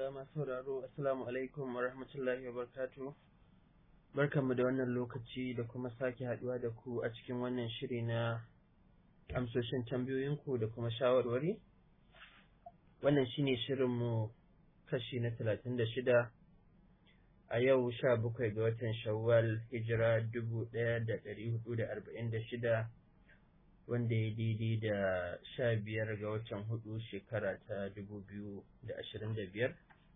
masu sauraro assalamu alaikum wa rahmatullahi wa barakatuh barkanmu da wannan lokaci da kuma sake haduwa da ku a cikin wannan shiri na amsoshin tambayoyinku da kuma shawarwari wannan shine shirinmu kashi na talatin da shida a yau sha bakwai ga watan shawwal hijira dubu ɗaya da ɗari hudu da arba'in da shida wanda ya daidai da sha biyar ga watan hudu shekara ta dubu biyu da ashirin da biyar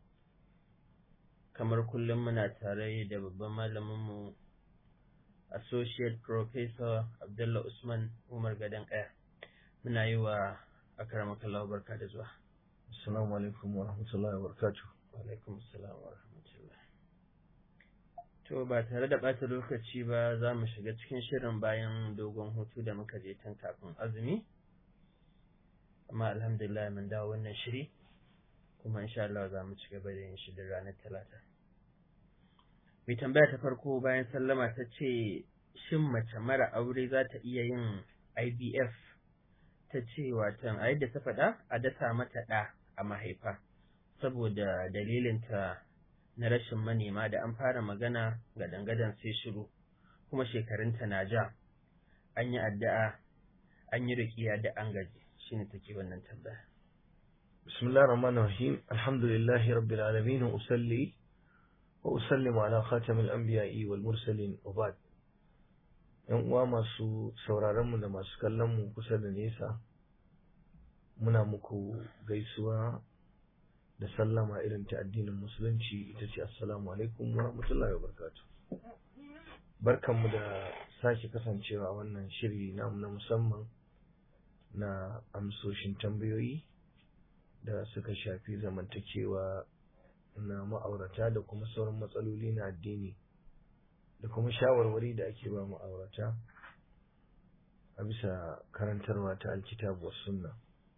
kamar kullum muna tare da babban malaminmu associate professor abdullah usman umar gadon kaya muna yi wa akaramakallahu barka da zuwa assalamu alaikum wa rahmatullahi wa barakatuh wa alaikum assalam wa rahmatullah to ba tare da ɓata lokaci ba za mu shiga cikin shirin bayan dogon hutu da muka je tun kafin azumi amma alhamdulillah mun dawo wannan shiri kuma insha Allah za mu ci gaba da yin shi da ranar talata mai tambaya ta farko bayan sallama ta ce shin mace mara aure za ta iya yin IVF ta ce watan a yadda ta faɗa a dasa mata ɗa a mahaifa saboda dalilinta na rashin manema da an fara magana ga dangadan sai shiru kuma shekarunta na ja an yi addu'a an yi rikiya da an gaji shine take wannan tambaya بسم الله الرحمن الرحيم الحمد لله رب العالمين وأصلي وأسلم على خاتم الأنبياء والمرسلين وبعد ‘yan uwa masu sauraronmu da masu kallonmu kusa da nesa muna muku gaisuwa da sallama irin ta addinin musulunci ita ce assalamu alaikum wa rahmatullahi wa barakatuh barkanmu da sake kasancewa a wannan shiri namu na musamman na amsoshin tambayoyi da suka shafi zamantakewa na ma'aurata da kuma sauran matsaloli na addini da kuma shawarwari da ake ba ma'aurata a bisa karantarwa ta alkitabu wa sunna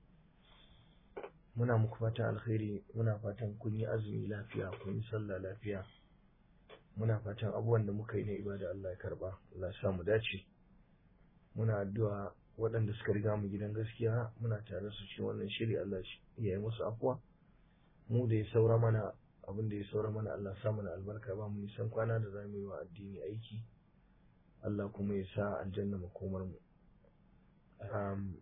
muna muku fatan alkhairi muna fatan kun yi azumi lafiya kun yi sallah lafiya muna fatan abubuwan da muka yi na ibada Allah ya karba Allah ya sa mu dace muna addu'a waɗanda suka riga mu gidan gaskiya muna tare su cikin wannan shiri Allah ya yi musu afuwa mu da ya saura mana abin da ya saura mana Allah sa mana albarka ba mu nisan kwana da zamu yi wa addini aiki Allah kuma ya sa aljanna makomar mu um,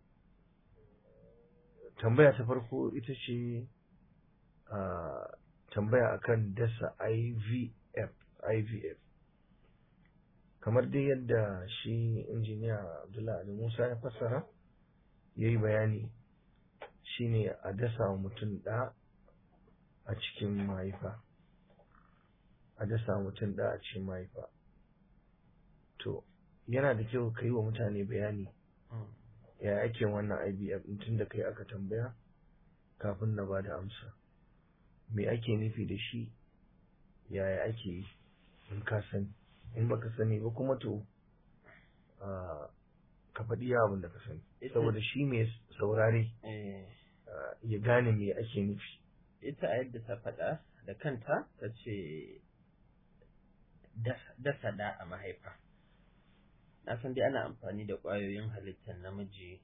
tambaya ta farko ita ce uh, tambaya akan dasa IVF IVF kamar dai yadda shi injiniya Abdullahi Ali Musa ya fassara ya yi bayani shine a dasa wa mutum ɗa a cikin mahaifa a dasa mutum ɗa a cikin mahaifa to yana da kyau ka yi wa mutane bayani ya ake wannan IVF tun da kai aka tambaya kafin na ba da amsa me ake nufi da shi yaya ake yi in ka sani in baka sani ba kuma to ka faɗi abin da ka sani saboda shi mai saurare ya gane me ake nufi ita a yadda ta faɗa da kanta ta ce dasa da a mahaifa na san dai ana amfani da ƙwayoyin halittar namiji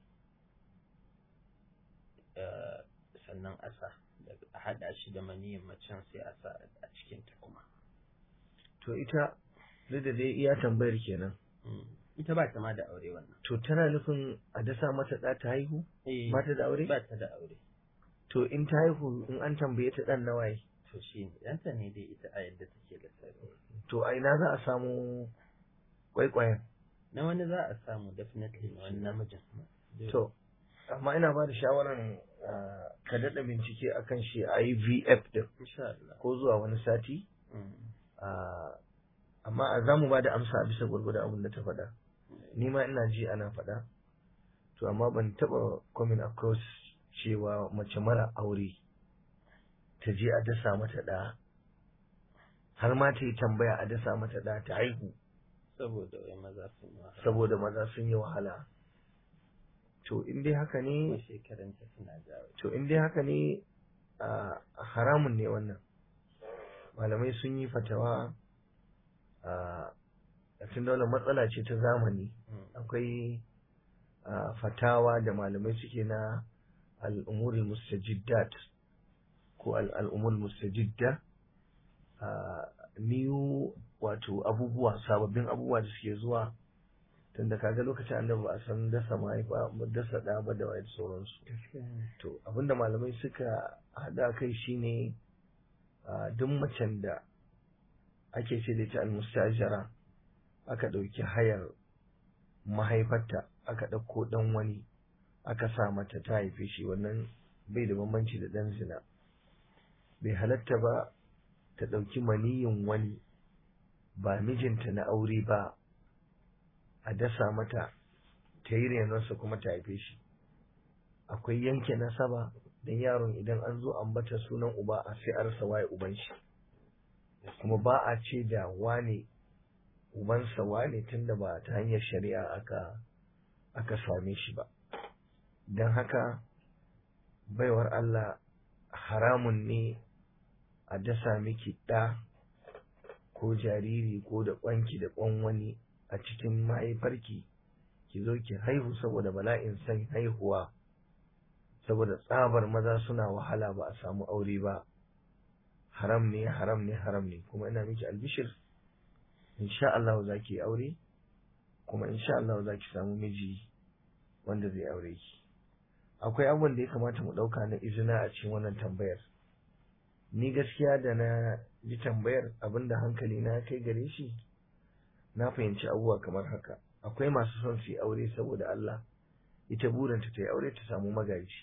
sannan asa a haɗa shi da maniyin macen sai a sa a cikinta kuma to ita duk da dai iya tambayar kenan ita ba ta ma da aure wannan to tana nufin a dasa mata ɗa ta haihu ba ta da aure ba ta da aure to in ta haihu in an tambaye ta ɗan nawaye to shi ne ɗanta ne dai ita a yadda take da sarari to a ina za a samu kwaikwayon na wani za a samu definitely na wani namijin to amma ina ba da shawaran ka daɗa bincike akan shi IVF din ko zuwa wani sati amma za mu ba da amsa a bisa gwargwadon abin da ta faɗa ni ma ina ji ana faɗa to amma ban taɓa coming across cewa mace mara aure ta je a dasa mata ɗa har ma ta yi tambaya a dasa mata ɗa ta haihu saboda wai maza sun yi wahala saboda maza sun yi wahala to in dai haka ne shekarunta suna jawo to in dai haka ne a haramun ne wannan malamai sun yi fatawa a tun da matsala ce ta zamani akwai fatawa da malamai suke na al'umuri mustajiddat ko al'umul mustajidda new wato abubuwa sababbin abubuwa da suke zuwa tunda kaga lokacin annabi ba a san dasa mahaifa dasa da ba da wayar sauransu to abinda malamai suka hada kai shine duk macen da ake ce da ita almustajara aka ɗauki hayar mahaifarta aka ɗauko ɗan wani aka sa mata ta haife shi wannan bai da bambanci da ɗan zina bai halatta ba ta ɗauki maniyin wani ba mijinta na aure ba a dasa mata ta yi renonsa kuma ta haife shi akwai yanke nasaba don yaron idan an zo ambata sunan uba a sai a rasa waye uban shi kuma ba a ce da wane ubansa wane tunda ba ta hanyar shari'a aka aka same shi ba don haka baiwar Allah haramun ne a dasa miki ɗa ko jariri ko da ƙwanki da ƙwan wani a cikin mahaifarki ki zo ki haihu saboda bala'in san haihuwa saboda tsabar maza suna wahala ba a samu aure ba haram ne haram ne haram ne kuma ina miki albishir insha Allah za ki aure kuma insha Allah za ki samu miji wanda zai aure ki akwai abubuwan da ya kamata mu ɗauka na izina a cikin wannan tambayar ni gaskiya da na ji tambayar abinda hankali na kai gare shi na fahimci abubuwa kamar haka akwai masu son su yi aure saboda Allah ita burinta ta yi aure ta samu magaji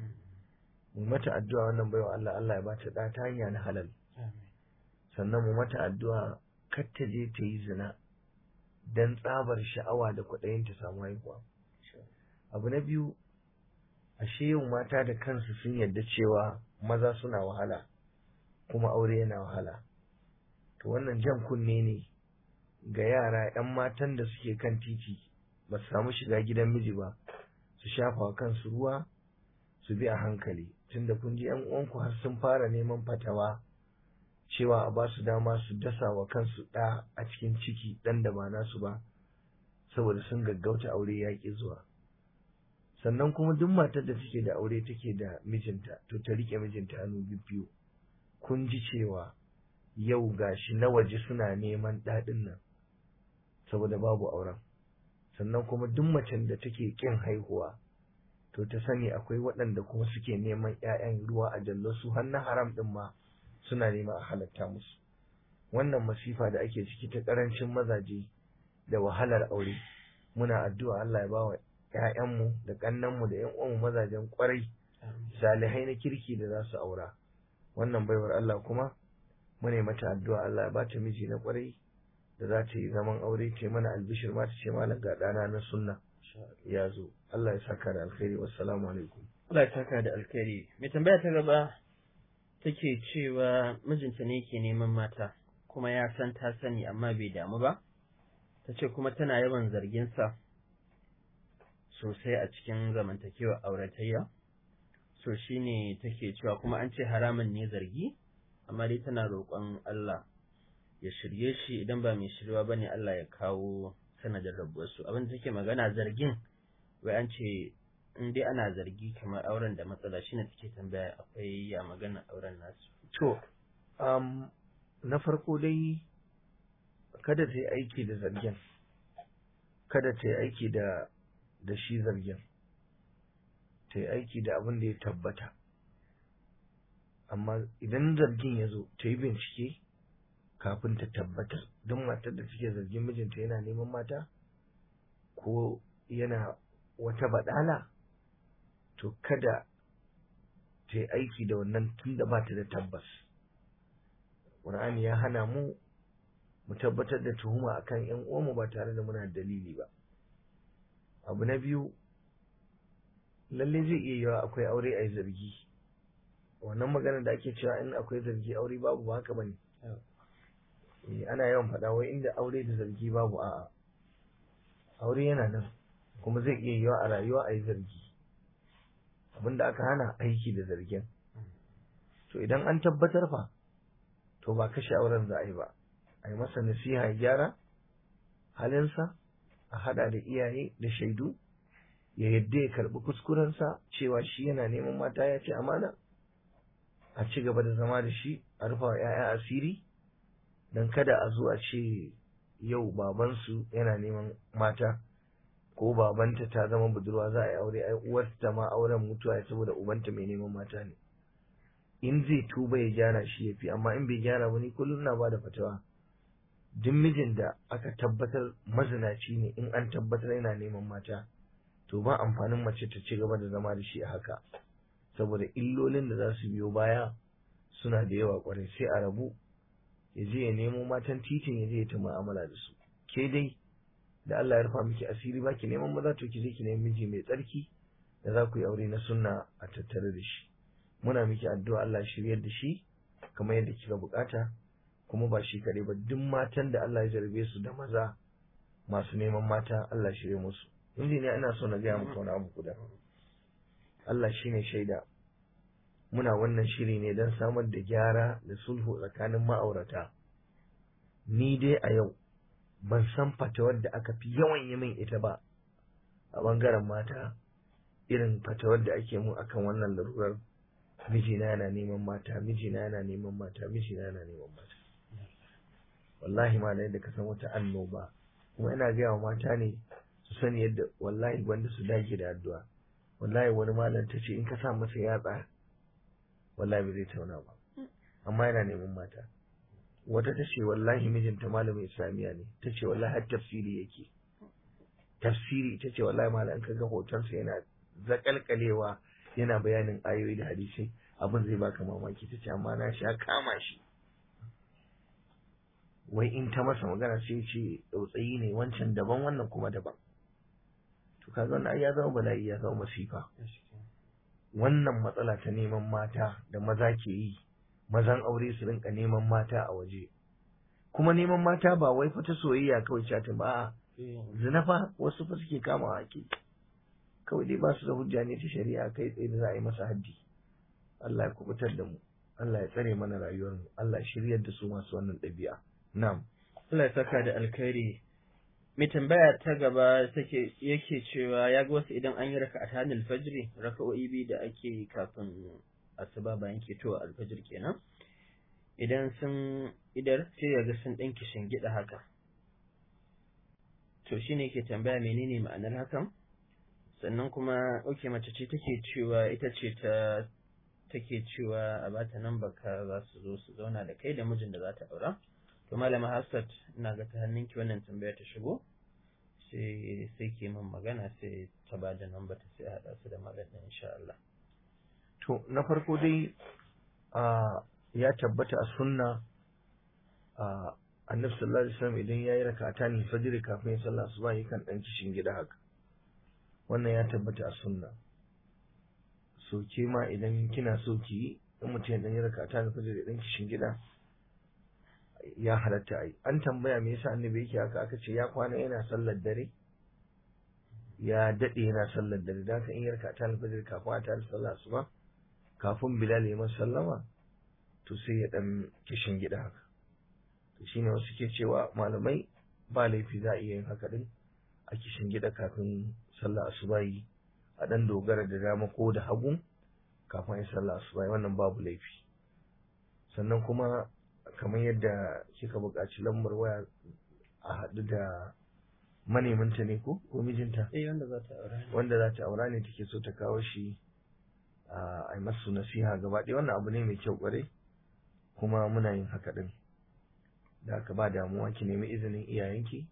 mu mata addu'a wannan baiwa Allah Allah ya bata da ta hanya na halal sannan mu mata addu'a kar ta je ta yi zina dan tsabar sha'awa da kwaɗayin ta samu haihuwa abu na biyu ashe yau mata da kansu sun yarda cewa maza suna wahala kuma aure yana wahala to wannan jan kunne ne ga yara 'yan matan da suke kan titi ba su samu shiga gidan miji ba su shafa kansu ruwa su bi a hankali tunda kun ji 'yan uwanku har sun fara neman fatawa cewa a ba su dama su dasa wa kansu ɗa a cikin ciki ɗan da ba nasu ba saboda sun gaggauta aure yaƙi zuwa sannan kuma duk matar da take da aure take da mijinta to ta rike mijinta hannu biyu kun ji cewa yau gashi na waje suna neman daɗin nan saboda babu auren sannan kuma duk macen da take ƙin haihuwa to ta sani akwai waɗanda kuma suke neman ‘ya'yan ruwa a jallo su har na haram ɗin ma suna nema a halatta musu wannan masifa da ake ciki ta ƙarancin mazaje da wahalar aure muna addu'a Allah ya bawa ‘ya'yanmu da ƙannanmu da ‘yan uwanmu mazajen ƙwarai salihai na kirki da za su aura wannan baiwar Allah kuma mune mata addu'a Allah ya ba ta miji na ƙwarai da za ta yi zaman aure ta mana albishir ma ta ce malam ga ɗana na sunna ya zo Allah ya saka da alkhairi wassalamu alaikum Allah ya saka da alkhairi mai tambaya ta gaba take cewa mijinta ne ke neman mata kuma ya san ta sani amma bai damu ba ta ce kuma tana yawan zargin sa sosai a cikin zamantakewar auratayya so shine take cewa kuma an ce haramun ne zargi amma dai tana roƙon Allah ya shirye shi idan ba mai shirwa bane Allah ya kawo sanadin rabuwarsu abin da take magana zargin wai an ce in dai ana zargi kamar auren da matsala shine take tambaya akwai ya magana auren nasu to um, na farko dai kada ta yi aiki da zargin kada ta yi aiki da da shi zargin ta yi aiki da abin da ya tabbata amma idan zargin ya zo ta yi bincike kafin ta tabbatar don matar da take zargin mijinta yana neman mata ko yana wata badala to kada ta yi aiki da wannan tun da ba ta da tabbas ƙur'ani ya hana mu mu tabbatar da tuhuma akan yan uwanmu ba tare da muna dalili ba abu na biyu lalle zai iya yiwa akwai aure a zargi wannan magana da ake cewa in akwai zargi aure babu ba haka bane ana yawan faɗa wai inda aure da zargi babu a'a aure yana nan kuma zai iya yiwa a rayuwa a yi zargi abinda aka hana aiki da zargin to idan an tabbatar fa to ba kashe auren za a yi ba a yi masa nasiha ya gyara halinsa a hada da iyaye da shaidu ya yadda ya karbi kuskurensa cewa shi yana neman mata ya ce amana a ci gaba da zama da shi a rufa wa 'ya'ya asiri don kada a zo a ce yau babansu yana neman mata ko babanta ta zama budurwa za a yi aure ai uwarta ma auren mutuwa ya saboda ubanta mai neman mata ne in zai tuba ya gyara shi ya fi amma in bai gyara ba ni kullum na ba da fatawa duk mijin da aka tabbatar mazinaci ne in an tabbatar yana neman mata to ba amfanin mace ta ci gaba da zama da shi a haka saboda illolin da za su biyo baya suna da yawa kwarai sai a rabu ya je ya nemo matan titin ya je ya ta mu'amala da su ke dai da Allah ya rufa miki asiri ba ki neman maza to ki je ki nemi miji mai tsarki da za ku yi aure na sunna a tattare da shi muna miki addu'a Allah shiryar da shi kamar yadda kika bukata kuma ba shi kaɗai ba duk matan da Allah ya jarbe su da maza masu neman mata Allah shirye musu injiniya ina so na gaya muku wani abu guda Allah shine shaida muna wannan shiri ne don samar da gyara da sulhu tsakanin ma'aurata ni dai a yau ban san fatawar da aka fi yawan yi min ita ba a bangaren mata irin fatawar da ake mu akan wannan larurar mijina yana neman mata mijina yana neman mata mijina yana neman mata wallahi ma da ka san wata annoba kuma ina gaya wa mata ne su sani yadda wallahi wanda su dage da addu'a wallahi wani malam ta ce in ka sa masa yatsa wallahi ba zai tauna ba amma yana neman mata wata ta ce wallahi mijinta malamin islamiya ne ta ce wallahi har tafsiri yake tafsiri ta ce wallahi malam ka ga hotonsa yana zakalkalewa yana bayanin ayoyi da hadisai abin zai baka mamaki ta ce amma na sha kama shi wai in ta masa magana sai ce tsautsayi ne wancan daban wannan kuma daban to kaga wannan ya zama bala'i ya zama masifa wannan matsala ta neman mata da maza ke yi mazan aure su rinka neman mata a waje kuma neman mata ba wai fa ta soyayya kawai chatin ba zina fa wasu fa suke kama haki kawai dai ba su da hujja ne ta shari'a kai tsaye da za a yi masa haddi Allah ya kubutar da mu Allah ya tsare mana rayuwar mu Allah ya shiryar da su masu wannan ɗabi'a na'am Allah ya saka da alkhairi mai tambaya ta gaba take yake cewa ya ga wasu idan an yi raka a tanil fajri raka'o'i biyu da ake kafin asuba bayan ketowa alfajir kenan idan sun idar sai ya ga sun ɗan kishin gida haka to shine ke tambaya menene ma'anar hakan sannan kuma oke mace ce take cewa ita ce ta take cewa a bata nan baka za su zo su zauna da kai da mijin da za ta aura to malama Hafsat ina ga ta hannunki wannan tambaya ta shigo sai sai ke min magana sai ta ba da nan ta sai haɗa su da malam ɗin insha Allah to na farko dai a ya tabbata a sunna a annabi sallallahu alaihi wasallam idan yayi rakata ne fajr kafin ya sallah asuba yakan dan kishin gida haka wannan ya tabbata a sunna so ke ma idan kina so ki yi in mutum ya dan yi rakata ne fajr dan kishin gida ya halatta ai an tambaya me yasa annabi yake haka aka ce ya kwana yana sallar dare ya dade yana sallar dare da haka in yi rakata ne fajr kafin a tare sallah asuba kafin bilal ya masa sallama to sai ya dan kishin gida haka to shine wasu ke cewa malamai ba laifi za a iya yin haka din a kishin gida kafin sallah asubahi a dan dogara da dama ko da hagu kafin ya sallah asubahi wannan babu laifi sannan kuma kamar yadda kika buƙaci lambar waya a haɗu da manemanta ne ko ko mijinta eh wanda za ta aura wanda za ta aura ne take so ta kawo shi a yi masu nasiha gaba ɗaya wannan abu ne mai kyau ƙwarai kuma muna yin haka ɗin da aka ba damuwa ki nemi izinin iyayenki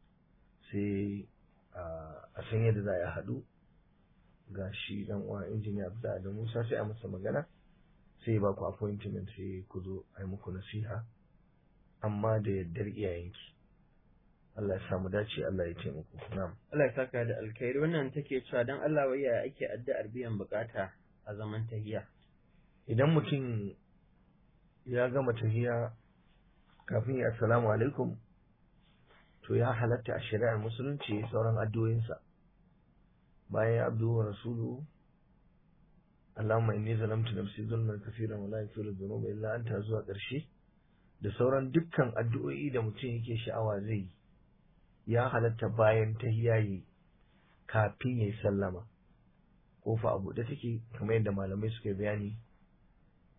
sai a san yadda za a haɗu ga shi dan uwa injiniya Abdullahi da Musa sai a masa magana sai ba ku appointment sai ku zo a yi muku nasiha amma da yaddar iyayenki Allah ya samu dace Allah ya taimako na'am Allah ya saka da alkhairi wannan take cewa dan Allah wai ya ake addu'ar biyan bukata a zaman tahiya idan mutum ya gama tahiya kafin ya assalamu alaikum to ya halatta a shari'ar musulunci sauran addu'o'insa bayan ya abdu wa rasulu Allahumma inni zalamtu nafsi zulman kaseeran wa la yaghfiru dhunuba illa anta zuwa ƙarshe da sauran dukkan addu'o'i da mutum yake sha'awa zai yi ya halatta bayan tahiya yi kafin ya yi sallama kofa a buɗe take kamar yadda malamai suka bayani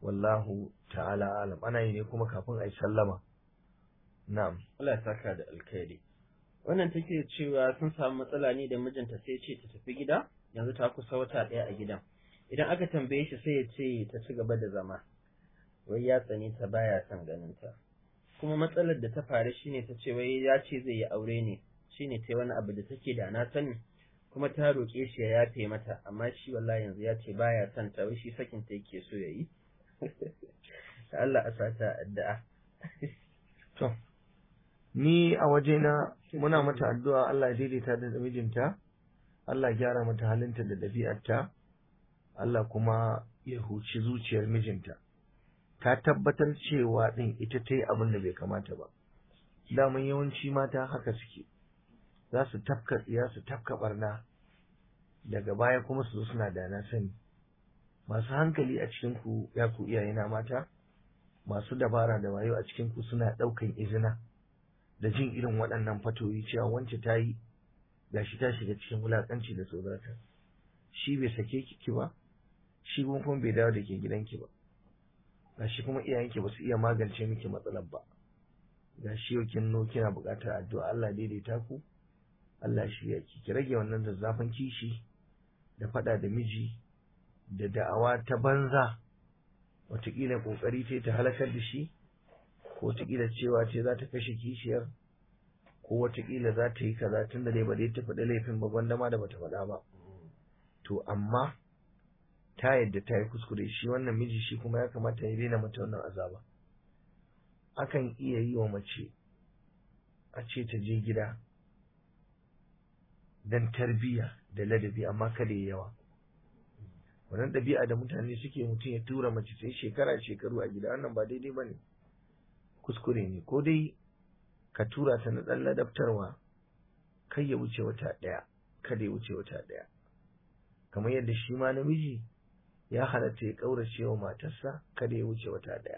wallahu ta'ala alam ana yi ne kuma kafin a yi sallama na'am Allah ya saka da alkhairi wannan take cewa sun samu matsala ne da mijinta sai ce ta tafi gida yanzu ta kusa wata ɗaya a gidan idan aka tambaye shi sai ya ce ta ci gaba da zama wai ya tsane ta baya son ganin ta kuma matsalar da ta faru shine ta ce wai ya ce zai yi aure ne shine ta wani abu da take da na sani kuma ta roƙe shi ya yafe mata amma shi wallahi yanzu ya ce baya son ta wai shi sakin ta yake so ya yi Allah a sata addu'a to ni a wajena muna mata addu'a Allah ya daidaita da mijinta Allah ya gyara mata halinta da ɗabi'arta Allah kuma ya huci zuciyar mijinta ta tabbatar cewa ɗin ita ta yi abin da bai kamata ba daman yawanci mata haka suke za su tafka tsiya su tafka barna daga baya kuma su zo suna da na sani masu hankali a cikin ku ya ku iyayena mata masu dabara da wayo a cikin ku suna ɗaukan izina da jin irin waɗannan fatoyi cewa wance ta yi gashi ta shiga cikin wulaƙanci da tsorata shi bai sake ki ba shi kuma bai dawo da ke gidanki ba gashi kuma iyayenki ba su iya magance miki matsalar ba gashi yau kin no kina buƙatar addu'a Allah daidaita ku Allah shi ya ki rage wannan zazzafin kishi da faɗa da miji da da'awa ta banza wataƙila ƙoƙari ce ta halakar da shi ko wataƙila cewa ce za ta kashe kishiyar ko wataƙila za ta yi kaza tun da dai ba dai ta faɗi laifin ba gwanda ma da bata faɗa ba to amma ta yadda ta yi kuskure shi wannan miji shi kuma ya kamata ya daina mata wannan azaba akan iya yi wa mace a ce ta je gida don tarbiyya da ladabi amma kada ya yawa wannan ɗabi'a da mutane suke mutum ya tura mace sai shekara shekaru a gida wannan ba daidai ba ne kuskure ne ko dai ka tura ta na ɗan ladabtarwa kai ya wuce wata ɗaya kada ya wuce wata ɗaya kamar yadda shi ma namiji ya halatta ya ƙaurace wa matarsa kada ya wuce wata ɗaya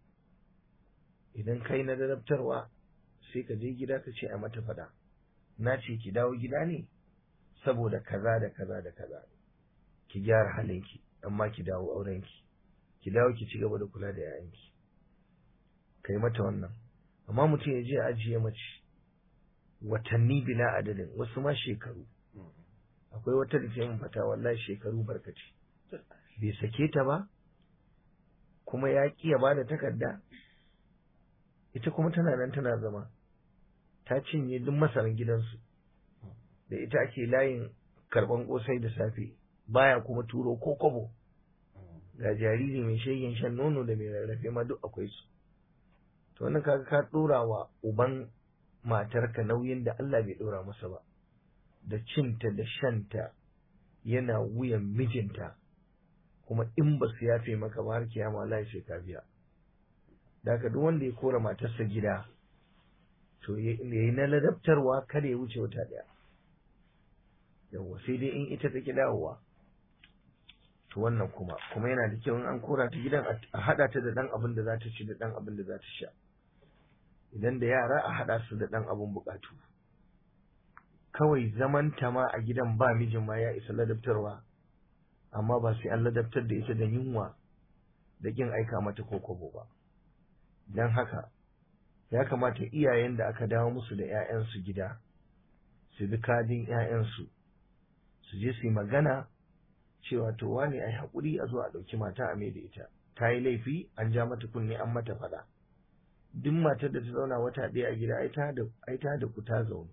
idan kai na ladabtarwa sai ka je gida ka ce a mata faɗa na ce ki dawo gida ne saboda kaza da kaza da kaza ki gyara halinki amma ki dawo aurenki ki dawo ki ci gaba da kula da yayanki kai mata wannan amma mutum ya je ajiye mace watanni bila adadin wasu ma shekaru akwai wata da ta fata wallahi shekaru barkaci bai sake ta ba kuma ya ki ya bada takarda ita kuma tana nan tana zama ta cinye duk masaran gidansu da ita ake layin karban kosai da safe baya kuma turo ko kobo ga jariri mai shegen shan nono da mai rarrafe ma duk akwai su to wannan kaga ka dora wa uban matarka nauyin da Allah bai dora masa ba da cinta da shanta yana wuyan mijinta kuma in ba su yafe maka ba har kiyama Allah sai ka biya da duk wanda ya kora matarsa gida to yayi na ladabtarwa kada ya wuce wata daya yawwa sai dai in ita take dawowa to wannan kuma kuma yana da kyau in an kora ta gidan a hada ta da dan abin da za ta ci da dan abin da za ta sha idan da yara a hada su da dan abin bukatu kawai zaman ta ma a gidan ba mijin ma ya isa ladabtarwa amma ba sai an ladabtar da ita da yunwa da kin aika mata ko kobo ba dan haka ya kamata iyayen da aka dawo musu da 'ya'yansu gida su bi kadin 'ya'yansu su je su yi magana cewa to wane ai haƙuri a zo a ɗauki mata a mai da ita ta yi laifi an ja mata kunne an mata faɗa duk matar da ta zauna wata ɗaya a gida ai ta da ku ta zaune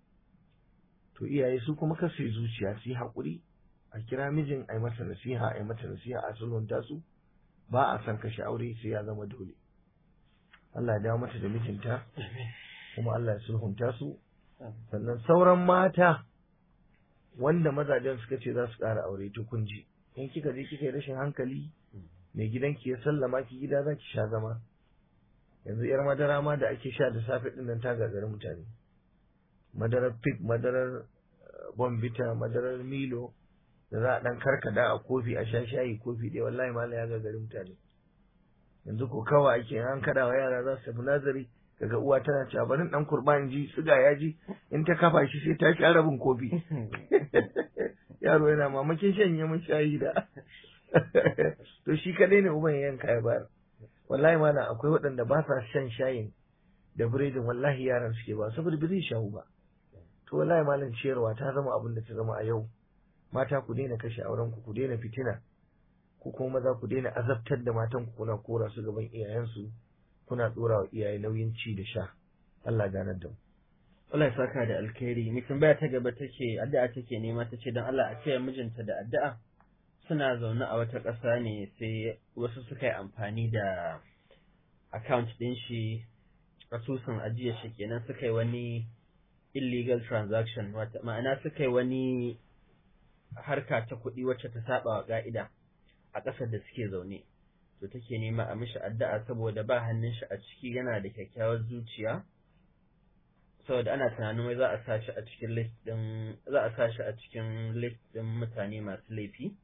to iyaye su kuma kar su yi zuciya su yi haƙuri a kira mijin ai masa nasiha ai mata nasiha a sulhunta su ba a san kashe aure sai ya zama dole Allah ya dawo mata da mijinta kuma Allah ya sulhunta su sannan sauran mata wanda mazajen suka ce za su ƙara aure to kun ji in kika je kika yi rashin hankali mai gidanki ya sallama ki gida za ki sha zama yanzu yar madara ma da ake sha da safe din nan ta gagari mutane madarar pig madarar bombita madarar milo da za a dan karkada a kofi a sha shayi kofi ɗaya wallahi mala ya gagari mutane yanzu ko kawai ake an kada wa yara za su tafi nazari kaga uwa tana cewa barin dan kurban ji siga ya ji in ta kafa shi sai ta sha rabin kofi yaro yana mamakin shanye mun shayi da to shi kadai ne uban ya yanka ya bayar wallahi mana akwai waɗanda ba sa shan shayin da biredin wallahi yaran suke ba saboda ba zai shahu ba to wallahi malam ciyarwa ta zama abin da ta zama a yau mata ku daina kashe auren ku ku daina fitina ku kuma maza ku daina azabtar da matan ku kuna kora su gaban iyayensu kuna dora wa iyaye nauyin ci da sha Allah ganar da mu Allah ya saka da alkhairi ni tambaya ta gaba take addu'a take nema tace dan Allah a ce mijinta da addu'a suna zaune a wata ƙasa ne sai wasu suka yi amfani da account ɗin shi asusun ajiya shi kenan suka yi wani illegal transaction wata ma'ana suka yi wani harka ta kuɗi wacce ta saba wa ƙa'ida a ƙasar da suke zaune to take nema a mishi addu'a saboda ba hannun shi a ciki yana da kyakkyawar zuciya saboda ana tunanin wai za a sa shi a cikin list din za a sa shi a cikin list din mutane masu laifi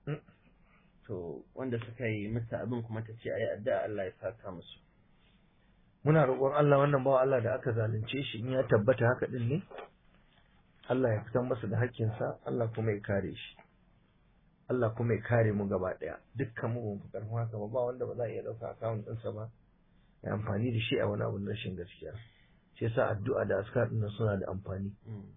to wanda suka yi musu abin kuma ta ce ayi addu'a Allah ya saka musu muna roƙon Allah wannan bawa Allah da aka zalunce shi in ya tabbata haka din ne Allah ya fitar masa da hakkinsa Allah kuma ya kare shi Allah kuma ya kare mu gaba ɗaya dukkan mu ban fi karfin haka ba ba wanda ba za a iya ɗauka akawun ɗinsa ba ya amfani da shi a wani abun rashin gaskiya shi yasa addu'a da askar ɗin suna da amfani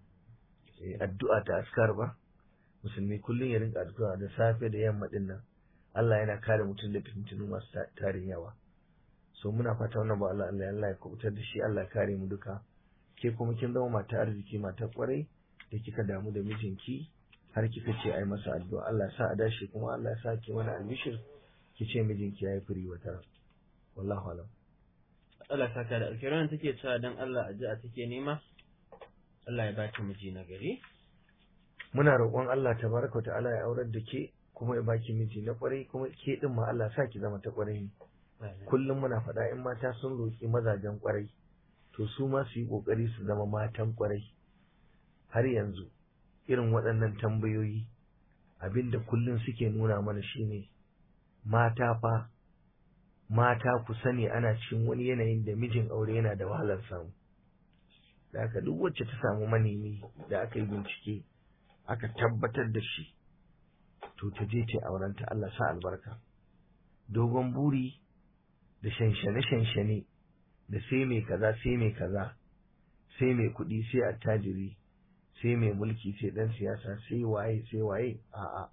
addu'a ta askar ba musulmi kullum ya rinka addu'a da safe da yamma ɗin nan Allah yana kare mutum da fitintunu masu tarin yawa so muna fata wannan ba Allah Allah Allah ya kubutar da shi Allah ya kare mu duka ke kuma kin zama mata arziki mata kwarai da kika damu da mijinki har kika ce ai masa addu'a Allah ya sa a dashi kuma Allah ya sa ki mana albishir ki ce mijinki yayi firi wata wallahu alam Allah ya saka da alkiran take cewa dan Allah addu'a take nema Allah ya baki miji na gari muna roƙon Allah tabaraka wa ta'ala ya aurar da ke kuma ya baki miji na kwarai kuma ke din ma Allah sa ki zama ta kwarai kullum muna faɗa in mata sun roƙi mazajen kwarai to su ma su yi ƙoƙari su zama matan kwarai har yanzu irin waɗannan tambayoyi abinda kullum suke nuna mana shine mata fa mata ku sani ana cikin wani yanayin da mijin aure yana da wahalar samu da haka duk wacce ta samu manemi da aka yi bincike aka tabbatar da shi to ta je ta aurenta Allah sa albarka dogon buri da shanshane-shanshane da sai mai kaza sai mai kaza sai mai kuɗi sai attajiri sai mai mulki sai ɗan siyasa sai waye sai waye a'a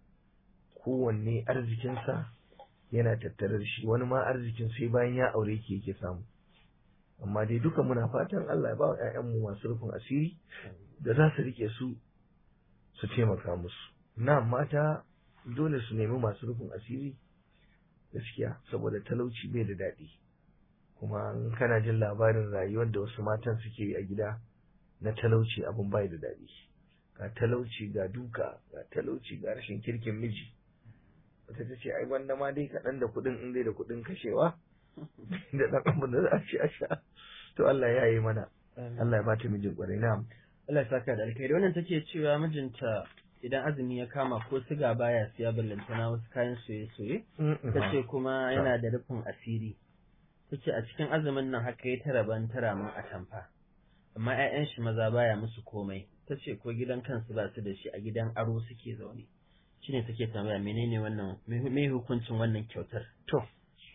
kowanne arzikinsa yana tattare da shi wani ma arzikin sai bayan ya aure ki yake samu amma dai duka muna fatan Allah ya ba wa ƴaƴanmu masu rufin asiri da za su rike su su taimaka musu na mata dole su nemi masu rufin asiri gaskiya saboda talauci bai da daɗi kuma in kana jin labarin rayuwar da wasu matan suke yi a gida na talauci abin bai da daɗi ga talauci ga duka ga talauci ga rashin kirkin miji wata ta ce ai wanda ma dai kaɗan da kuɗin in dai da kuɗin kashewa da ɗan abin da za a ci a sha to Allah ya yi mana Allah ya bata mijin ƙwarai na Allah ya saka da alkhairi wannan take cewa mijinta idan azumi ya kama ko siga baya siya ballantana wasu kayan soye-soye ta ce kuma yana da rufin asiri ta ce a cikin azumin nan haka ya tara ban tara min a tamfa amma 'ya'yan shi maza baya musu komai ta ce ko gidan kansu ba su da shi a gidan aro suke zaune shine take tambaya menene wannan me hukuncin wannan kyautar to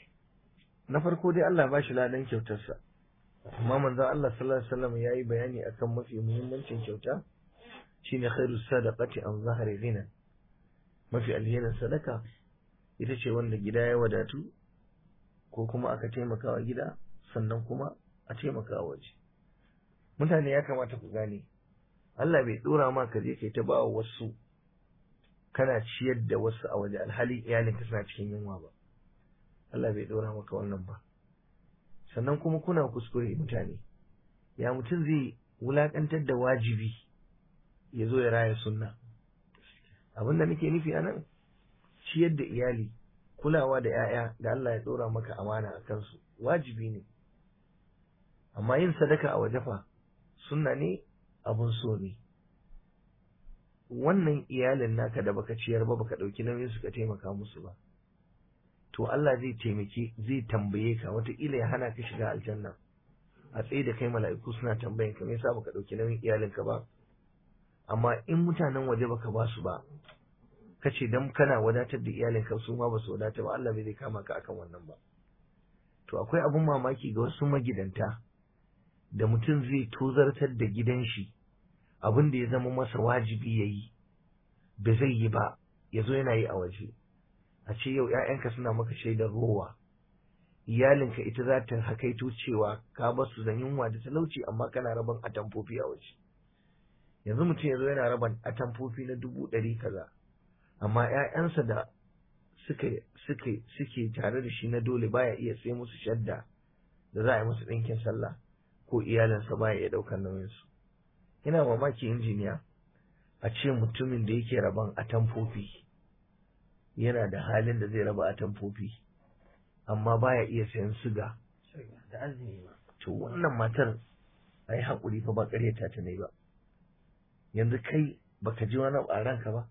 na farko dai Allah ba shi ladan kyautarsa amma manzo Allah sallallahu alaihi wasallam yayi bayani akan mafi muhimmancin kyauta shine khairu sadaqati an zahari ghina mafi alherin sadaka ita ce wanda gida ya wadatu ko kuma aka taimaka wa gida sannan kuma a taimaka waje mutane ya kamata ku gane Allah bai dora ma ka je kai ta ba wasu kana ciyar da wasu a waje alhali iyalin ka suna cikin yunwa ba Allah bai dora maka wannan ba sannan kuma kuna kuskure mutane ya mutum zai wulakantar da wajibi ya zo ya raya sunna abin da nake nufi a nan ciyar da iyali kulawa da 'ya'ya da Allah ya ɗora maka amana a kansu wajibi ne amma yin sadaka a waje fa sunna ne abun so ne wannan iyalin naka da baka ciyar ba baka ɗauki nauyin su ka taimaka musu ba to Allah zai taimake zai tambaye ka wataƙila ya hana ka shiga aljanna a tsaye da kai mala'iku suna tambayan ka me yasa baka ɗauki nauyin iyalinka ba amma in mutanen waje baka ba su ba kace dan kana wadatar da iyalinka su ma ba su wadata ba Allah bai zai kama ka akan wannan ba to akwai abun mamaki ga wasu magidanta da mutum zai tozartar da gidan shi abin da ya zama masa wajibi ya yi ba zai yi ba ya zo yana yi a waje a ce yau ‘ya'yanka suna maka shaidar rowa iyalinka ita za ta hakaito cewa ka ba su da yunwa da talauci amma kana raban atamfofi a waje yanzu mutum ya zo yana raban atamfofi na dubu ɗari kaza amma ‘ya'yansa da suke suke suke tare da shi na dole baya iya sai musu shadda da za a yi musu ɗinkin sallah ko iyalinsa baya iya ɗaukar nauyinsu ina mamaki injiniya a ce mutumin da yake raban atamfofi yana da halin da zai raba atamfofi amma baya iya sayan siga da azumi ma to wannan matar ai haƙuri fa ba ƙaryata ta ne ba yanzu kai baka ji wani a ranka ba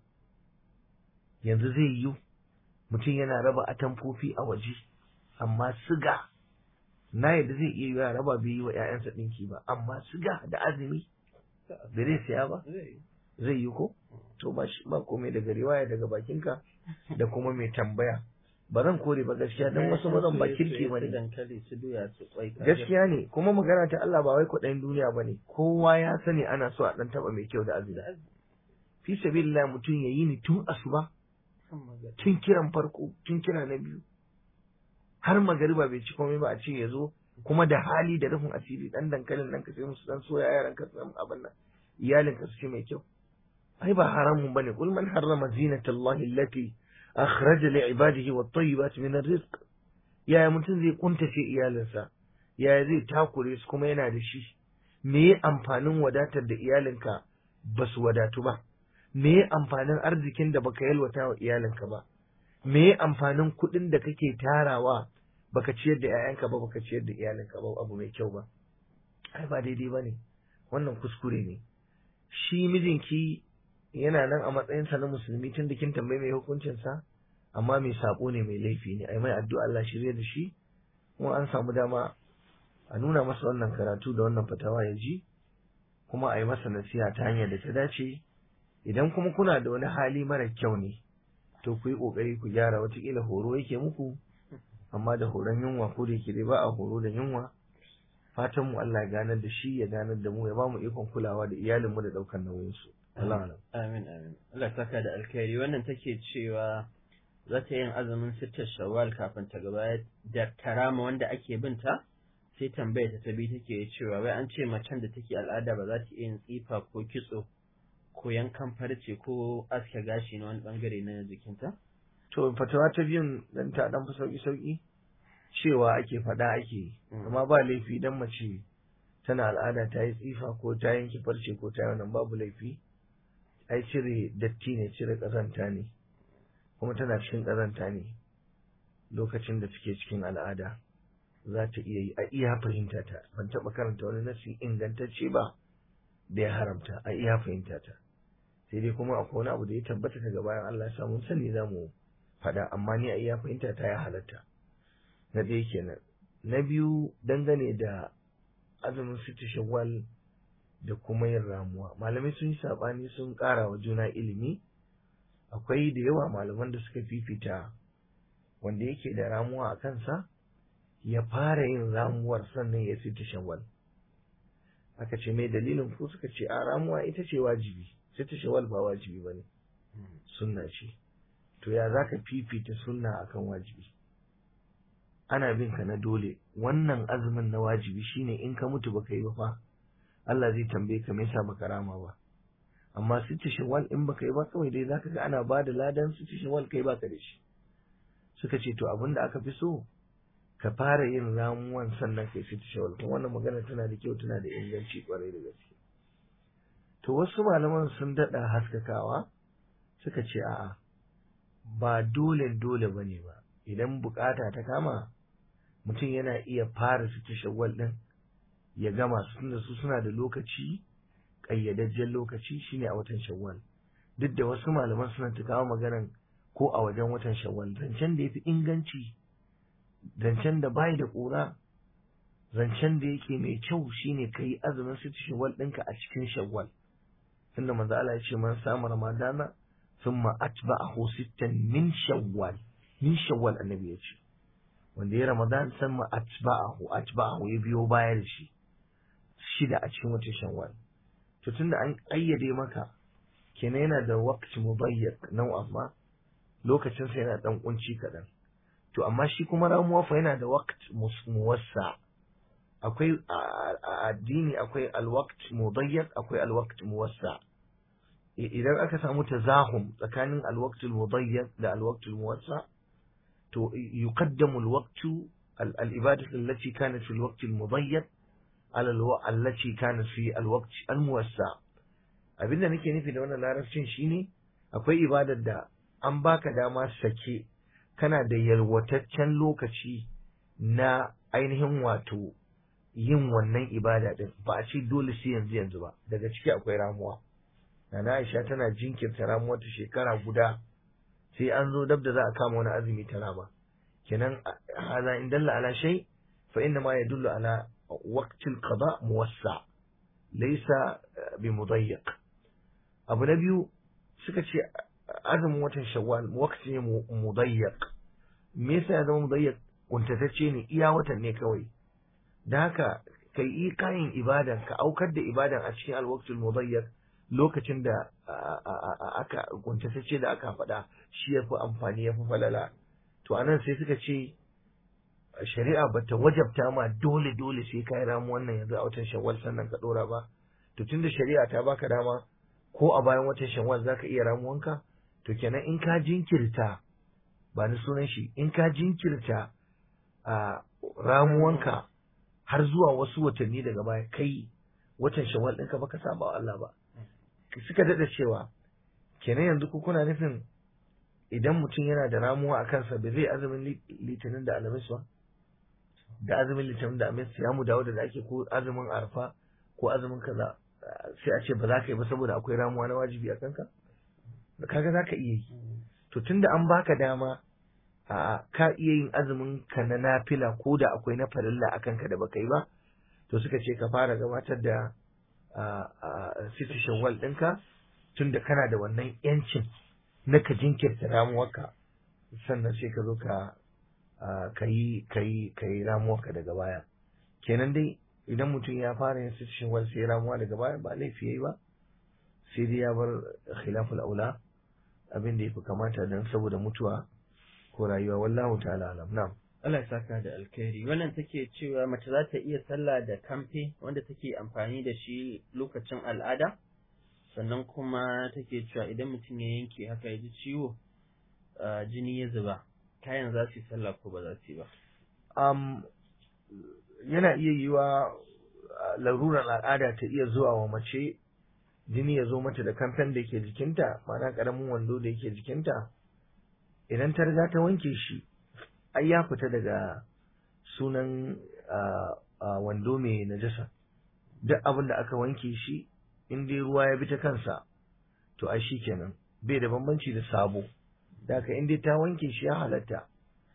yanzu zai yiwu mutum yana raba atamfofi a waje amma siga na yadda zai iya yiwa raba bai yi wa 'ya'yansa ɗinki ba amma siga da azumi da zai siya ba zai yi ko to ba shi ba komai daga riwaya daga bakinka da kuma mai tambaya ba zan kore ba gaskiya dan wasu mazan ba kirki ba ne dankali su doya su kwai gaskiya ne kuma magana ta Allah ba wai kuɗin duniya ba ne kowa ya sani ana so a ɗan taɓa mai kyau da azumi fi sabilillah mutum ya yi ni tun asuba tun kiran farko tun kira na biyu har magariba bai ci komai ba a ce ya zo kuma da hali da rufin asiri dan dankalin nan ka sai musu dan soya yaran ka san abin nan iyalin ka su ci mai kyau ai ba haramun bane kul man harrama zinatallahi allati akhraja li ibadihi wat tayyibat min arrizq yaya mutum zai kuntace iyalinsa yaya zai takure su kuma yana da shi me amfanin wadatar da iyalinka ba su wadatu ba me amfanin arzikin da baka yalwata wa iyalinka ba me amfanin kuɗin da kake tarawa baka ciyar da 'ya'yanka ba baka ciyar da iyalinka ba abu mai kyau ba ai ba daidai ba ne wannan kuskure ne shi mijinki yana nan a matsayinsa na musulmi tun da kin tambayi mai hukuncinsa amma mai sabo ne mai laifi ne ai mai addu'a Allah shirye da shi kuma an samu dama a nuna masa wannan karatu da wannan fatawa ya ji kuma a yi masa nasiha ta hanyar da ta dace idan kuma kuna da wani hali mara kyau ne to ku yi ƙoƙari ku gyara watakila horo yake muku amma da horon yunwa ko da yake dai ba a horo da yunwa fatan mu Allah ya ganar da shi ya ganar da mu ya ba mu ikon kulawa da iyalin mu da daukar nauyin su Allah alam amin amin Allah saka da alkhairi wannan take cewa za ta yin azumin sittar shawwal kafin ta gaba da karama wanda ake binta sai tambaya ta tabi take cewa wai an ce macen da take al'ada ba za ta iya yin tsifa ko kitso ko yankan farce ko aske gashi na wani bangare na jikinta? to fatawa ta biyun dan ta dan fi sauki sauki cewa ake faɗa ake amma ba laifi dan mace tana al'ada ta yi tsifa ko ta yanke farce ko ta yi wannan babu laifi ai cire datti ne cire ƙazanta ne kuma tana cikin ƙazanta ne lokacin da take cikin al'ada za ta iya yi a iya fahimta ta ban taɓa karanta wani nasi ingantacce ba da ya haramta a iya fahimta ta sai dai kuma akwai wani abu da ya tabbata daga bayan Allah ya samu sani za mu faɗa amma ni a iya fahimta ta ya halatta na ɗaya kenan na biyu dangane da azumin siti shawwal da kuma yin ramuwa malamai sun yi saɓani sun ƙara wa juna ilimi akwai da yawa malaman da suka fifita wanda yake da ramuwa a kansa ya fara yin ramuwar sannan ya siti shawwal aka ce mai dalilin ku suka ce a ramuwa ita ce wajibi siti shawwal ba wajibi ba ne sunna ce to ya za ka fifita sunna akan wajibi ana bin ka na dole wannan azumin na wajibi shine in ka mutu baka yi ba fa Allah zai tambaye ka me yasa baka rama ba amma sitti shawwal in baka yi ba kawai dai zaka ga ana bada ladan sitti shawwal kai baka da shi suka ce to abin da aka fi so ka fara yin ramuwan sannan kai sitti shawwal kuma wannan magana tana da kyau tana da inganci kwarai da gaske to wasu malaman sun dada haskakawa suka ce a'a ba dole dole bane ba idan bukata ta kama mutum yana iya fara sitti shawwal din ya gama su tunda su suna da lokaci ƙayyadajjen lokaci shine a watan shawwal duk da wasu malaman suna ta kawo maganan ko a wajen watan shawwal zancen da ya fi inganci zancen da bai da ƙura zancen da yake mai kyau shine ka yi azumin siti shawwal ɗinka a cikin shawwal tunda manzo Allah ya ce man samu ramadana thumma atba'ahu sittan min shawwal min shawwal annabi ya ce wanda ya ramadan thumma atba'ahu atba'ahu ya biyo baya da shi shida a cikin watan shawwal to tunda an ayyade maka kenan yana da waqti mubayyak nau'an ma lokacin sa yana dan kunci kadan to amma shi kuma ramuwa fa yana da waqt muwassa akwai a addini akwai alwaqt mudayyak akwai alwaqt muwassa idan aka samu tazahum tsakanin alwaqt mudayyak da alwaqt muwassa to yuqaddamu alwaqt الإبادة التي كانت في الوقت المضيق على الو... التي كانت في الوقت الموسع abin da nake nufi da wannan larabcin shine akwai ibadar da an baka dama sake kana da yalwataccen lokaci na ainihin wato yin wannan ibada din ba a ce dole sai yanzu yanzu ba daga ciki akwai ramuwa Nana Aisha tana jinkirta ramuwa ta shekara guda sai an zo dab da za a kama wani azumi ta rama kenan hada in dalla ala shay fa inna ma yadullu ala waqtil qada muwassa laysa bi mudayyiq abu na biyu suka ce azumin watan shawwal waqti ne mudayyiq me yasa ya zama mudayyiq kuntatacce ne iya watan ne kawai da haka kai yi kayan ibadan ka aukar da ibadan a cikin alwaqtul mudayyiq lokacin da aka kuntatacce da aka faɗa shi yafi amfani yafi falala to anan sai suka ce shari'a bata wajabta ma dole dole sai kai ramu wannan yanzu a watan shawwal sannan ka dora ba to tunda shari'a ta baka dama ko a bayan watan shawwal zaka iya ramuwanka to kenan in ka jinkirta ba ni sunan shi in ka jinkirta a ramuwanka har zuwa wasu watanni daga baya kai watan shawwal ɗinka baka saba wa Allah ba suka daɗa cewa kenan yanzu ku kuna nufin idan mutum yana da ramuwa a kansa ba zai azumin litinin da alamis ba da azumin litinin da alamis ya mu dawo da ake ko azumin arfa ko azumin kaza sai a ce ba za ka yi ba saboda akwai ramuwa na wajibi a kanka kaga za ka iya yi to tunda an baka dama a ka iya yin azumin ka na nafila ko da akwai na farilla a kanka da baka yi ba to suka ce ka fara gabatar da siti shawwal ɗinka tunda kana da wannan yancin na ka jinkirta ramuwarka sannan sai ka zo ka ka yi ka yi ka yi ramuwarka daga baya kenan dai idan mutum ya fara yin siti shawwal sai ramuwa daga baya ba laifi yayi ba sai dai ya bar khilaful aula abin da yafi kamata dan saboda mutuwa ko rayuwa wallahu ta'ala alam na'am Allah ya saka da alkhairi wannan take cewa mace za ta iya sallah da kamfe wanda take amfani da shi lokacin al'ada sannan kuma take cewa idan mutum ya yanke haka ya ji ciwo jini ya zuba kayan za su yi sallah ko ba za su yi ba um, yana iya yiwa larurar al'ada ta iya zuwa wa mace jini ya zo mata da kamfen da ke jikinta ma'ana karamin wando da yake jikinta idan ta riga ta wanke shi ai ya fita daga sunan wando mai najasa duk abin da aka wanke shi in dai ruwa ya bi ta kansa to ai shi kenan bai da bambanci da sabo da haka in dai ta wanke shi ya halatta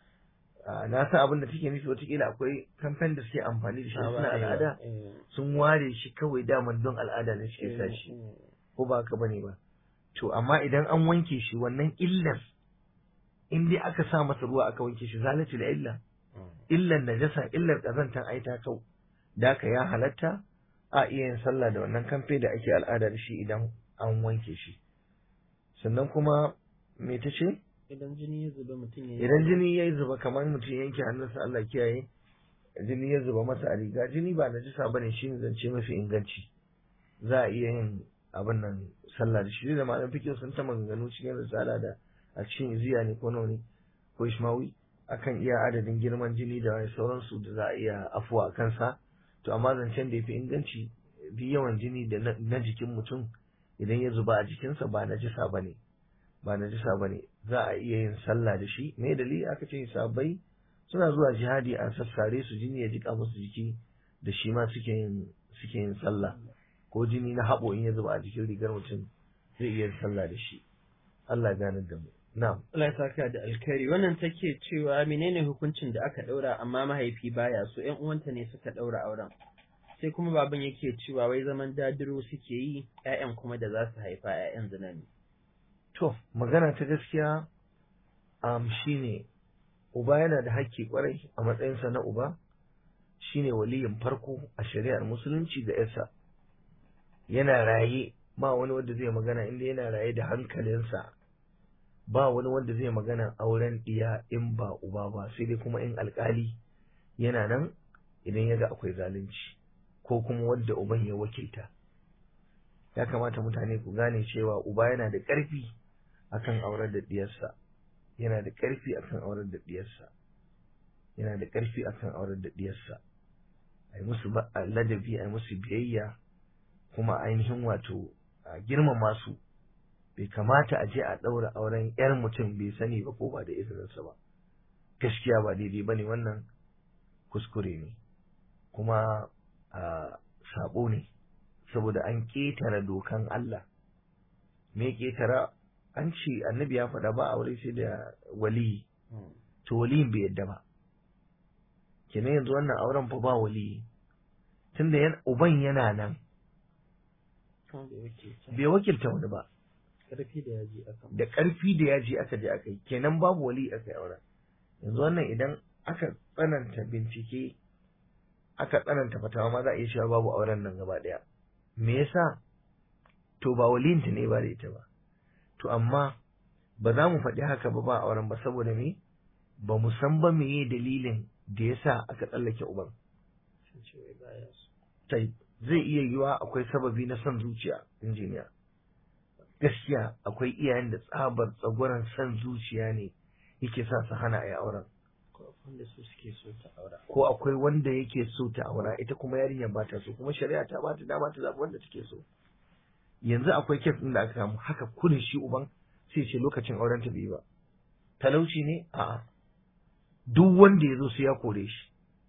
na san abin da take nufi watakila akwai kamfen da suke amfani da shi suna al'ada sun ware shi kawai daman don al'ada ne suke sa shi ko ba haka bane ba to amma idan an wanke shi wannan illar in dai aka sa masa ruwa aka wanke shi zalati da illa illar najasa illar kazantan ai ta kau da ka ya halatta a iya yin sallah da wannan kamfe da ake al'ada da shi idan an wanke shi sannan kuma me ta ce idan jini ya zuba mutum ya idan jini ya zuba kamar mutum yanke hannunsa Allah kiyaye jini ya zuba masa a riga jini ba najasa bane shine zance mafi inganci za a iya yin abin nan sallah da shi da malam fikin sun ta maganganu cikin risala da a cikin iziya ne ko nauni ko ishmawi akan iya adadin girman jini da wani sauransu da za a iya afuwa a kansa to amma zancen da ya fi inganci duk yawan jini da na jikin mutum idan ya zuba a jikinsa ba na jisa ba ne ba na jisa ba ne za a iya yin sallah da shi me dalili aka ce sabai suna zuwa jihadi a sassare su jini ya jika musu jiki da shi ma suke yin suke yin sallah ko jini na haɓo in ya zuba a jikin rigar mutum zai iya yin sallah da shi Allah ganar da mu Na'am. Allah ya saka da alkhairi wannan take cewa menene hukuncin da aka daura amma mahaifi baya so ƴan uwanta ne suka daura auren. Sai kuma baban yake cewa wai zaman dadiro suke yi ƴaƴan kuma da za su haifa ƴaƴan zina ne. to magana ta gaskiya um, shine uba yana da haƙƙi kwarai a matsayinsa na uba shine waliyin farko a shari'ar musulunci ga yarsa yana raye ba wani wanda zai magana inda yana raye da hankalinsa ba wani wanda zai magana auren ɗiya in ba uba ba sai dai kuma in alkali yana nan idan ya ga akwai zalunci ko kuma wadda uban ya wakilta ya kamata mutane ku gane cewa uba yana da ƙarfi akan aurar da ɗiyarsa yana da ƙarfi akan aurar da ɗiyarsa yana da ƙarfi akan aurar da ɗiyarsa a yi musu ladabi a yi musu biyayya kuma ainihin wato a girmama su bai kamata a je a ɗaura auren 'yar mutum bai sani ba ko ba da izininsa ba gaskiya ba daidai ba ne wannan kuskure ne kuma a sabo ne saboda an ƙetare dokan Allah me ƙetara an ce annabi ya faɗa ba aure sai da wali to waliyin bai yadda ba kenan yanzu wannan auren fa ba wali tunda uban yana nan bai wakilta wani ba karfi da yaji aka da ƙarfi da yaji aka je aka yi kenan babu wali aka yi auren yanzu wannan idan aka tsananta bincike aka tsananta fatawa ma za a iya cewa babu auren nan gaba ɗaya me yasa to ba walinta ne ba da ita ba to amma ba za mu faɗi haka ba ba auren ba saboda me ba mu san ba meye dalilin da yasa aka tsallake uban zai iya yiwa akwai sababi na son zuciya injiniya gaskiya akwai iyayen da tsabar tsagwaron son zuciya ne yake sa su hana a yi auren wanda su suke so ta aura ko akwai wanda yake so ta aura ita kuma yarinyar ba ta so kuma shari'a ta bata dama ta zaɓi wanda take so yanzu akwai kes ɗin da aka samu haka kudin shi uban sai ce lokacin auren ta bai ba talauci ne a'a duk wanda ya zo sai ya kore shi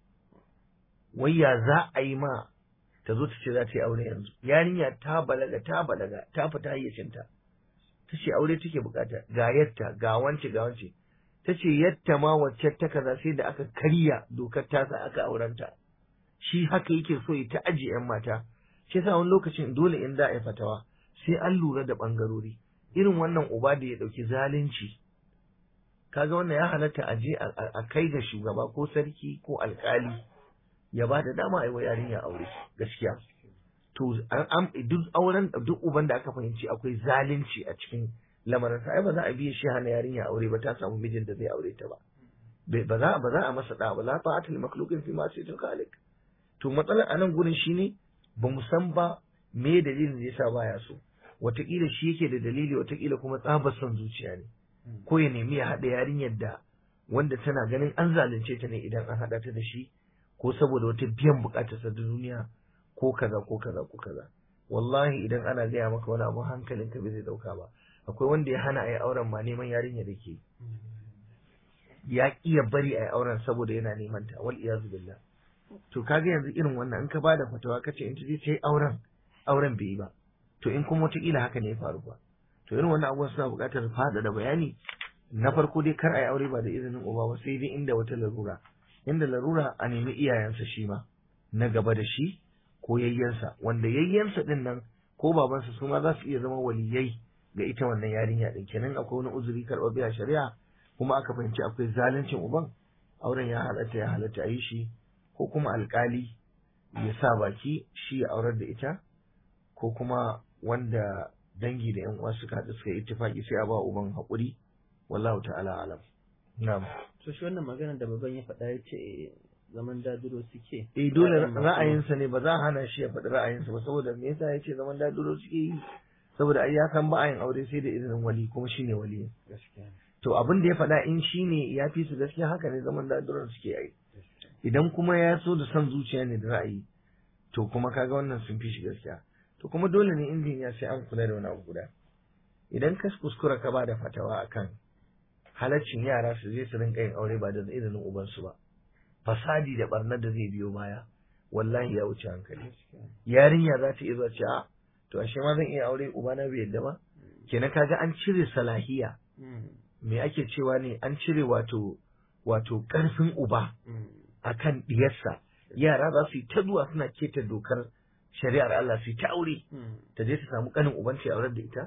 wai ya za a yi ma ta zo ta ce za ta yi aure yanzu yarinya ta balaga ta balaga ta fita hayyacinta ta ce aure take bukata ga yatta ga wance ga wance ta ce yatta ma wacce ta kaza sai da aka karya dokar tasa aka aurenta shi haka yake so ya ta ajiye yan mata shi yasa wani lokacin dole in za a yi fatawa sai an lura da bangarori irin wannan uba da ya dauki zalunci kaga wannan ya halatta a je a kai ga shugaba ko sarki ko alkali ya ba da dama a yi wa yarinya aure gaskiya to duk auren duk uban da aka fahimci akwai zalunci a cikin lamarin sa ai ba za a biye shi hana yarinya aure ba ta samu mijin da zai aure ta ba ba za ba za a masa da ba la ta'atul makhluqin fi ma sayyidul khaliq to matsalar anan gurin shine ba mu san ba me dalilin da yasa baya so wataƙila shi yake da dalili wataƙila kuma tsabar son zuciya ne ko ya nemi ya haɗa yarinyar da wanda tana ganin an zalunce ta ne idan an haɗa ta da shi ko saboda wata biyan buƙatar ta duniya ko kaza ko kaza ko kaza wallahi idan ana gaya maka wani abu hankalin ka bai zai dauka ba akwai wanda ya hana a yi auren ma neman yarinya da ke ya iya bari a yi auren saboda yana neman ta wal iyazu billah to kaga yanzu irin wannan in ka bada fatawa kace in ta je ta yi auren auren bai yi ba to in kuma wataƙila haka ne ya faru ba to irin wannan abubuwan suna buƙatar faɗa da bayani na farko dai kar a yi aure ba da izinin uba ba sai dai inda wata larura inda larura a nemi iyayensa shi ma na gaba da shi ko yayyansa wanda yayyansa din nan ko babansa su ma za su iya zama waliyai ga ita wannan yarinya din kenan akwai wani uzuri karɓar biya shari'a kuma aka fahimci akwai zaluncin uban auren ya halatta ya halatta a yi shi ko kuma alkali ya sa baki shi ya aurar da ita ko kuma wanda dangi da yan uwa suka haɗu suka yi ittifaki sai a ba uban haƙuri wallahu ta'ala alam na'am to shi wannan magana da baban ya faɗa ya ce zaman daduro suke eh dole ra'ayinsa ne ba za a hana shi ya faɗi ra'ayinsa ba saboda me yasa ya ce zaman daduro suke yi saboda ai ya san ba yin aure sai da izinin wali kuma shine wali gaskiya to abin da ya faɗa in shine ya fi su gaskiya haka ne zaman daduron suke yi idan kuma ya so da son zuciya ne da ra'ayi to kuma kaga wannan sun fi shi gaskiya to kuma dole ne injiniya sai an kula da wani abu guda idan ka kuskura ka ba da fatawa akan halaccin yara su je su rinka yin aure ba da izinin ubansu ba fasadi da barnar da zai biyo baya wallahi ya wuce hankali yarinya za ta iya zuwa ce a to ashe ma zan iya aure ubana bai yadda ba kenan kaga an cire salahiya me ake cewa ne an cire wato wato karfin uba akan diyarsa yara za su yi ta zuwa suna keta dokar shari'ar Allah su yi ta aure ta je ta samu kanin uban ta aurar da ita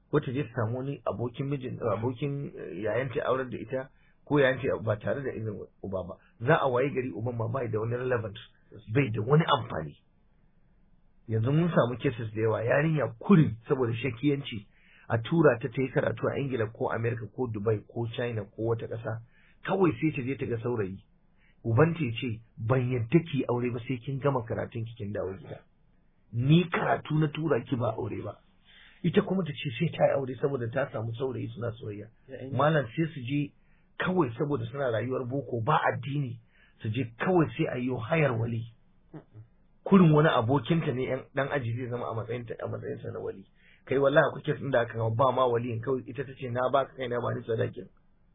ko ta je ta samu wani abokin mijin abokin yayanta aurar da ita ko yayanta ba tare da izinin uba ba za a waye gari uban ma bai da wani relevant bai da wani amfani yanzu mun samu cases da yawa yarinya kurin saboda shakiyanci a tura ta ta yi karatu a ingila ko america ko dubai ko china ko wata ƙasa kawai sai ta je ta ga saurayi ubanta ya ce ban yadda ki aure ba sai kin gama karatun ki kin dawo gida ni karatu na tura ki ba aure ba ita kuma ta ce sai ta yi aure saboda ta samu saurayi suna soyayya malam sai su je kawai saboda suna rayuwar boko ba addini su je kawai sai a yi hayar wali kurin wani abokinta ne yan dan aji zai zama a matsayin ta a matsayin sa na wali kai wallahi akwai kesin da aka ba ma waliyin kawai ita ta ce na baka kai na ba ni sadakin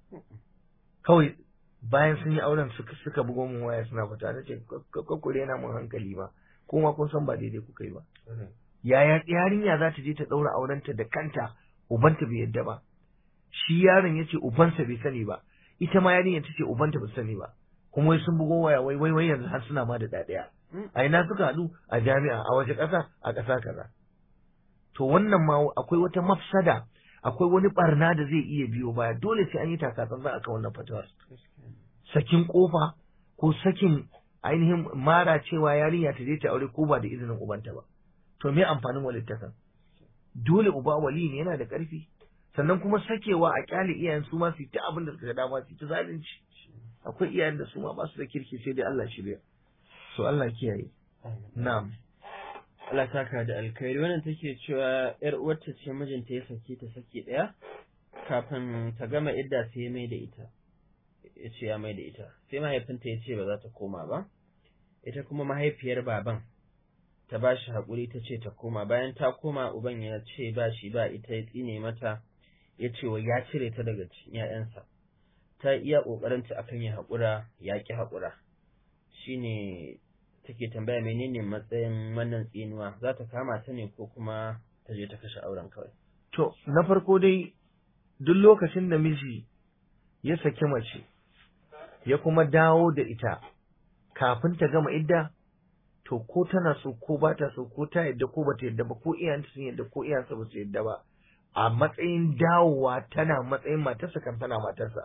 kawai bayan sun yi auren suka suka bugo mun waya suna fita na ce kakkure yana mun hankali ba kuma kun san ba daidai kuka yi ba yaya yarinya za ta je ta daura aurenta da kanta ubanta bai yadda ba shi yaron ya ce ubansa bai sani ba ita ma yarinya ta ce ubanta bai sani ba kuma wai sun bugo waya wai wai wai yanzu har suna ma da ɗaya a ina suka haɗu a jami'a a wace ƙasa a ƙasa kaza to wannan ma akwai wata mafsada akwai wani barna da zai iya biyo baya dole sai an yi takatsantsan akan wannan fatawar sakin kofa ko sakin ainihin mara cewa yarinya ta je ta aure ko ba da izinin ubanta ba to me amfanin walittakan dole uba wali ne yana da ƙarfi sannan kuma sakewa a kyale iyayen su ma su ta abin da suka dama su ta zalunci akwai iyayen da su ma ba su da kirki sai dai Allah shirya so Allah kiyaye na'am Allah saka da alkhairi wannan take cewa yar uwarta ce mijinta ya sake ta sake daya kafin ta gama idda sai ya mai da ita ya ce ya mai da ita sai mahaifinta ya ce ba za ta koma ba ita kuma mahaifiyar baban ta ba shi haƙuri ta ce ta koma bayan ta koma uban ya ce ba shi ba ita ya tsine mata ya ce wa ya cire ta daga cikin ‘ya'yansa ta iya ƙoƙarinta akan ya haƙura ya ƙi haƙura shine take tambaya menene matsayin wannan tsinuwa za ta kama ta ne ko kuma ta je ta kashe auren kawai to na farko dai duk lokacin da miji ya saki mace ya kuma dawo da ita kafin ta gama idda to ko tana so ko ba ta so ko ta yadda ko ba ta yadda ba ko iyayenta sun yadda ko iyayensa ba su yadda ba a matsayin dawowa tana matsayin matarsa kan tana matarsa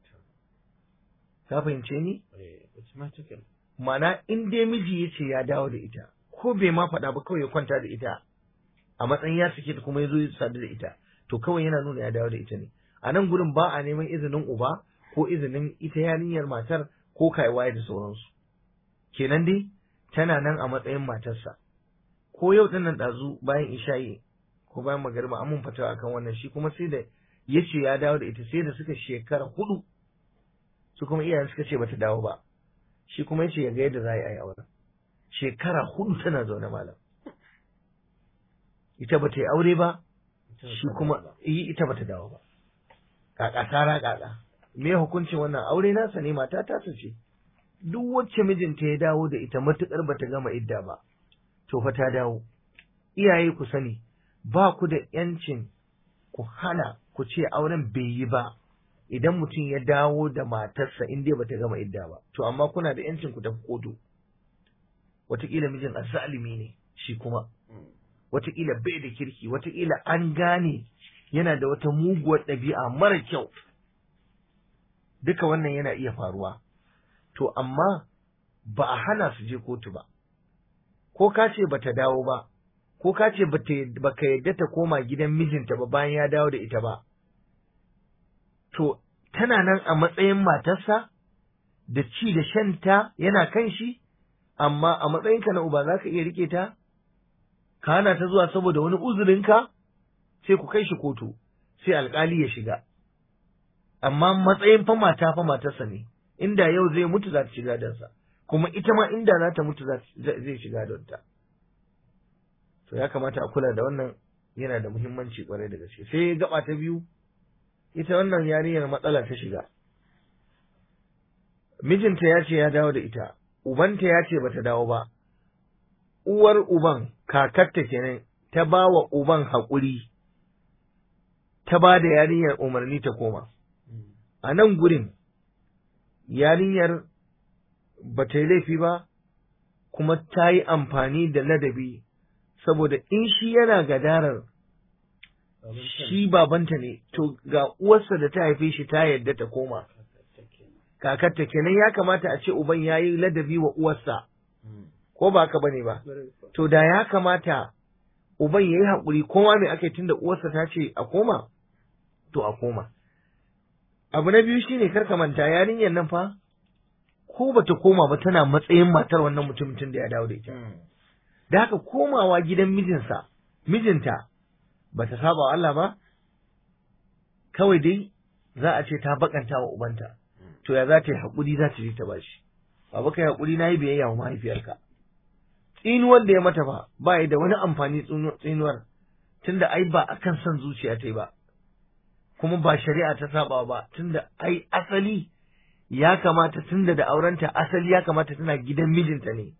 ka fahimce ni mana in dai miji ya ce ya dawo da ita ko bai ma faɗa ba kawai ya kwanta da ita a matsayin ya sake ta kuma ya zo ya sadu da ita to kawai yana nuna ya dawo da ita ne a nan gurin ba a neman izinin uba ko izinin ita yarinyar matar ko kaiwaye da sauransu kenan dai tana nan a matsayin matarsa ko yau din nan ɗazu bayan isha'i ko bayan magariba an mun fatawa akan wannan shi kuma sai da ya ce ya dawo da ita sai da suka shekara hudu su kuma iyayen suka ce bata dawo ba shi kuma ya ce ya ga yadda za a yi auren shekara hudu tana zaune malam ita bata yi aure ba shi kuma yi ita bata dawo ba kaka tara kaka me hukuncin wannan aure nasa ne mata ta ce duk wacce mijinta ya dawo da ita matukar bata gama idda ba to fa ta dawo iyaye ku sani ba ku da yancin ku hana ku ce auren bai yi ba idan mutum ya dawo da matarsa in dai bata gama idda ba to amma kuna da yancin ku tafi kotu wataƙila mijin azzalimi ne shi kuma wataƙila bai da kirki wataƙila an gane yana da wata muguwar ɗabi'a mara kyau duka wannan yana iya faruwa to amma ba a hana su je kotu ba ko ka ce bata dawo ba ko ka ce baka yadda ta koma gidan mijinta ba bayan ya dawo da ita ba to tana nan a matsayin matarsa da ci da shanta yana kan shi amma a matsayinka na uba za ka iya rike ta ka hana ta zuwa saboda wani uzurinka sai ku kai shi kotu sai alkali ya shiga amma matsayin fa mata fa matarsa ne inda yau zai mutu za ta shiga dansa kuma ita ma inda za ta mutu zai shiga don ta to ya kamata a kula da wannan yana da muhimmanci kwarai da gaske sai gaba ta biyu ita wannan yarinyar matsala ta shiga mijinta ya ce ya dawo da ita ubanta ya ce bata dawo ba uwar uban kakarta kenan ta ba wa uban haƙuri ta ba da yarinyar umarni ta koma a nan gurin yarinyar ba ta yi laifi ba kuma ta yi amfani da ladabi saboda in shi yana gadarar shi babanta ne to ga uwarsa da ta haife shi ta yadda ta koma kakarta kenan ya kamata a ce uban ya yi ladabi wa uwarsa ko ba haka bane ba to da ya kamata uban ya yi haƙuri koma mai aka yi tunda uwarsa ta ce a koma to a koma abu na biyu shine kar ka manta yarinyar nan fa ko bata koma ba tana matsayin matar wannan mutumin da ya dawo da ita da haka komawa gidan mijinsa mijinta bata saba wa Allah ba kawai dai za a ce ta bakanta wa ubanta to ya za ta yi haƙuri za ta je ta bashi baba kai haƙuri na yi biyayya wa mahaifiyarka tsinuwar da ya mata ba ba da wani amfani tsinuwar tunda ai ba akan son zuciya ta yi ba kuma ba shari'a ta saba ba tunda ai asali ya kamata tunda da aurenta asali ya kamata tana gidan mijinta ne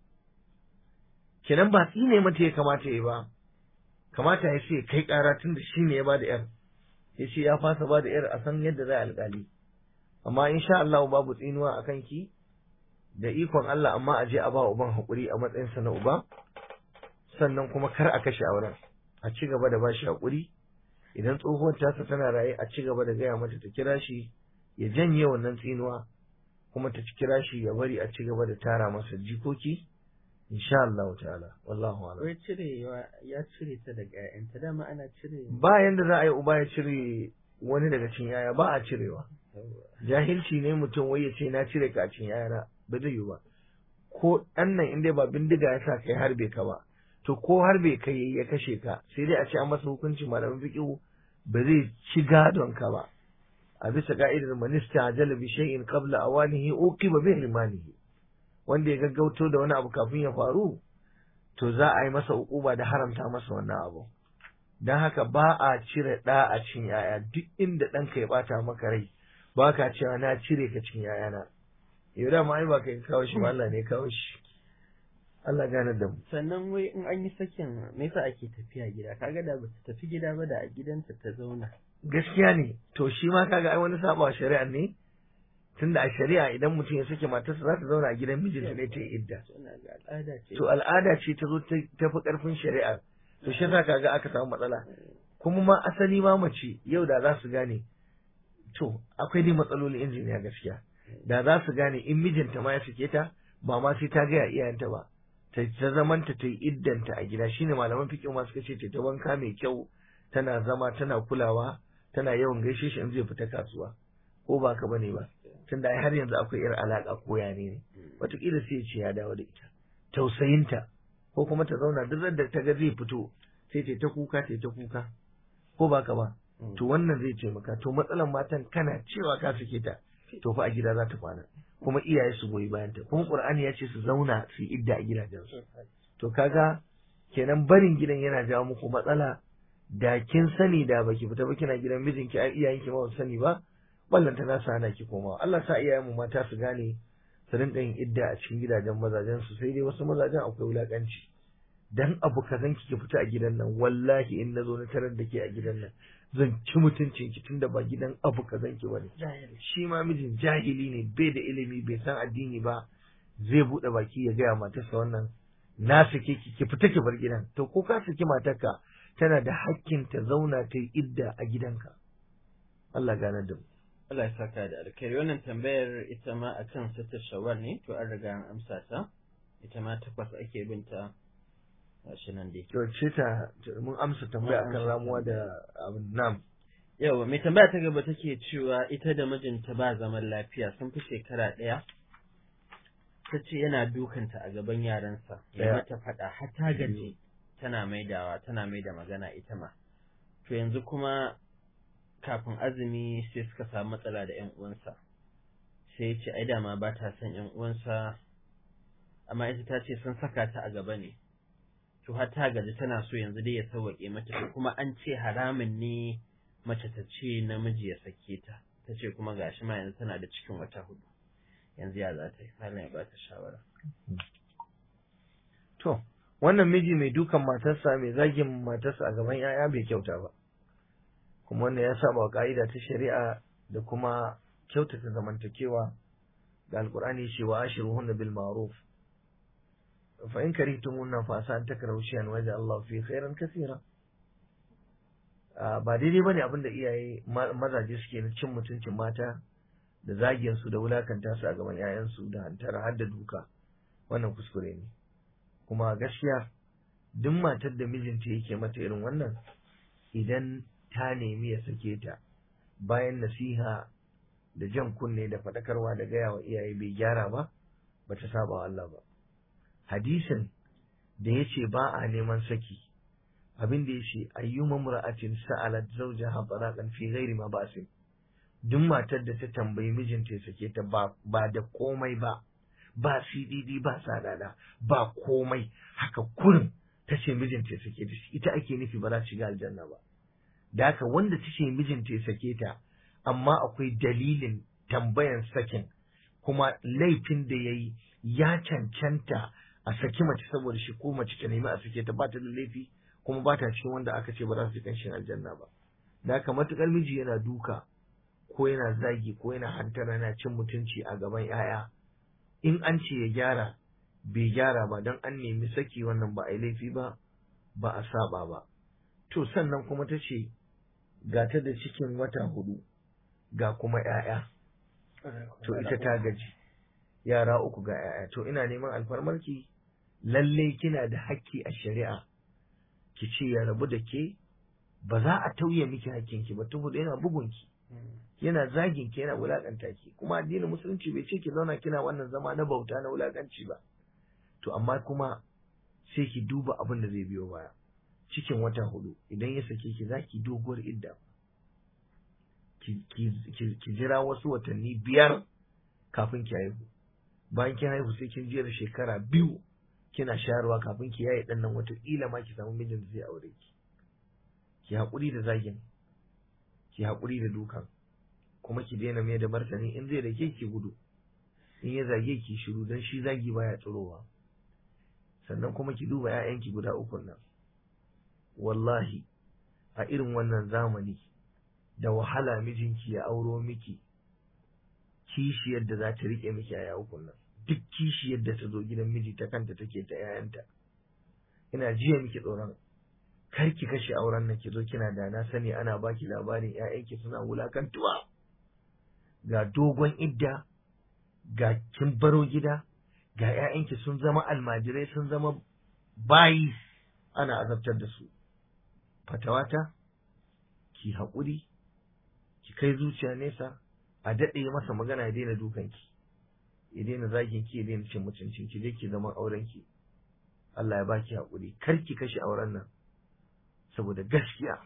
kenan ba tsine mata ya kamata ya ba kamata ya ce kai kara tunda shi ne ya ba da yar ya ce ya fasa ba da yar a san yadda za a alƙali amma insha Allah babu tsinuwa a kanki da ikon Allah amma a je a ba uban haƙuri a matsayinsa na uba sannan kuma kar a kashe auren a ci gaba da bashi haƙuri idan tsohuwar tasa tana raye a ci gaba da gaya mata ta kira shi ya janye wannan tsinuwa kuma ta kira shi ya bari a ci gaba da tara masa jikoki insha Allah ta'ala wallahu a'lam Wai cirewa ya cire ta daga ƴaƴanta dama ana cire ba yanda za a yi uba ya cire wani daga cikin yaya ba a cirewa jahilci ne mutum wai ya ce na cire ka a cikin yayana ba zai yi ba ko ɗan nan inda ba bindiga ya sa kai harbe ka ba to ko harbe ka yi ya kashe ka sai dai a ce an masa hukunci malamin fiqhu ba zai ci gadon ka ba a bisa ka'idar manista ajala bi shay'in qabla awanihi uqiba bi hirmanihi wanda ya gaggauto da wani abu kafin ya faru to za a yi masa ukuba da haramta masa wannan abu don haka ba a cire ɗa a cikin yaya duk inda ɗanka ya ɓata maka rai ba ka cewa na cire ka cikin yayana yau da ma ai ba kai kawo shi ba Allah ne kawo shi Allah gane da mu sannan wai in an yi sakin me yasa ake tafiya gida kaga da ba ta tafi gida ba da a gidanta ta zauna gaskiya ne to shi ma kaga ai wani saba shari'a ne tunda a shari'a idan mutum ya sake matarsa za ta zauna a gidan mijinta ne ta yi idda suna ga al'ada ce to al'ada ce ta zo ta fi karfin shari'a to shi yasa kaga aka samu matsala kuma ma asali ma mace yau da za su gane to akwai dai matsalolin injiniya gaskiya da za su gane in mijinta ma ya sake ta ba ma sai ta gaya iyayenta ba ta ta zamanta ta yi iddanta a gida shine malaman fiqh ma suka ce ta wanka mai kyau tana zama tana kulawa tana yawan gaishe shi in zai fita kasuwa ko ba ka bane ba tunda ai har yanzu akwai irin alaka ko ya ne wataƙila sai ya ce ya dawo da ita tausayinta ko kuma ta zauna duk da ta ga zai fito sai ta ta kuka ta ta kuka ko ba ka ba to wannan zai taimaka to matsalan matan kana cewa ka sake ta to fa a gida za ta kwana kuma iyaye su goyi bayan ta kuma qur'ani ya ce su zauna su yi idda a gidajensu to kaga kenan barin gidan yana jawo muku matsala da kin sani da baki fita ba kina gidan mijinki ai iyayenki ma ba su sani ba wallan ta nasa hana ki komawa Allah sa iyayenmu mata su gane su rinka yin idda a cikin gidajen mazajen su sai dai wasu mazajen akwai wulakanci dan abu kazan ki ki fita a gidan nan wallahi in nazo na tarar da ke a gidan nan zan ci mutuncin ki tunda ba gidan abu kazan ki bane shi ma mijin jahili ne bai da ilimi bai san addini ba zai bude baki ya gaya matarsa wannan na sake ki ki fita ki bar gidan to ko ka saki matarka tana da hakkin ta zauna ta yi idda a gidanka Allah gane da mu Allah ya saka da alkhairi wannan tambayar ita ma akan sitar shawar ne to an riga an amsa ta ita ma takwas ake binta gashi nan dai to ce ta mun amsa tambaya Mun akan amsa ramuwa da abin nam yawa mai tambaya ta gaba take cewa ita da mijinta ba zaman lafiya sun fi shekara ɗaya ta ce yana dukanta a gaban yaransa ya Ɗaya. mata faɗa har ta gaji tana maidawa tana maida magana ita ma to yanzu kuma kafin azumi sai suka samu matsala da ƴan uwansa sai ya ce ai dama ba ta son ƴan uwansa amma ita ta ce sun saka ta a gaba ne to har ta gaji tana so yanzu dai ya sauwaƙe mata to kuma an ce haramun ne mace ta ce namiji ya sake ta ta ce kuma gashi ma yanzu tana da cikin wata hudu yanzu ya za ta yi malam ya ba ta shawara to wannan miji mai dukan matarsa mai zagin matarsa a gaban yaya bai kyauta ba kuma wannan ya saba wa ka'ida ta shari'a da kuma kyautata zamantakewa da alkur'ani ce wa ashiruhunna bil ma'ruf fa in karihtumunna fa asa an takrahu shay'an wa Allah fi khairan kaseera ba daidai bane abin da iyaye mazaje suke na cin mutuncin mata da zagin su da wulakanta su a gaban 'ya'yansu da hantara har da duka wannan kuskure ne kuma gaskiya duk matar da mijinta yake mata irin wannan idan ta nemi ya sake ta bayan nasiha da jan kunne da faɗakarwa da gaya wa iyaye bai gyara ba ba ta saba wa Allah ba hadisin da ya ce ba a neman saki abin da ya ce ayyuma mura'atin sa'alat zawjaha talaqan fi ghairi ma ba'sin duk matar da ta tambayi mijinta ya sake ta ba ba da komai ba ba CDD ba sadada ba komai haka kurin ta ce mijinta ya sake ta ita ake nufi ba za ta shiga aljanna ba da haka wanda ta ce mijinta ya sake ta amma akwai dalilin tambayan sakin kuma laifin da ya yi ya cancanta a saki mace saboda shi ko mace ta nemi a sake ta ba ta da laifi kuma ba ta cikin wanda aka ce ba za su ji kanshin aljanna ba da haka matukar miji yana duka ko yana zagi ko yana hantara yana cin mutunci a gaban 'ya'ya in an ce ya gyara bai gyara ba don an nemi saki wannan ba a yi laifi ba ba a saba ba to sannan kuma ta ce ga ta da cikin wata hudu ga kuma ‘ya'ya to ita ta gaji yara uku ga ‘ya'ya to ina neman alfarmarki lallai kina da hakki a shari'a ki ce ya rabu da ke ba za a tauye miki hakkinki ba tuhu yana bugunki yana zagin ki yana wulakanta ki kuma addinin musulunci bai ce ki zauna kina wannan zama na bauta na wulakanci ba to amma kuma sai ki duba abin da zai biyo baya cikin wata hudu idan ya sake ki za ki doguwar idda ki jira wasu watanni biyar kafin ki haihu bayan kin haihu sai kin jera shekara biyu kina shayarwa kafin ki yaye ɗan nan wataƙila ma ki samu mijin da zai aure ki ki haƙuri da zagin ki haƙuri da dukan kuma ki daina mai da martani in zai dake ki gudu in ya zage ki shiru don shi zagi baya tsirowa sannan kuma ki duba 'ya'yanki guda uku nan wallahi a irin wannan zamani da wahala mijinki ya auro miki kishiyar da za ta riƙe miki a ukun nan duk kishiyar da ta zo gidan miji ta kanta take ta 'ya'yanta ina jiya miki tsoron kar ki kashe auren nan ki zo kina da na sani ana baki labarin 'ya'yanki suna wulakantuwa ga dogon idda ga kin baro gida ga 'ya'yanki sun zama almajirai sun zama bayi ana azabtar da su fatawata ki haƙuri ki kai zuciya nesa a daɗe masa magana ya daina dukanki ya daina zagin ki ya daina cin mutuncin ki je ki zama auren ki Allah ya baki haƙuri kar ki kashe auren nan saboda gaskiya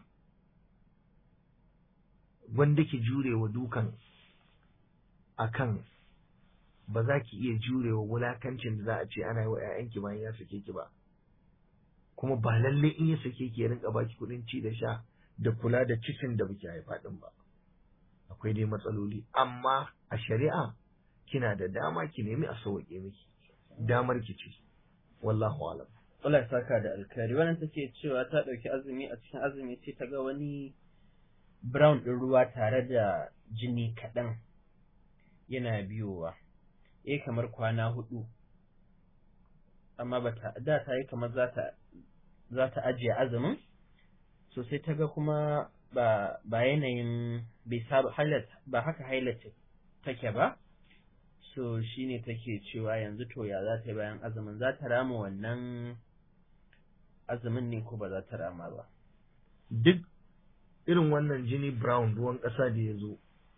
wanda ki jure wa dukan akan ba za ki iya jure wa wulakancin da za a ce ana yi wa 'ya'yanki bayan ya sake ki ba kuma ba lalle in ya sake ki ya rinka baki kuɗin ci da sha da kula da cikin da baki haifa din ba akwai dai matsaloli amma a shari'a kina da dama ki nemi a sauke miki damar ki ce wallahu alam Allah ya saka da alkhairi wannan take cewa ta ɗauki azumi a cikin azumi sai ta ga wani brown ɗin ruwa tare da jini kaɗan yana biyowa eh kamar kwana hudu amma bata da ta yi kamar za ta za ta ajiye azumin so sai ta ga kuma ba ba yanayin bai saba hailat ba haka hailat take ba so shine take cewa yanzu to ya za ta yi bayan azumin za ta rama wannan azumin ne ko ba za ta rama ba duk irin wannan jini brown ruwan ƙasa da ya zo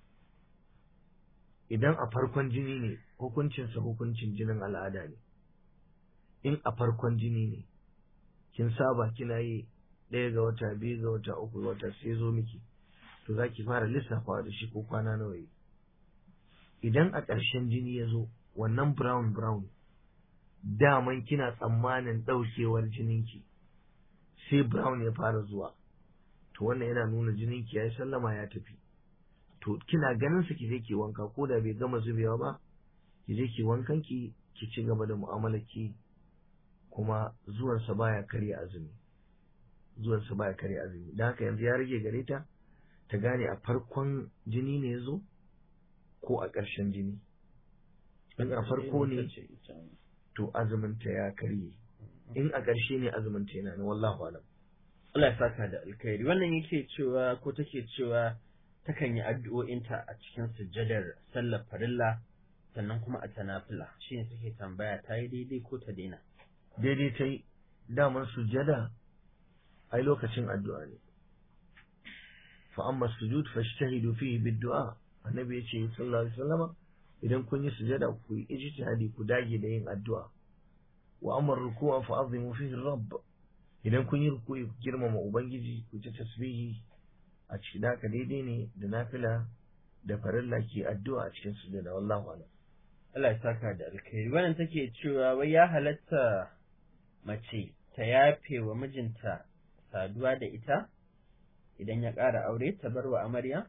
idan a farkon jini ne hukuncinsa hukuncin jinin al'ada ne in a farkon jini ne kin saba kina yi ɗaya ga wata biyu ga wata uku ga wata sai zo miki to za ki fara lissafawa da shi ko kwana nawa yi idan a ƙarshen jini ya zo wannan brown brown daman kina tsammanin ɗaukewar jininki sai brown ya fara zuwa to wannan yana nuna jininki ya yi sallama ya tafi to kina ganin sa ki je ki wanka ko da bai gama zubewa ba ki je ki wankan ki ki ci gaba da mu'amalar ki kuma zuwansa baya karya azumi zuwansa baya karya azumi dan haka yanzu ya rage gare ta ta gane a farkon jini ne ya zo ko a ƙarshen jini in a farko ne to azumin ta ya karye in a ƙarshe ne azumin ta yana na wallahu alam Allah ya saka da alkhairi wannan yake cewa ko take cewa takan yi addu'o'inta a cikin sujjadar sallar farilla sannan kuma a tanafila shi ne take tambaya ta yi daidai ko ta daina daidai ta yi daman sujada ai lokacin addu'a ne fa amma sujud fashtahidu fihi bid-du'a annabi ya ce sallallahu alaihi wasallama idan kun yi sujada ku yi ijtihadi ku dage da yin addu'a wa amma ruku'a fa azimu fihi rabb idan kun yi ruku'i ku girmama ubangiji ku ci tasbihi a cikin haka daidai ne da nafila da farilla ke addu'a a cikin sujada wallahu a'lam Allah ya saka da alkhairi wannan take cewa wai ya halatta mace ta yafe wa mijinta saduwa da ita idan ya ƙara aure ta bar wa amarya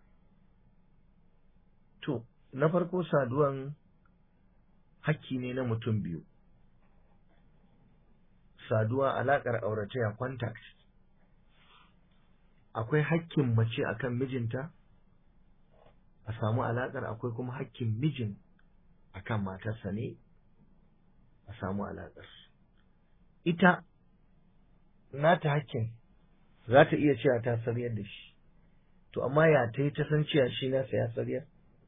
to na farko saduwan hakki ne na mutum biyu saduwa alaƙar aurataya contact akwai hakkin mace akan mijinta a samu alaƙar akwai kuma hakkin mijin akan matarsa ne a samu alaƙar ita nata hakkin za ta iya cewa ta saryar da shi to amma ya ta yi ta san cewa shi nasa ya saryar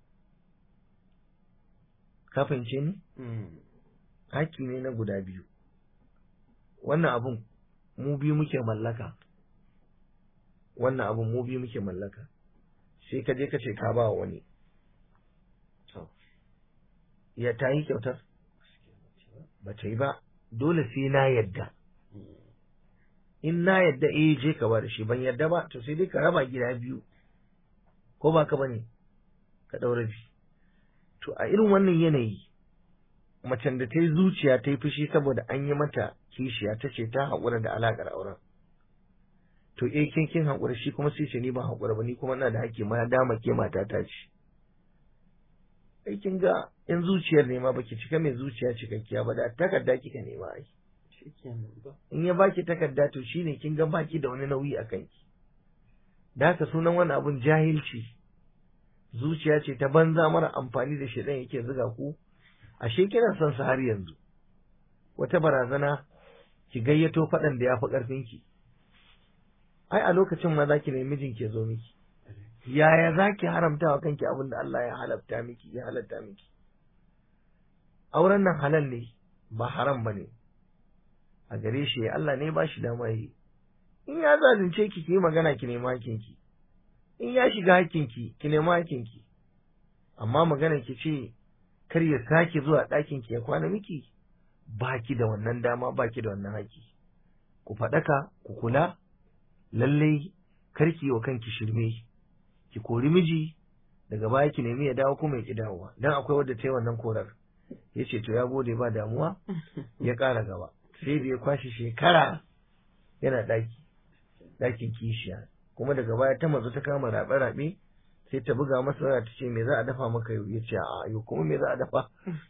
ka fahimce ni hakki ne na guda biyu wannan abun mu biyu muke mallaka wannan abun mu biyu muke mallaka sai ka je ka ce ka ba wani ya ta yi kyautar ba ta yi ba dole sai na yadda in na yadda eh je ka ba da shi ban yadda ba to sai dai ka raba gida biyu ko ba ka bane ka ɗaura bi to a irin wannan yanayi macen da ta yi zuciya ta yi fushi saboda an yi mata kishiya ta ce ta haƙura da alaƙar auren to eh kin kin haƙura shi kuma sai ce ni ban haƙura ba ni kuma ina da haƙƙi ma dama ke mata ta ce ai kin ga in zuciyar nema baki cika mai zuciya cikakkiya ba da takarda kika nema ai in ya baki takarda to shine kin ga baki da wani nauyi a kanki da haka sunan wani abun jahilci zuciya ce ta banza mara amfani da shedan yake zuga ku ashe kina son sa har yanzu wata barazana ki gayyato faɗan da ya fi ƙarfinki ai a lokacin ma za ki nemi mijin ke zo miki yaya za ki haramta wa kanki abin da Allah ya halatta miki ya halatta miki auren nan halal ne ba haram ba ne a gare shi Allah ne ba shi dama yi in ya zalunce ki ki magana ki nema hakinki in ya shiga hakinki ki nema hakinki amma magana ki ce kar ya sake zuwa ɗakin ki ya kwana miki baki da wannan dama baki da wannan haki ku faɗaka ku kula lallai karki wa kanki shirme ki kori miji daga baya ki nemi ya dawo kuma ya ki dawowa dan akwai wadda ta yi wannan korar ya ce to ya gode ba damuwa ya ƙara gaba sai da ya kwashe shekara yana ɗaki ɗakin kishiya kuma daga baya ta mazu ta kama raɓe-raɓe sai ta buga masa waya ta ce me za a dafa maka yau ya ce a yau kuma me za a dafa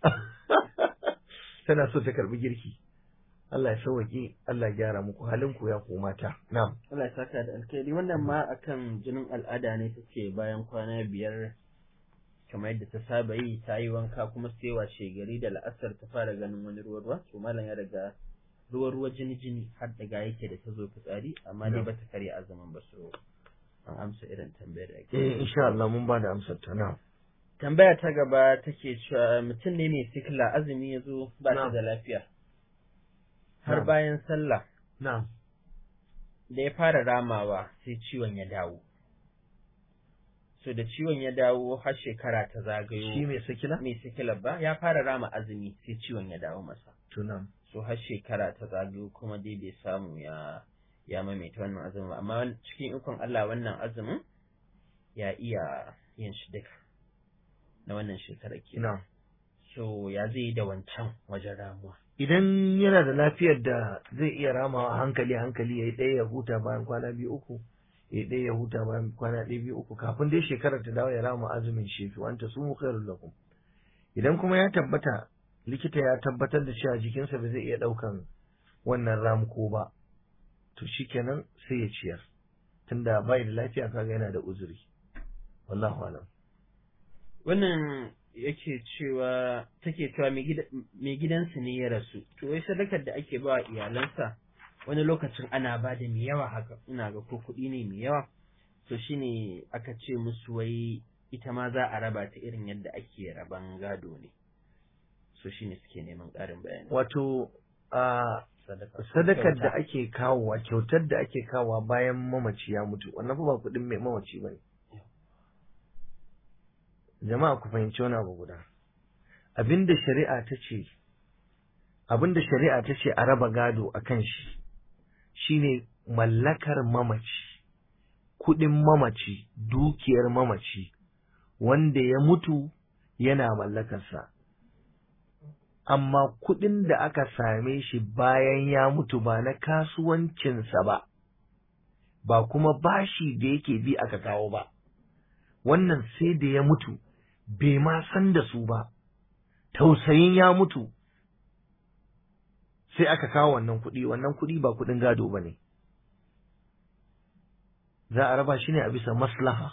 tana so ta karbi girki Allah ya sauwaƙe Allah ya gyara muku halin ku ya mata na'am Allah ya saka da alkhairi wannan ma akan jinin al'ada ne take bayan kwana biyar kamar yadda ta saba yi ta yi wanka kuma sai washe gari da la'asar ta fara ganin wani ruwa ruwa to malam ya daga ruwa ruwa jini jini har daga yake da ta zo fitsari amma dai bata karya azumin ba so an amsa irin tambayar da ake eh insha Allah mun ba da amsar ta na'am tambaya ta gaba take cewa mutum ne mai sikila azumi ya zo ba ta da lafiya har bayan sallah na'am da ya fara ramawa sai ciwon ya dawo so da ciwon ya dawo har shekara ta zagayo shi mai sikila mai sikila ba ya fara rama azumi sai ciwon ya dawo masa to na'am so har shekara ta zagayo kuma dai bai samu ya ya maimaita wannan azumin ba amma cikin ikon Allah wannan azumin ya iya yin shi duka na wannan shekarar ke na'am so ya zai yi da wancan wajen ramuwa idan yana da lafiyar da zai iya ramawa hankali hankali ya yi ɗaya ya huta bayan kwana biyu uku ya yi ɗaya ya huta bayan kwana ɗaya biyu uku kafin dai shekarar ta dawo ya rama azumin shefi wanta su mu khairul lakum idan kuma ya tabbata likita ya tabbatar da cewa jikinsa ba zai iya ɗaukan wannan ramuko ba to shikenan sai ya ciyar tunda bai da lafiya kaga yana da uzuri wallahu alam wannan yake cewa take cewa mai gidansu ne ya rasu to wai sadakar da ake ba iyalansa wani lokacin ana ba da mai yawa haka ina ga ko kuɗi ne mai yawa to shine aka ce musu wai ita ma za a raba ta irin yadda ake raban gado ne so shine suke neman ƙarin bayani wato a sadaka sadakar da ake kawowa kyautar da ake kawowa bayan mamaci ya mutu wannan fa ba kuɗin mai mamaci bane jama'a ku fahimci wani abu guda abinda shari'a ta ce abinda shari'a ta ce a raba gado a kan shi shine mallakar mamaci kuɗin mamaci dukiyar mamaci wanda ya mutu yana mallakarsa amma kuɗin da aka same shi bayan ya mutu ba na kasuwancinsa ba ba kuma bashi da yake bi aka kawo ba wannan sai da ya mutu bai ma san da su ba tausayin ya mutu sai aka kawo wannan kuɗi wannan kuɗi ba kuɗin gado ba ne za a raba shi ne a bisa maslaha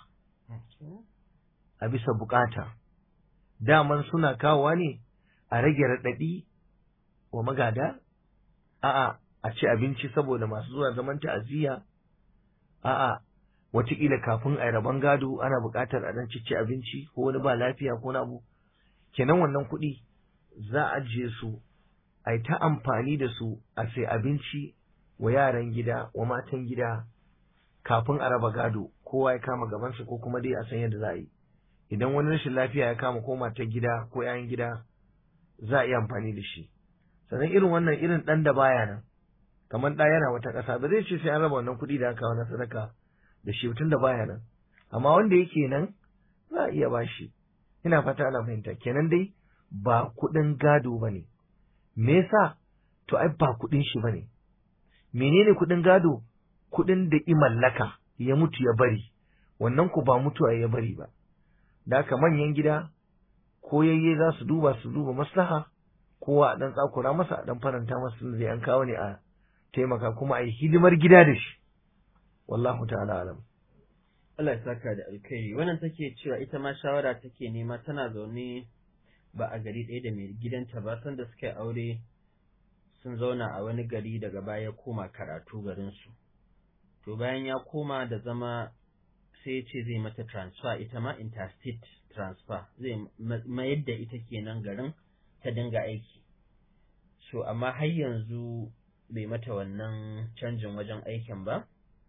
a bisa bukata daman suna kawowa ne a rage raɗaɗi wa magada a'a a ci abinci saboda masu zuwa zaman ta'aziyya a'a wataƙila kafin a yi rabon gado ana buƙatar a ɗan cici abinci ko wani ba lafiya ko na abu kenan wannan kuɗi za a ajiye su a yi ta amfani da su a sai abinci wa yaran gida wa matan gida kafin a raba gado kowa ya kama gabansa ko kuma dai a san yadda za a yi idan wani rashin lafiya ya kama ko matar gida ko 'ya'yan gida za a iya amfani da shi sannan irin wannan irin ɗan da baya nan kamar ɗa yana wata ƙasa ba zai ce sai an raba wannan kuɗi da aka kawo na sadaka da shi tun da baya nan amma wanda yake nan za a iya bashi ina fata ana fahimta kenan dai ba kuɗin gado ba ne me yasa to ai ba kuɗin shi ba ne menene kuɗin gado kuɗin da i mallaka ya mutu ya bari wannan ku ba mutuwa ya bari ba da haka manyan gida ko yayye za su duba su duba maslaha kowa a ɗan tsakura masa a ɗan faranta masa zai an kawo ne a taimaka kuma a yi hidimar gida da shi wallahu ta'ala alam Allah ya saka da alkhairi wannan take cewa ita ma shawara take nema tana zaune ba a gari ɗaya da mai gidanta ba sanda suka yi aure sun zauna a wani gari daga baya koma karatu garinsu to bayan ya koma da zama sai ya ce zai mata transfer ita ma interstate transfer zai mayar da ita kenan garin ta dinga aiki so amma har yanzu bai mata wannan canjin wajen aikin ba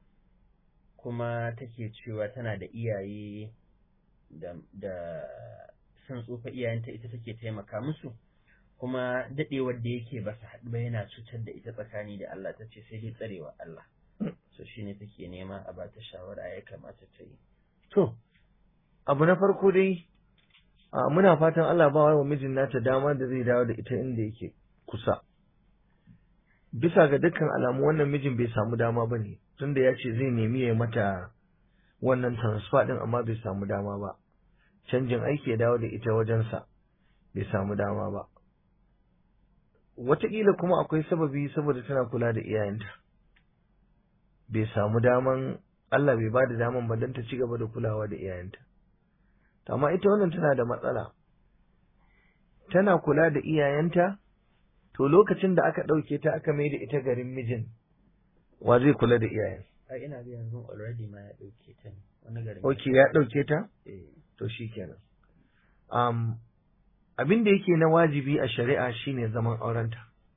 kuma take cewa tana da iyaye da, da sun tsufa iyayenta ita take taimaka musu kuma daɗewar da yake ba su haɗu ba yana cutar da ita tsakani da Allah ta ce sai dai tsarewa Allah so shine take nema a bata shawara ya kamata ta yi to abu na farko dai a muna fatan Allah ba wa mijin nata dama da zai dawo da ita inda yake kusa bisa ga dukkan alamu wannan mijin bai samu dama ba ne tunda ya ce zai nemi ya mata wannan transfer din amma bai samu dama ba canjin aiki ya dawo da ita wajensa bai samu dama ba wataƙila kuma akwai sababi saboda tana kula da iyayenta bai samu daman Allah bai ba da daman ba don ta ci gaba da kulawa da iyayenta amma ita wannan tana da matsala tana kula da iyayenta to lokacin da aka ɗauke ta aka mai da ita garin mijin wa zai kula da iyayen ai ina ga yanzu already ma ya ɗauke ta ne wani garin ok ya ɗauke ta eh to shi kenan um, abin da yake na wajibi a shari'a shine zaman aurenta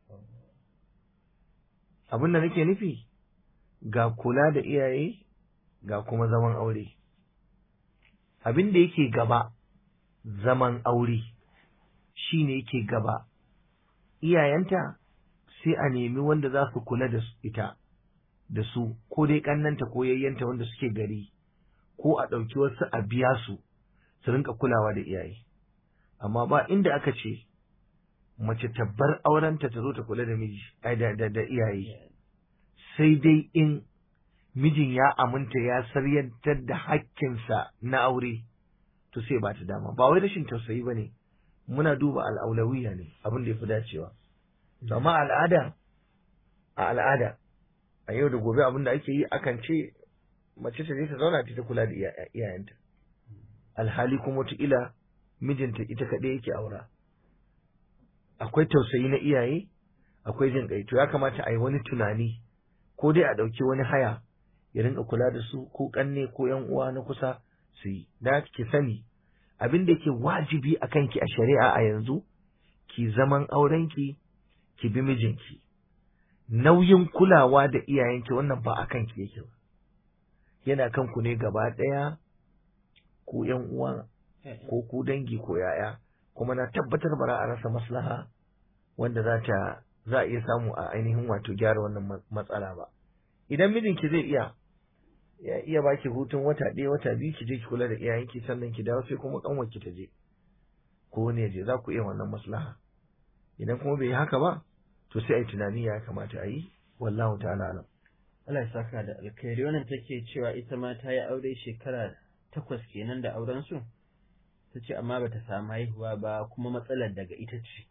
abin da nake nufi ga kula da iyaye ga kuma zaman aure abin da yake gaba zaman aure shine yake gaba iyayenta sai a nemi wanda za su kula da ita da su ko dai kannanta ko yayyanta wanda suke gari ko a ɗauki wasu a biya su su rinka kulawa da iyaye amma ba inda aka ce mace tabbar aurenta ta zo ta kula da miji ai da, da, da iyaye sai dai in mijin ya aminta ya saryantar da hakkinsa na aure to sai ba ta dama ba wai rashin tausayi ba ne muna duba al'aulawiya ne abin da ya fi dacewa amma al'ada a al'ada a yau da gobe abin da ake yi akan ce mace ta je ta zauna ta kula da iyayenta alhali kuma wataƙila mijinta ita kaɗai yake aura akwai tausayi na iyaye akwai jin ƙai to ya kamata a yi wani tunani ko dai a ɗauki wani haya ya rinka kula da su ko ƙanne ko ‘yan uwa na kusa su yi da ki sani abin da yake wajibi a kanki a shari'a a yanzu ki zaman aurenki ki bi mijinki nauyin kulawa da iyayenki wannan ba a kanki yake ba yana kanku ne gaba ɗaya ko ‘yan uwa ko ku dangi ko ‘ya'ya kuma na tabbatar ba za a rasa maslaha wanda za ta za a iya samu a ainihin wato gyara wannan matsala ba idan mijinki zai iya ya iya baki hutun wata ɗaya wata biyu ki je ki kula da iyayenki sannan ki dawo sai kuma kanwarki ta je ko wani ya je za ku iya wannan maslaha idan kuma bai yi haka ba to sai a yi tunani ya kamata a yi wallahu ta'ala alam Allah ya saka da alkhairi wannan take cewa ita ma ta yi aure shekara takwas kenan da auren su ta ce amma bata samu haihuwa ba kuma matsalar daga ita ce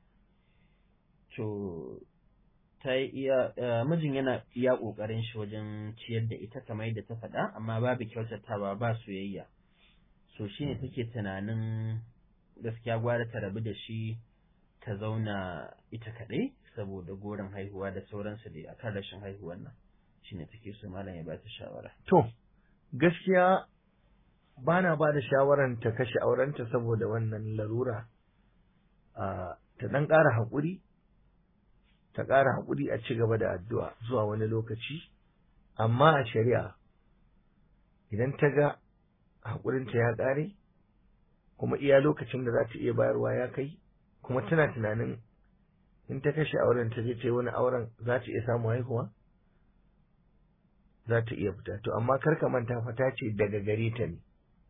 to ta yi iya mijin yana iya ƙoƙarin shi wajen ciyar da ita kamar yadda ta faɗa amma babu kyautatawa ba soyayya so shi ne take tunanin gaskiya gwara ta rabu da shi ta zauna ita kaɗai saboda goron haihuwa da sauransu da akan rashin haihuwar nan shi ne take so malam ya ba ta shawara to gaskiya ba na ba da shawaran ta kashe aurenta saboda wannan larura ta ɗan ƙara haƙuri ta ƙara haƙuri a ci gaba da addu'a zuwa wani lokaci, amma a shari'a idan ta ga haƙurinta ya ƙare, kuma iya lokacin da za ta iya bayarwa ya kai, kuma tana tunanin in ta kashe auren ta je ta yi wani auren za ta iya samu haihuwa? Za ta iya fita, to amma kar ka manta fata ce daga gare ta ne.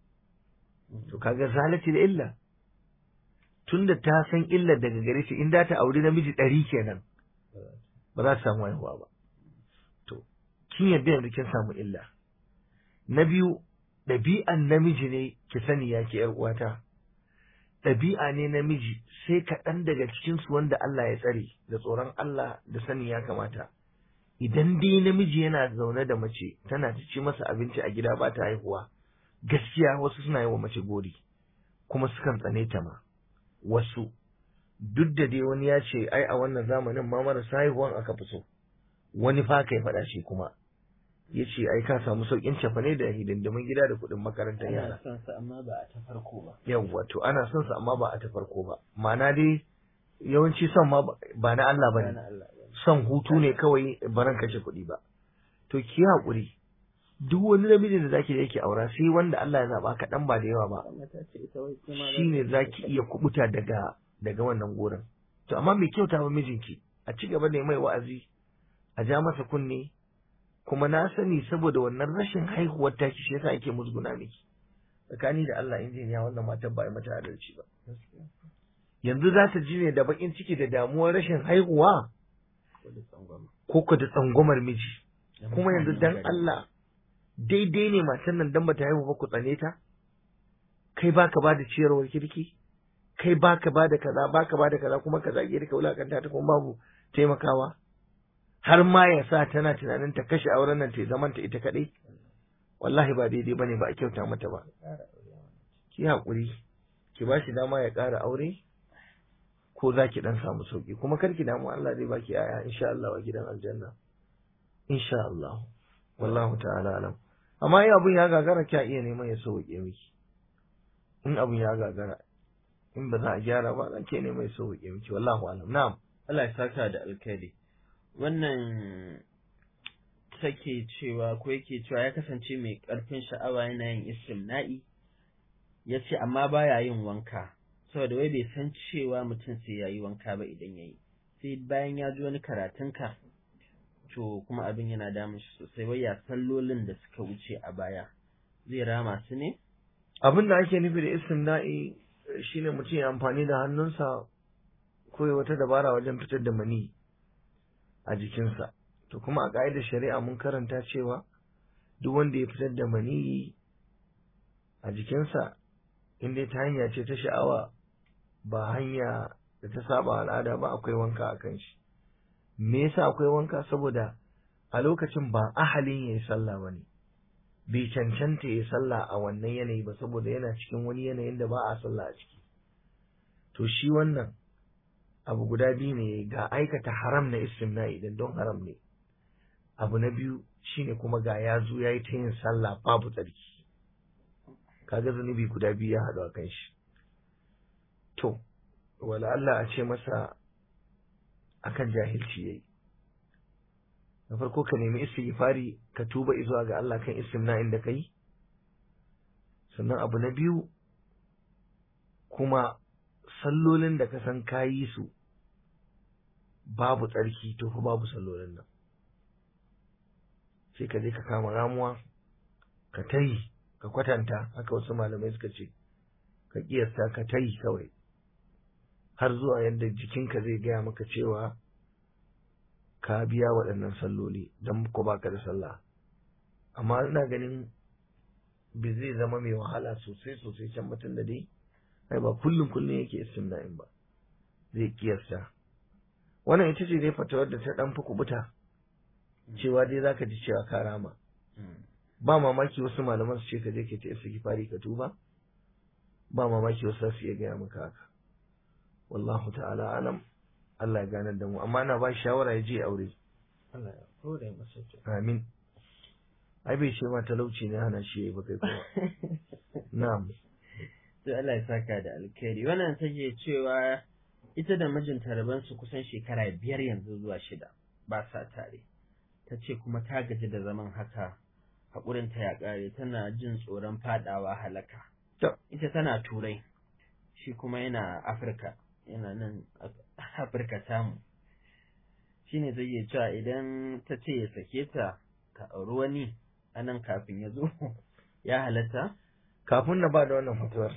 To kaga zalati da illa. Tunda ta san illa daga gare shi in da ta auri namiji ɗari kenan. ba za su samu haihuwa ba. To, kin yadda yanzu kin samu illa. Na biyu, ɗabi'an namiji ne ki sani ya ke uwata. Ɗabi'a ne namiji sai kaɗan daga cikinsu wanda Allah ya tsare da tsoron Allah da sani ya kamata. Idan dai namiji yana zaune da mace tana ta ci masa abinci a gida ba ta haihuwa, gaskiya wasu suna yi wa mace gori, kuma sukan tsane ta ma. Wasu duk da dai wani ya ce ai a wannan zamanin ma marasa haihuwan aka fi so wani fa kai faɗa shi kuma ya ce ai ka samu sauƙin cefane da hidindimin gida da kuɗin makarantar yara ana son sa amma ba a ta farko ba yawwa to ana son sa amma ba a ta farko ba ma'ana dai yawanci son ma ba na Allah bane son hutu ne kawai baran kashe kuɗi ba to ki haƙuri duk wani namiji da zaki yake aura sai wanda Allah ya zaba kaɗan ba da yawa ba shine zaki iya kubuta daga daga wannan gurin to amma mai kyauta ba mijinki a ci gaba da mai wa'azi a ja masa kunne kuma na sani saboda wannan rashin haihuwar taki shi yasa ake musguna miki tsakani da Allah injiniya wannan matar ba a mata adalci ba yanzu za ta ji ne da bakin ciki da damuwar rashin haihuwa ko ko da tsangwamar miji kuma yanzu dan Allah daidai ne matan nan dan bata haihu ba ku tsane ta kai baka ba da ciyarwar kirki kai baka ba da kaza baka ba da kaza kuma ka zage da ka wulakanta ta kuma babu taimakawa har ma ya sa tana tunanin ta kashe auren nan ta zaman ta ita kadai wallahi ba daidai bane ba a kyauta mata ba ki haƙuri ki ba shi dama ya ƙara aure ko za ki dan samu sauki kuma kar ki damu Allah zai baki yaya insha Allah a gidan aljanna insha Allah wallahu ta'ala alam amma in abun ya gagara kya iya neman ya sauke miki in abun ya gagara in ba za a gyara ba zan ke ne mai sauƙi miki wallahu alam na'am Allah ya saka da alkhairi wannan take cewa ko yake cewa ya kasance mai ƙarfin sha'awa yana yin istimna'i ya ce amma baya yin wanka saboda wai bai san cewa mutum sai ya yi wanka ba idan ya yi sai bayan ya ji wani karatunka to kuma abin yana damun shi sosai wai ya sallolin da suka wuce a baya zai rama su ne abin da ake nufi da istimna'i shine mutum ya amfani da hannunsa ko ya wata dabara wajen fitar da mani a jikinsa to kuma a ƙa'idar shari'a mun karanta cewa duk wanda ya fitar da mani a jikinsa in dai ta hanya ce ta sha'awa ba hanya da ta saba al'ada ba akwai wanka a kan shi me yasa akwai wanka saboda a lokacin ba ahalin ya yi sallah ba ne bai cancanta ya sallah a wannan yanayi ba saboda yana cikin wani yanayin da ba a sallah a ciki to shi wannan abu guda biyu ne ga aikata haram na istimna'i idan don haram ne abu na biyu shine kuma ga ya zo ya yi ta yin sallah babu tsarki kaga zunubi guda biyu ya haɗu a kan shi to wala Allah a ce masa akan jahilci yayi na farko ka nemi istighfari ka tuba zuwa ga Allah kan istimna inda kai sannan abu na biyu kuma sallolin da ka san kayi su babu tsarki to fa babu sallolin nan sai ka je ka kama ramuwa ka tayi ka kwatanta haka wasu malamai suka ce ka kiyasta ka tayi kawai har zuwa yadda jikinka zai gaya maka cewa ka biya waɗannan salloli don ko baka da sallah amma ina ganin bai zai zama mai wahala sosai sosai can mutum da dai ai ba kullum kullum yake istimna'in ba zai kiyasta wannan ita ce dai fatawar da ta dan fi kubuta cewa dai zaka ji cewa ka rama ba mamaki wasu malaman su ce ka je ka ta istighfari ka tuba ba mamaki wasu su iya gaya maka haka wallahu ta'ala alam Allah ya ganar da mu amma ana ba shawara ya je aure Allah ya kore masa to amin ai bai ce ma talauci ne hana shi yayi ba kai kuma na'am to Allah ya saka da alkhairi wannan take cewa ita da mijinta raban su kusan shekara biyar yanzu zuwa shida ba sa tare ta ce kuma ta gaji da zaman haka haƙurinta ya ƙare tana jin tsoron faɗawa halaka ita tana turai shi kuma yana afirka yana nan afirka tamu shi ne zai iya cewa idan ta ce ya sake ta ta auri wani a nan kafin ya zo ya halatta kafin na ba da wannan fatuwar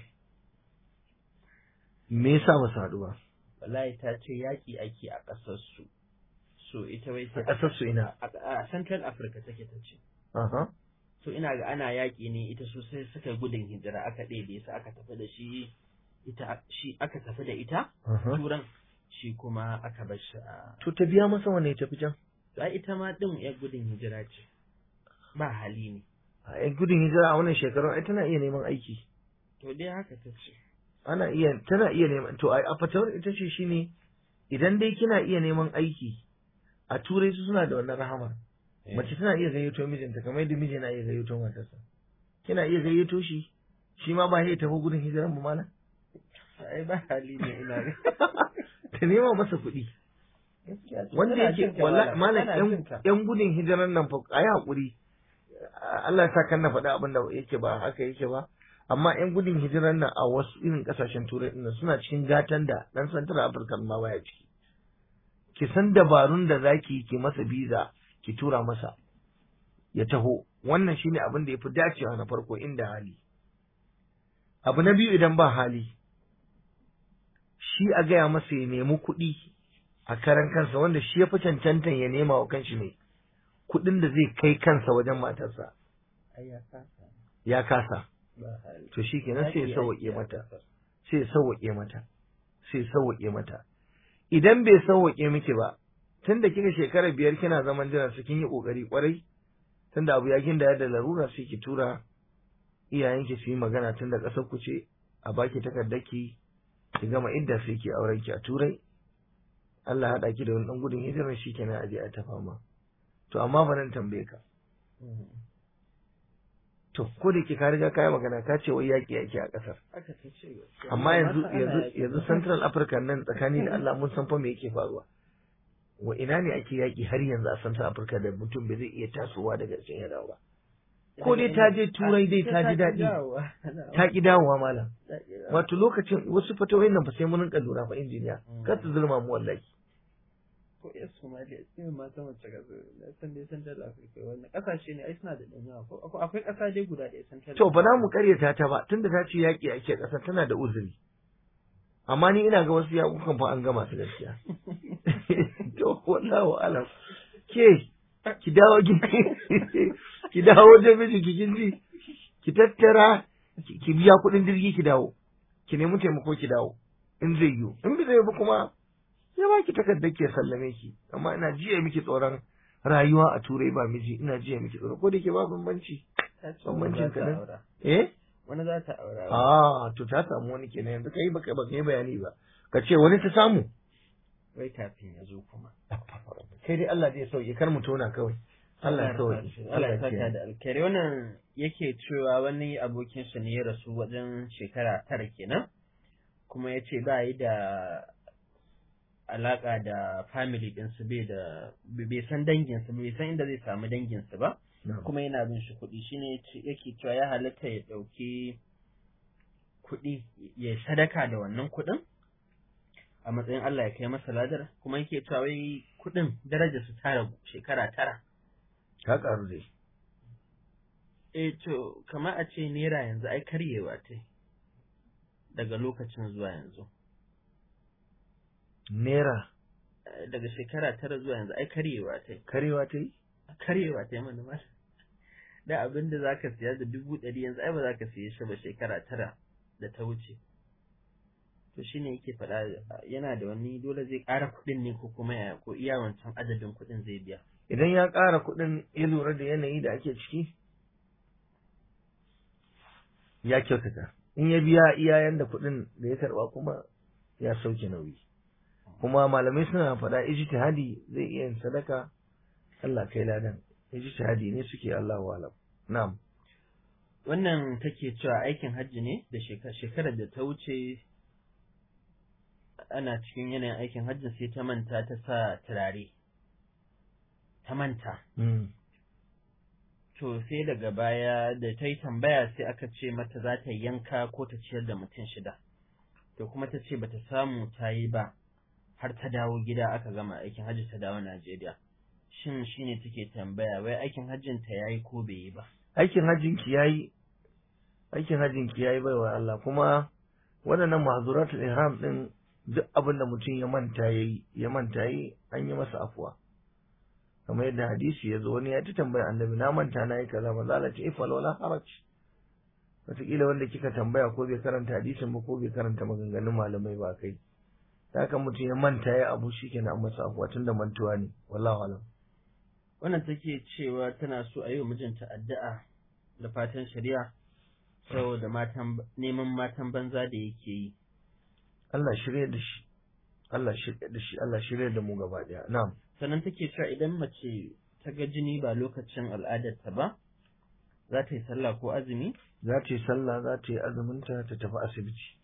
me yasa ba su haɗu ba wallahi ta ce yaƙi ake a ƙasar su so ita wai a ƙasar su ina a central africa take ta ce aha so ina ga ana yaƙi ne ita su sai suka gudun hijira aka ɗebe su aka tafi da shi ita shi aka tafi da ita aha turan shi kuma aka bar shi a to ta biya masa wanne ya tafi can to ai ita ma din yar gudun hijira ce ba hali ne a yan gudun hijira a wannan shekarun ai tana iya neman aiki to dai haka ta ce ana iya tana iya neman to a fatawar ita ce shine idan dai kina iya neman aiki a turai su suna da wannan rahamar mace tana iya gayyato mijinta kamar yadda miji na iya gayyato matarsa kina iya gayyato shi shi ma ba ya tafi gudun hijiran ba malam ai ba hali ne ina ga ta nema masa kuɗi gaskiya ce, wanda tana yake jin ka wallahi malam tana yan jin ka. yan gudun hijiran nan fa ayi hakuri Allah ya sa kan na faɗa abin da yake ba haka yake ba amma yan gudun hijiran nan a wasu irin kasashen turai din nan suna cikin gatan da dan central africa ma baya ciki ki san dabarun da zaki yi ki masa biza ki tura masa ya taho wannan shine abin da yafi dacewa na farko inda hali abu na biyu idan ba hali shi a gaya masa ya nemi kuɗi a karan kansa wanda shi ya fi cancantan ya nema wa kanshi ne kuɗin da zai kai kansa wajen matarsa ai ya kasa ya kasa ba hali to shi kenan sai ya Yaƙi sauwaƙe ake a mata ƙasar. sai ya sauwaƙe mata sai ya sauwaƙe mata idan bai sauwaƙe miki ba tunda kika shekara biyar kina zaman jiran su kin yi ƙoƙari ƙwarai tunda abu ya ginda da larura sai ki tura iyayenki su yi magana tunda ƙasar ku ce a baki takardaki ki gama idda sai ki auren ki a turai Allah haɗa ki da wani ɗan gudun hijirar shi kenan aje a ta fama to amma ba nan tambaye ka Mm. to ko da ke ka riga ka yi magana ka ce wai yaƙi yake a ƙasar haka ta ce gaskiya. amma yanzu mata ana yanzu yaƙi. yanzu Central Africa nan tsakani da Allah mun san fa me yake faruwa wa ina ne ake yaƙi har yanzu a Central Africa da mutum bai zai iya tasowa daga can ya dawo ba ko dai ta je turai dai ta ji daɗi ta ki dawowa malam wato lokacin wasu fatawoyin nan fa sai mun rinka lura fa injiniya Mm. kar su zulma mu wallahi ko yan Somalia sai ma ta mace ga na san dai Central Africa wannan kasashe ne ai suna da dan yawa ko akwai- akwai kasa dai guda ɗaya Central to ba za mu karyata ta ba tunda ta ce yaƙi ake ƙasar tana da uzuri amma ni ina ga wasu yaƙukan fa an gama su gaskiya to wallahu alam ke ki dawo ki ki dawo wajen miji ki kinji ki tattara ki ki biya kuɗin jirgi ki dawo ki nemi taimako ki dawo in zai yiwu in bai zai ba kuma ya ba ki takardar ki ya sallame ki amma ina jiya miki tsoron rayuwa a turai ba miji ina jiya miki tsoro ko da ke ba bambanci ta ce wani bambancin za ta kaɗan. aura eh wani za ta aura ah to ta samu wani kenan yanzu kai baka baka yi bayani ba ka ce wani ta samu wai kafin ya zo kuma kai dai Allah zai sauke kar mu tona kawai Allah ya sauke Allah ya saka da alkhairi wannan yake cewa wani abokin shi ne ya rasu wajen shekara tara kenan kuma ya ce ba yi da alaka da family ɗinsu bai da bai san danginsu bai san inda zai samu danginsu ba kuma yana bin shi kuɗi shine yake cewa ya halatta ya ɗauki kuɗi ya sadaka da wannan kuɗin a matsayin Allah ya kai masa ladar kuma yake cewa wai kuɗin daraja su tara shekara tara ka karu dai eh to kamar a ce naira yanzu ai karyewa ta daga lokacin zuwa yanzu naira daga shekara tara zuwa yanzu ai karyewa ta karewa ta yi karyewa ta yi mana ma da abin da za ka siya da dubu ɗari yanzu ai ba za ka siye shi ba shekara tara da ta wuce to shi ne yake faɗa yana da wani dole zai ƙara kuɗin ne ko kuma ya ko iya wancan adadin kuɗin zai biya idan ya ƙara kuɗin ya lura da yanayi da ake ciki ya kyautata in ya biya iyayen da kuɗin da ya karɓa kuma ya sauke nauyi kuma malamai suna faɗa ijtihadi zai iya yin sadaka Allah kai ladan ijtihadi ne suke Allah alam na'am wannan take cewa aikin hajji ne da shekarar da ta wuce ana cikin yanayin aikin hajji sai ta manta ta sa turare ta manta to sai daga baya da ta yi tambaya sai aka ce mata za ta yanka ko ta ciyar da mutum shida to kuma ta ce bata samu ta yi ba har ta dawo gida aka gama aikin hajji ta dawo Najeriya shin shine take tambaya wai aikin hajjin ta yayi ko bai yi ba aikin hajjin ki yayi aikin hajjin ki yayi baiwa Allah kuma waɗannan mahzuratul ihram din duk abin da mutum ya manta yayi ya manta yayi an yi masa afuwa kamar yadda hadisi ya zo wani ya ta tambaya annabi na manta na yi kaza manzo Allah ce ifal wala haraj wataƙila wanda kika tambaya ko bai karanta hadisin ba ko bai karanta maganganun malamai ba kai haka mutum ya manta ya abu shikenan an masa afuwa tunda mantuwa ne wallahu alam wannan take cewa tana so a yi wa mijinta addu'a da fatan shari'a saboda matan neman matan banza da yake yi Allah shirye da shi Allah shirye da shi Allah shirye da mu gaba daya na'am sannan take cewa idan mace ta ga jini ba lokacin al'adarta ba za ta yi sallah ko azumi za ta yi sallah za ta yi azuminta ta tafi asibiti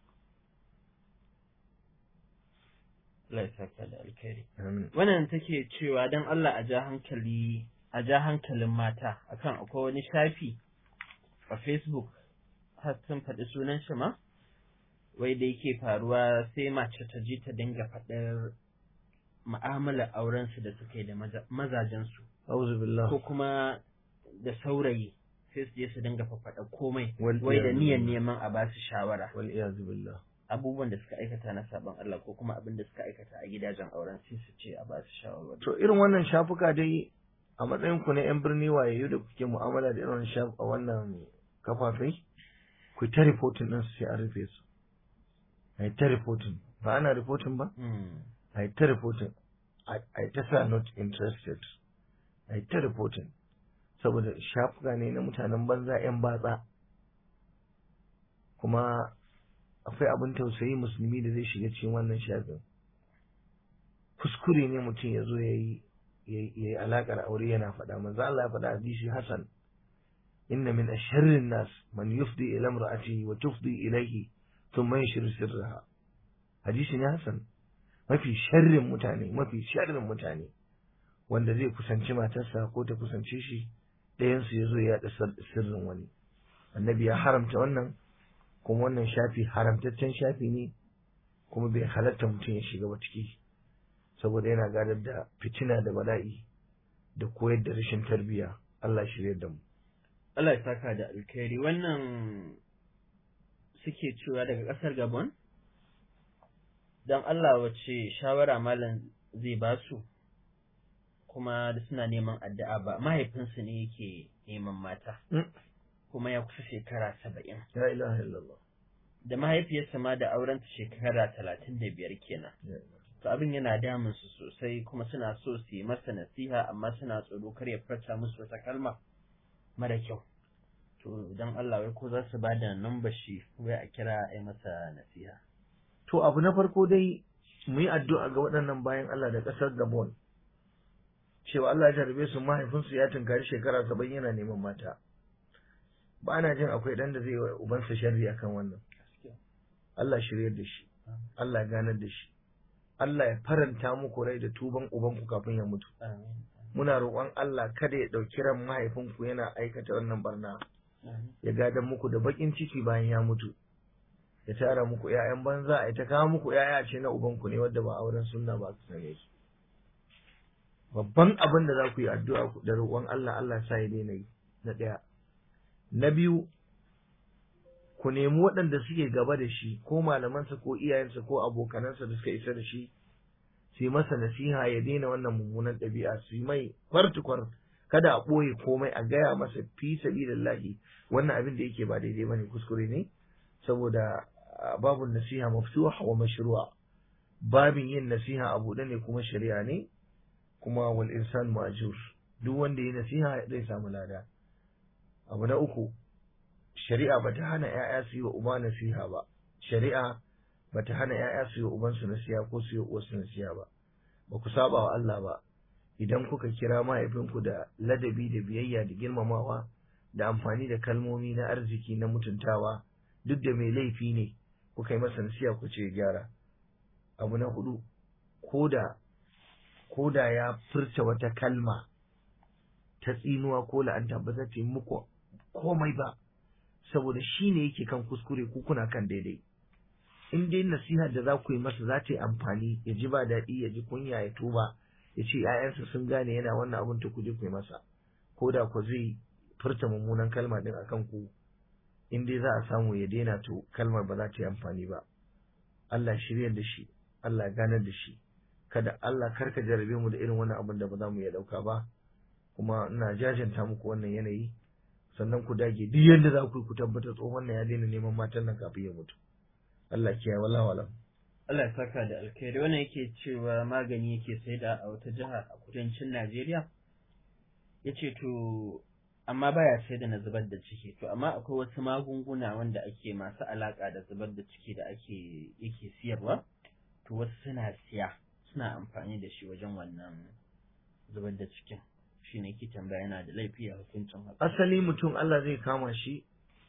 Allah ya saka da alkhairi amin wannan take cewa dan Allah a ja hankali a ja hankalin mata akan akwai wani shafi a Facebook har sun faɗi sunan shi ma wai da yake faruwa sai mace ta ji ta dinga faɗar mu'amalar aurensu da suka yi da mazajensu auzu billah ko kuma da saurayi sai su je su dinga faɗa komai Wal wai da iyadu niyyar billah. neman a ba su shawara wal iyazu billah abubuwan da suka aikata na sabon Allah ko kuma abin da suka aikata a gidajen auren sai su ce a ba su shawarwari to irin wannan shafuka dai a matsayin ku na yan birni wayayyu da kuke mu'amala da irin wannan shaf a wannan kafafai ku ta reporting din su sai an rufe su ai ta reporting ba ana reporting ba Hmm. ai ta reporting ai ta sa not interested ai ta reporting saboda shafuka ne na mutanen banza yan batsa kuma akwai abin tausayi musulmi da zai shiga cikin wannan shafin kuskure ne mutum ya zo ya yi ya yi alaƙar aure yana faɗa manzo Allah ya faɗa hadisi Hassan inna min asharrin nas man yufdi ila imra'atihi wa tufdi ilayhi thumma yashru sirraha hadisi ne Hassan mafi sharrin mutane mafi sharrin mutane wanda zai kusanci matarsa ko ta kusance shi ɗayan su yazo ya yaɗa sir- sirrin wani annabi ya haramta wannan kuma wannan shafi haramtaccen shafi ne kuma bai halatta mutum ya shiga ba ciki saboda yana gadar da fitina da bala'i da koyar da rashin tarbiyya Allah shirye da mu Allah ya saka da alkhairi wannan suke cewa daga ƙasar Gabon don Allah wace shawara malam zai ba su kuma da suna neman addu'a ba mahaifinsu ne yake neman mata Mm. kuma ya kusa shekara saba'in la ilaha illallah da mahaifiyarsa ma da aurenta shekara talatin da biyar kenan to abin yana damun su sosai kuma suna so su yi masa nasiha amma suna tsoro kar ya furta musu wata kalma mara kyau to don Allah wai ko za su ba da number shi wai a kira a yi masa nasiha to abu na farko dai mu yi addu'a ga waɗannan bayan Allah da ƙasar Gabon cewa Allah ya jarabe su mahaifinsu ya tunkari shekara saba'in yana neman mata ba na jin akwai ɗan da zai wa ubansa sharri akan wannan Allah shiryar da shi Allah ya ganar da shi Allah ya faranta muku rai da tuban ubanku kafin ya mutu muna roƙon Allah kada ya ɗauki ran mahaifinku yana aikata wannan barna ya gadan muku da baƙin ciki bayan ya mutu ya tara muku ƴaƴan banza a ta kawo muku ƴaƴa ce na ubanku ne wadda ba auren sunna ba su same su babban abin da za ku yi addu'a da roƙon Allah Allah sa ya daina yi na ɗaya na biyu ku nemi waɗanda suke gaba da shi ko malamansa ko iyayensa ko abokanansa da suka isa da shi su yi masa nasiha ya daina wannan mummunan ɗabi'a su yi mai kwartukwar kada a ɓoye komai a gaya masa fi sabilillahi wannan abin da yake ba daidai bane kuskure ne saboda babu nasiha maftuha wa mashru'a babin yin nasiha a buɗe ne kuma shari'a ne kuma wal insan ma'jur duk wanda ya nasiha zai samu lada abu na uku shari'a bata hana ƴaƴa su yi wa uba nasiha ba shari'a bata hana ƴaƴa su yi wa ubansu nasiha ko su yi wa uwarsu nasiha ba ba ku saba wa Allah ba idan kuka kira mahaifinku da ladabi da biyayya da girmamawa da amfani da kalmomi na arziki na mutuntawa duk da mai laifi ne kuka yi masa nasiha ku ce gyara abu na hudu koda koda ya furta wata kalma ta tsinuwa ko la'anta ba za ta yi muku komai ba saboda shi ne yake kan kuskure ku kuna kan daidai in dai nasiha da za ku yi masa za ta yi amfani ya ji ba daɗi ya ji kunya ya tuba ya ce ‘ya'yansa sun gane yana wannan abin ta kuje ku yi masa ko da ku zai furta mummunan kalma din akan ku in dai za a samu ya daina to kalmar ba za ta yi amfani ba Allah shiryar da shi Allah ganar da shi kada Allah karka jarabe mu da irin wannan abin da ba za mu iya ɗauka ba kuma ina jajanta muku wannan yanayi sannan ku dage duk yadda za ku yi ku tabbatar tsohon nan ya daina neman matan nan kafin ya mutu Allah kiyaye wala wala Allah ya saka da alkhairi wannan yake cewa magani yake saida a wata jiha a kudancin Najeriya yace to amma baya sai da na zubar da ciki to amma akwai wasu magunguna wanda ake masu alaka da zubar da ciki da ake yake siyarwa to wasu suna siya suna amfani da shi wajen wannan zubar da cikin shi ne ke tambaya yana da laifi a hukuncin haka asali mutum Allah zai kama shi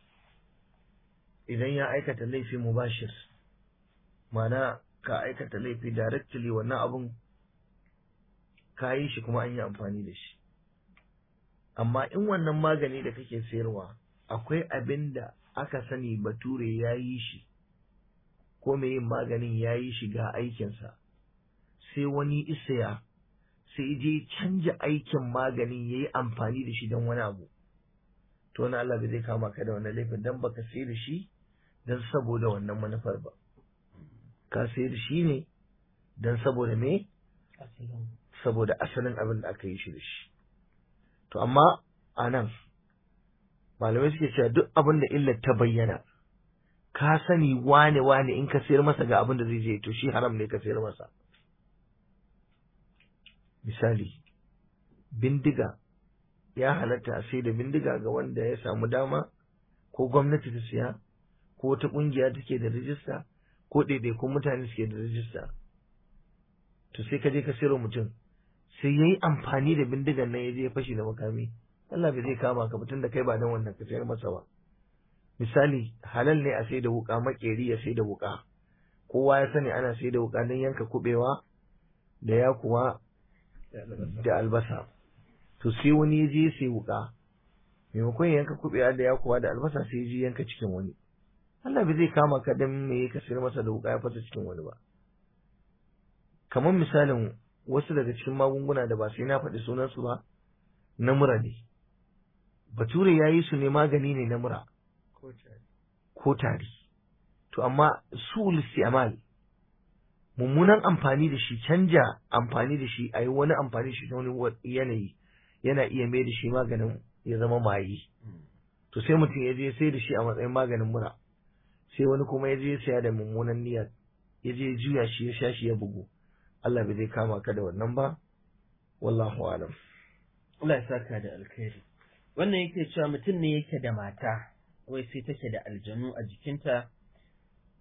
idan ya aikata laifi mubashir mana ka aikata laifi directly wannan abun ka yi shi kuma an yi amfani da shi amma in wannan magani da kake sayarwa akwai abin da aka sani bature ya yi shi ko mai yin maganin ya yi shi ga aikinsa sai wani isaya sai je canja aikin maganin ya yi amfani da shi don wani abu to wani Allah bai zai kama ka da wannan laifin don baka sai da shi don saboda wannan manufar ba ka sai da shi ne don saboda me saboda asalin abin da aka yi shi da shi to amma a nan malamai suke cewa duk abin da illar ta bayyana ka sani wane wane in ka sayar masa ga abin da zai je to shi haram ne ka sayar masa misali bindiga ya halatta a sai da bindiga ga wanda ya samu dama ko gwamnati ta siya ko wata kungiya take da rijista ko ɗaiɗaikun mutane suke da rijista to sai ka je ka sayar mutum sai ya yi amfani da bindigan nan ya je ya fashi da makami Allah bai zai kama ka mutum da kai ba don wannan ka sayar masa ba misali halal ne a sai da wuka makeri ya sai da wuka kowa ya sani ana sai da wuka don yanka kubewa da ya kuwa da albasa to sai wani ya je sai wuka maimakon ya yanka kubewa da ya kuwa da albasa sai ya je yanka cikin wani Allah bai zai kama ka dan me ka sayar masa da wuka ya fasa cikin wani ba kamar misalin wasu daga cikin magunguna da ba sai na faɗi sunansu ba na mura ne bature ya yi su ne magani ne na mura ko tari to amma su isti'mal mummunan amfani da shi canja amfani da shi a yi wani amfani da shi ta wani yanayi yana iya mai da shi maganin ya zama maye to sai mutum ya je sai da shi a matsayin maganin mura sai wani kuma ya je ya saya da mummunan niyyar ya je juya shi ya sha shi ya bugu Allah bai zai kama ka da wannan ba wallahu alam Allah ya saka da alkhairi wannan yake cewa mutum ne yake da mata wai sai take da aljanu a jikinta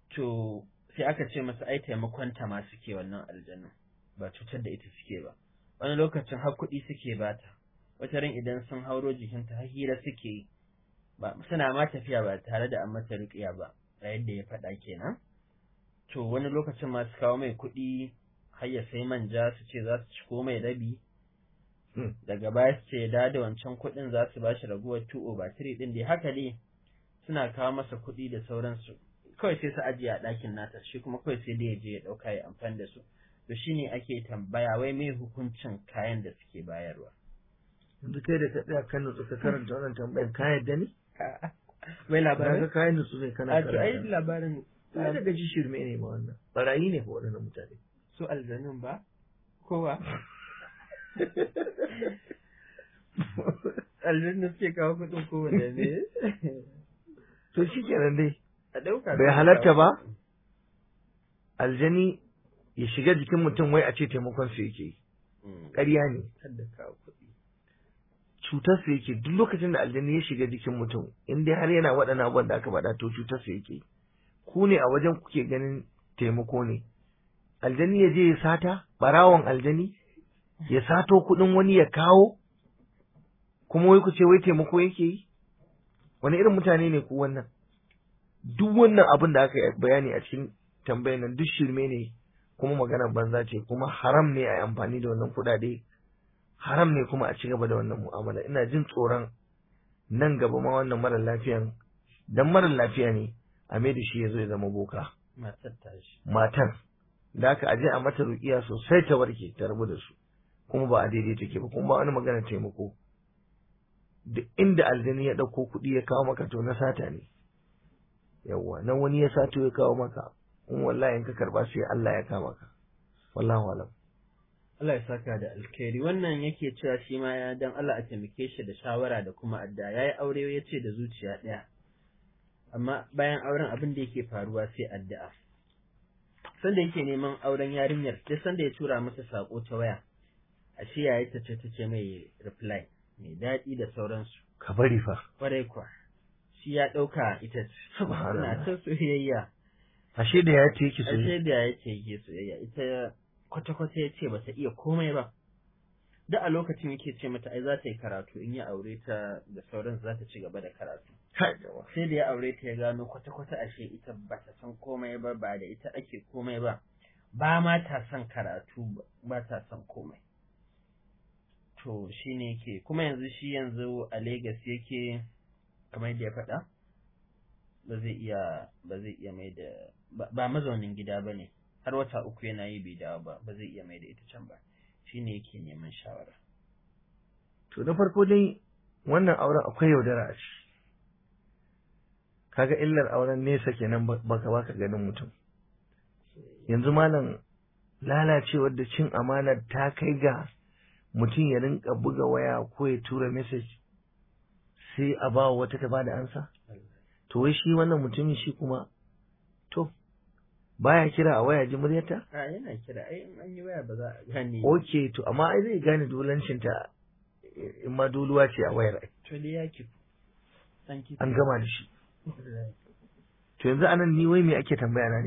to sai aka ce masa ai taimakon ta ma suke wannan aljanu ba cutar da ita suke ba wani lokacin har kuɗi suke bata wata ran idan sun hauro jikinta har hira suke yi ba suna ma tafiya ba tare da an mata ruƙiya ba a yadda ya faɗa kenan to wani lokacin ma su kawo mai kuɗi har ya sai manja su ce za su ci ko mai rabi daga baya su ce da da wancan kuɗin za su bashi raguwar 2 over 3 ɗin dai haka dai suna kawo masa kuɗi da sauransu kawai sai su ajiye a ɗakin nata shi kuma kawai sai dai ya je ya ɗauka ya amfani da su to shine ake tambaya wai mai hukuncin kayan da suke bayarwa yanzu kai da ka tsaya kan nutsu ka karanta wannan tambayar ka yadda ne wai na labarin ga kayan nutsu ne kana a to ai karanta labarin ai daga ji shirme ne ma wannan barayi ne fa waɗannan mutane su aljanun ba kowa aljanun suke kawo kuɗin kowanne ne to shi kenan dai a ɗauka bai halatta ba aljani ya shiga jikin mutum wai a ce taimakon su yake yi ƙarya ne kada kawo kuɗi cutar su yake duk lokacin da aljani ya shiga jikin mutum in dai har yana waɗannan abubuwan da aka faɗa to cutar su yake ku ne a wajen kuke ganin taimako ne aljani ya je ya sata barawon aljani ya sato kuɗin wani ya kawo kuma wai ku ce wai taimako yake yi wani irin mutane ne ku wannan duk wannan abin da aka yi bayani a cikin tambayar nan duk shirme ne kuma maganar banza ce kuma haram ne a yi amfani da wannan kuɗaɗe haram ne kuma a ci gaba da wannan mu'amala ina jin tsoron nan gaba ma wannan mara lafiyan dan mara lafiya ne a mai da shi ya zo ya zama boka matar tashi matar da aka aje a mata rukiya sosai ta warke ta rabu da su kuma ba a daidai take ba kuma ba wani magana taimako duk inda aljani ya ɗauko kuɗi ya kawo maka to na sata ne yawwa nan wani ya sato ya kawo maka in wallahi in ka karba sai Allah ya kama ka wallahu alam Allah ya saka da alkhairi wannan yake cewa shi ma ya dan Allah a taimake shi da shawara da kuma adda yayi aure ya ce da zuciya ɗaya amma bayan auren abin da yake faruwa sai addu'a sanda yake neman auren yarinyar sai sanda ya tura masa sako ta waya ashe yayi ta ce take mai reply mai daɗi da sauransu ka bari fa kwarai kwa shi ya ɗauka ita ce Subhanallah. suna ta soyayya ashe da ya ce yake so ashe da ya ce yake soyayya ita kwata-kwata ya ce bata iya komai ba da a lokacin yake ce mata ai za ta yi karatu in ya aure ta da sauran za ta ci gaba da karatu Kai jama'a. sai da ya aure ta ya gano kwata-kwata ashe ita bata san komai ba ba da ita ake komai ba ba ma ta son karatu ba ta son komai to shi ne yake kuma yanzu shi yanzu a Legas yake kamar yadda ya faɗa ba zai iya ba zai iya mai da ba- ba mazaunin gida ba ne har wata uku yana yi bai dawo ba ba zai iya mai da ita can ba shi ne yake neman shawara To na farko dai wannan auren akwai yaudara a ciki. Kaga illar auren nesa kenan ba- baka baka ganin mutum. Yanzu malam lalacewar da cin amanar ta kai ga mutum ya rinka buga waya ko ya tura message sai a ba wa wata ta bada ansa. To wai shi wannan mutumin shi kuma to baya kira a waya ji muryarta? a yana kira ai in an yi waya ba za a gane Ok to amma ai zai gane dolancinta in ma doluwa ce a wayar ai. to dai ya kifu an kifu an gama da shi to yanzu anan ni wai me ake tambaya na ne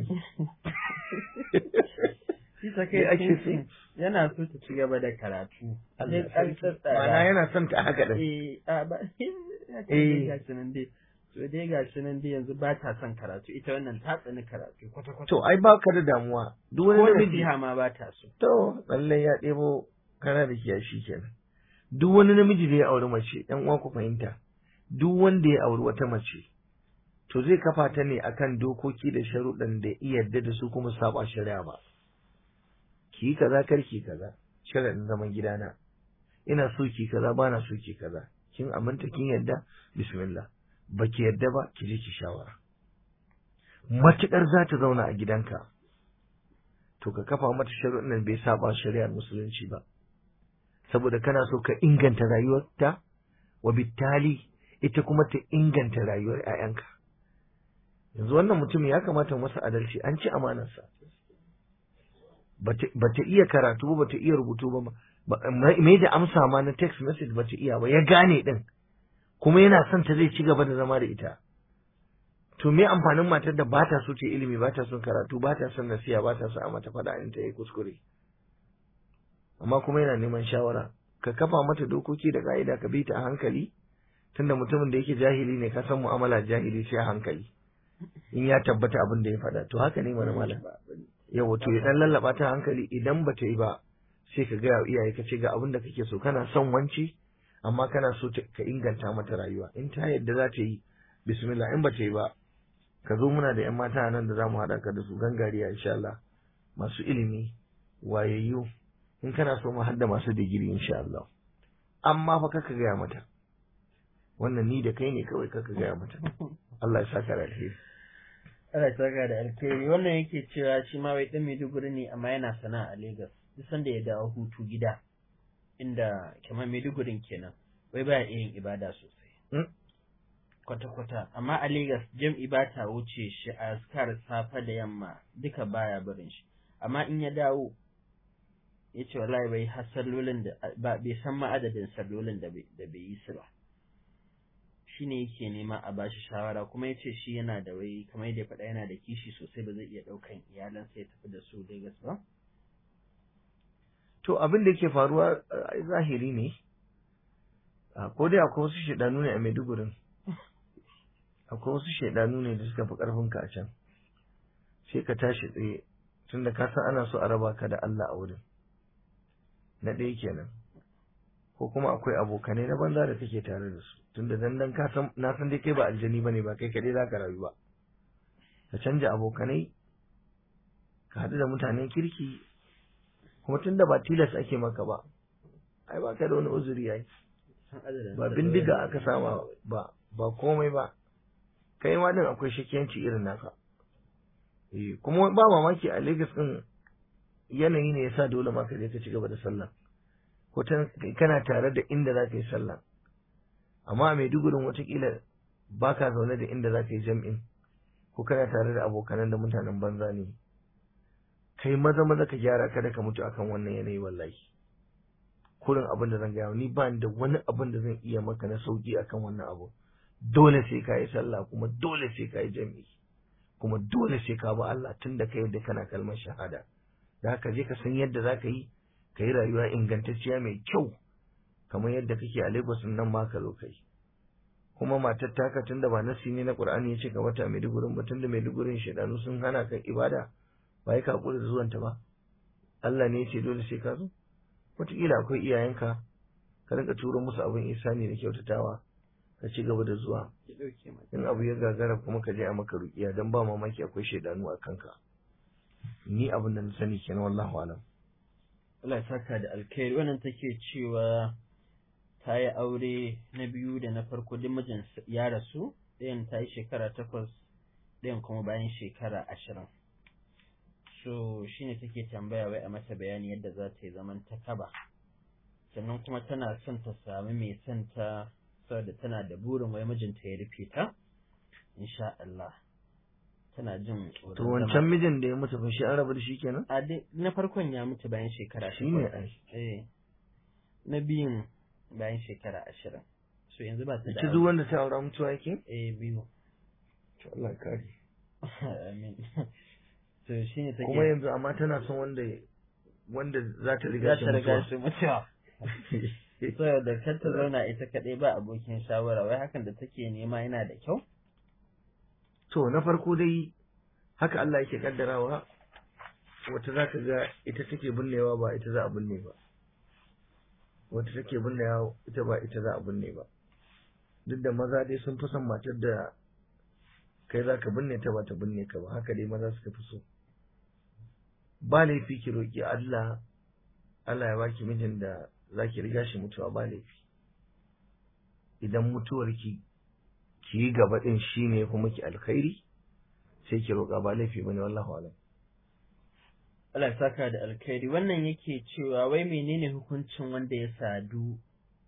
shi ta Me kai ake thinking yana so ta ci gaba da karatu Allah sai an sarki. tsatsara Ma'ana yana son ta haka din eh a ba ya ce Eh. dai gashi nan dai to dai gashi nan dai yanzu ba ta son karatu ita wannan ta tsani karatu kwata kwata to ai ba ka da damuwa duk wani ko namiji nasiha ma ba ta so to lallai ya ɗebo kana da kiyashi kenan duk wani namiji da ya auri mace ɗan uwa ku fahimta duk wanda ya auri wata mace to zai kafa ta ne akan dokoki da sharuɗan da iya yarda da su kuma saba shari'a ba ki yi kaza kar ki kaza sharaɗin zaman gidana ina so ki kaza ba na so ki kaza kin aminta kin yarda bismillah baki yarda ba ki je ki shawara matukar za ta zauna a gidanka to ka kafa mata sharuɗin nan bai saba shari'ar musulunci ba saboda kana so ka inganta rayuwarta wa bittali ita kuma ta inganta rayuwar 'ya'yanka yanzu wannan mutum ya kamata mu masa adalci an ci amanarsa bata bata iya karatu ba bata iya rubutu ba ba- mai da amsa ma na text message bata iya ba ya gane din kuma yana son ta zai ci gaba da zama da ita to me amfanin matar da ba ta so ta yi ilimi ba ta son karatu ba ta son nasiya ba ta son a mata faɗa in ta yi kuskure amma kuma yana neman shawara ka kafa mata dokoki da ka'ida ka bi ta a hankali tunda mutumin da yake jahili ne ka san mu'amala jahili sai a hankali in ya tabbata abin da ya faɗa to haka ne mana malam yawa to ya dan lallaba ta hankali idan ba ta yi ba sai ka gaya wa iyaye ka ce ga abin da kake so kana son wance amma kana so ka inganta mata rayuwa in ta yadda za ta yi bismillah in ba ta yi ba ka zo muna da yan mata nan da za mu haɗa ka da su gangariya insha Allah masu ilimi wayayyu in kana so mu hadda masu digiri insha Allah amma fa kaka gaya mata wannan ni da kai ne kawai kaka gaya mata Allah ya saka da alheri Allah ya saka da alheri wannan yake cewa shi ma wai dan Maiduguri ne amma yana sana'a a Lagos duk sanda ya dawo hutu gida inda kamar Maidugurin kenan wai baya iya yin ibada sosai kwata-kwata amma a Lagos jam'i ba ta wuce shi a askar safa da yamma duka baya barin shi amma in ya dawo ya ce wallahi bai har sallolin da ba bai san ma adadin sallolin da bai yi su ba shi ne yake nema a bashi shawara kuma ya ce shi yana da wai kamar yadda ya faɗa yana da kishi sosai ba zai iya ɗaukan iyalansa ya tafi da su Lagos ba. To abin da yake faruwa zahiri ne, ko dai akwai wasu shaidanu ne a Maidugurin, akwai wasu shaidanu ne da suka fi ƙarfinka a can, sai ka tashi tsaye tunda ka san ana so a raba ka da Allah a wurin. Na ɗaya kenan. ko kuma akwai abokanai na banza da kake tare da su tunda dan dan ka san na san dai kai ba aljani bane ba kai kadai zaka rayu ba ka canja abokanai ka haɗu da mutanen kirki kuma tunda ba tilas ake maka ba ai ba ka da wani uzuri yayi ba bindiga aka sama ba ba komai ba kai ma din akwai shakiyanci irin naka eh kuma ba mamaki a Lagos din yanayi ne yasa dole ma ka je ka ci gaba da sallah ko kana tare da inda za ka yi sallah amma a Maidugurin watakila ba ka zaune da inda za ka yi jam'in ko kana tare da abokanan da mutanen banza ne kai maza maza ka gyara kada ka mutu akan wannan yanayi wallahi kurin abin da zan gaya ni ba da wani abin da zan iya maka na sauki akan wannan abu dole sai ka yi sallah kuma dole sai ka yi jam'i kuma dole sai ka bi Allah tun da ka yadda kana kalmar shahada da haka je ka san yadda za ka yi ka yi rayuwa ingantacciya mai kyau kamar yadda kake a Lagos nan ma ka zo kai kuma matar taka tunda ba nasi ne na Qur'ani yace ka mata Maidugurin ba tunda Maidugurin shedanu sun hana ka ibada ba yi ka da zuwanta ba Allah ne yace dole sai ka zo wataƙila akwai iyayenka ka rinka turo musu abin isani da kyautatawa ka ci gaba da zuwa in abu ya gagara kuma ka je a maka ruƙiya dan ba mamaki akwai shedanu a kanka ni abin da na sani kenan wallahu alam Allah ya saka da alkhairi wannan take cewa ta yi aure na biyu da na farko duk mijin ya rasu ɗayan ta yi shekara takwas ɗayan kuma bayan shekara ashirin so shine take tambaya wai a mata bayani yadda za ta yi zaman ta kaba sannan kuma tana son ta sami mai son ta saboda tana da burin wai mijinta ya rufe ta insha Allah tana jin tsoron to wancan mijin da ya mutu fa shi an rabu da shi kenan a dai na farkon ya mutu bayan shekara shi ne ai eh na biyun bayan shekara ashirin so yanzu ba ta da ita duk wanda ta aura mutuwa yake eh biyu to Allah ya kare amin so shine take kuma yanzu amma tana son wanda wanda za ta riga za shi ta riga mutuwa shi mutuwa so da kar ta zauna ita kaɗai ba abokin shawara wai hakan da take nema yana da kyau to na farko dai haka Allah yake kaddarawa wata za ka ga ita take binnewa ba ita za a binne ba wata take binnewa ita ba ita za a binne ba duk da maza dai sun fi son matar da kai za ka binne ta ba ta binne ka ba haka dai maza suka fi so ba laifi ki roƙi Allah Allah ya baki mijin da za ki riga shi mutuwa ba laifi idan mutuwar ki ki yi gaba din shine ya fi miki alkhairi sai ki roƙa ba laifi bane wallahu alam Allah ya saka da alkhairi wannan yake cewa wai menene hukuncin wanda ya sadu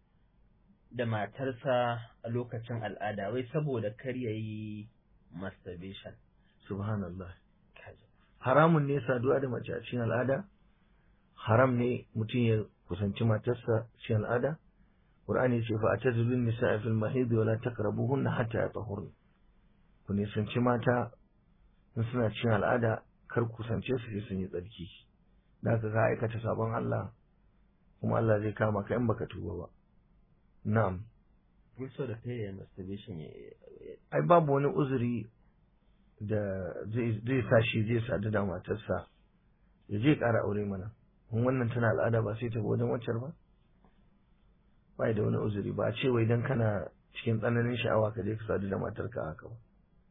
da matarsa a lokacin al'ada wai saboda kar ya yi masturbation subhanallah haramun ne saduwa da mace a cikin al'ada haram ne mutum ya kusanci matarsa cikin al'ada qur'ani ya ce fa atazilun nisa'a fil mahid wa la taqrabuhunna hatta yatahurna ku nisanci mata in suna cikin al'ada kar ku kusance su sai sun yi tsarki da haka ka aikata sabon Allah kuma Allah zai kama ka in baka tuba ba na'am also da kai masturbation ya ai babu wani uzuri da zai zai sa shi zai sadu da matarsa ya je ƙara aure mana in wannan tana al'ada ba sai ta bi wajen waccar ba ba da wani uzuri ba a ce wai dan kana cikin tsananin sha'awa ka je ka sadu da matarka haka ba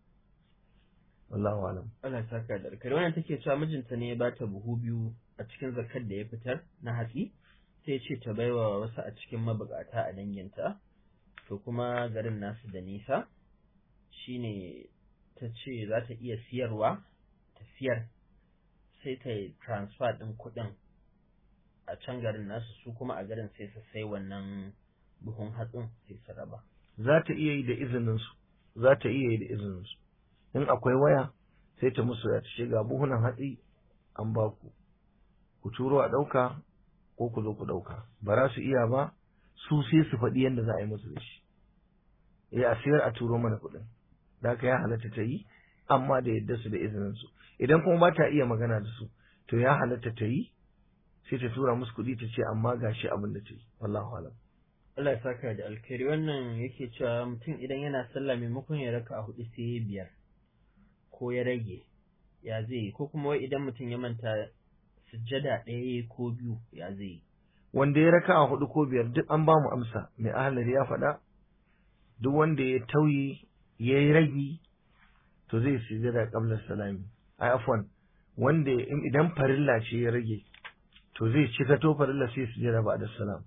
wallahu alam Allah ya saka da alkhairi wannan take cewa mijinta ne ya bata buhu biyu a cikin zakar da ya fitar na hatsi sai ya ce ta baiwa wasu a cikin mabukata a danginta to kuma garin nasu da nisa shine ta ce za ta iya siyarwa ta siyar sai ta yi transfer ɗin kuɗin a can garin nasu su kuma a garin sai su sai wannan buhun hatsin sai su raba za ta iya yi da izininsu za ta iya yi da izininsu in akwai waya sai ta musu ya ce ga buhunan hatsi an ba ku ku turo a ɗauka ko ku zo ku ɗauka ba za su iya ba su sai su faɗi yadda za a yi musu da shi ya a sayar a turo mana kuɗin da haka ya halatta ta yi amma da yadda su da izininsu idan kuma ba ta iya magana da su to ya halatta ta yi sai ta tura musu kuɗi ta ce amma gashi abin da ta yi wallahu alam Allah ya saka da alkhairi wannan yake cewa mutum idan yana sallah maimakon ya raka a hudu sai ya biyar ko ya rage ya zai yi ko kuma wai idan mutum ya manta sujjada ɗaya ko biyu ya zai yi wanda ya raka a hudu ko biyar duk an ba mu amsa mai ahalari ya faɗa duk wanda ya tauyi ya yi ragi to zai sujjada qabla salami ai afwan wanda idan farilla ce ya rage to zai cika to farilla sai sujjada ba da salam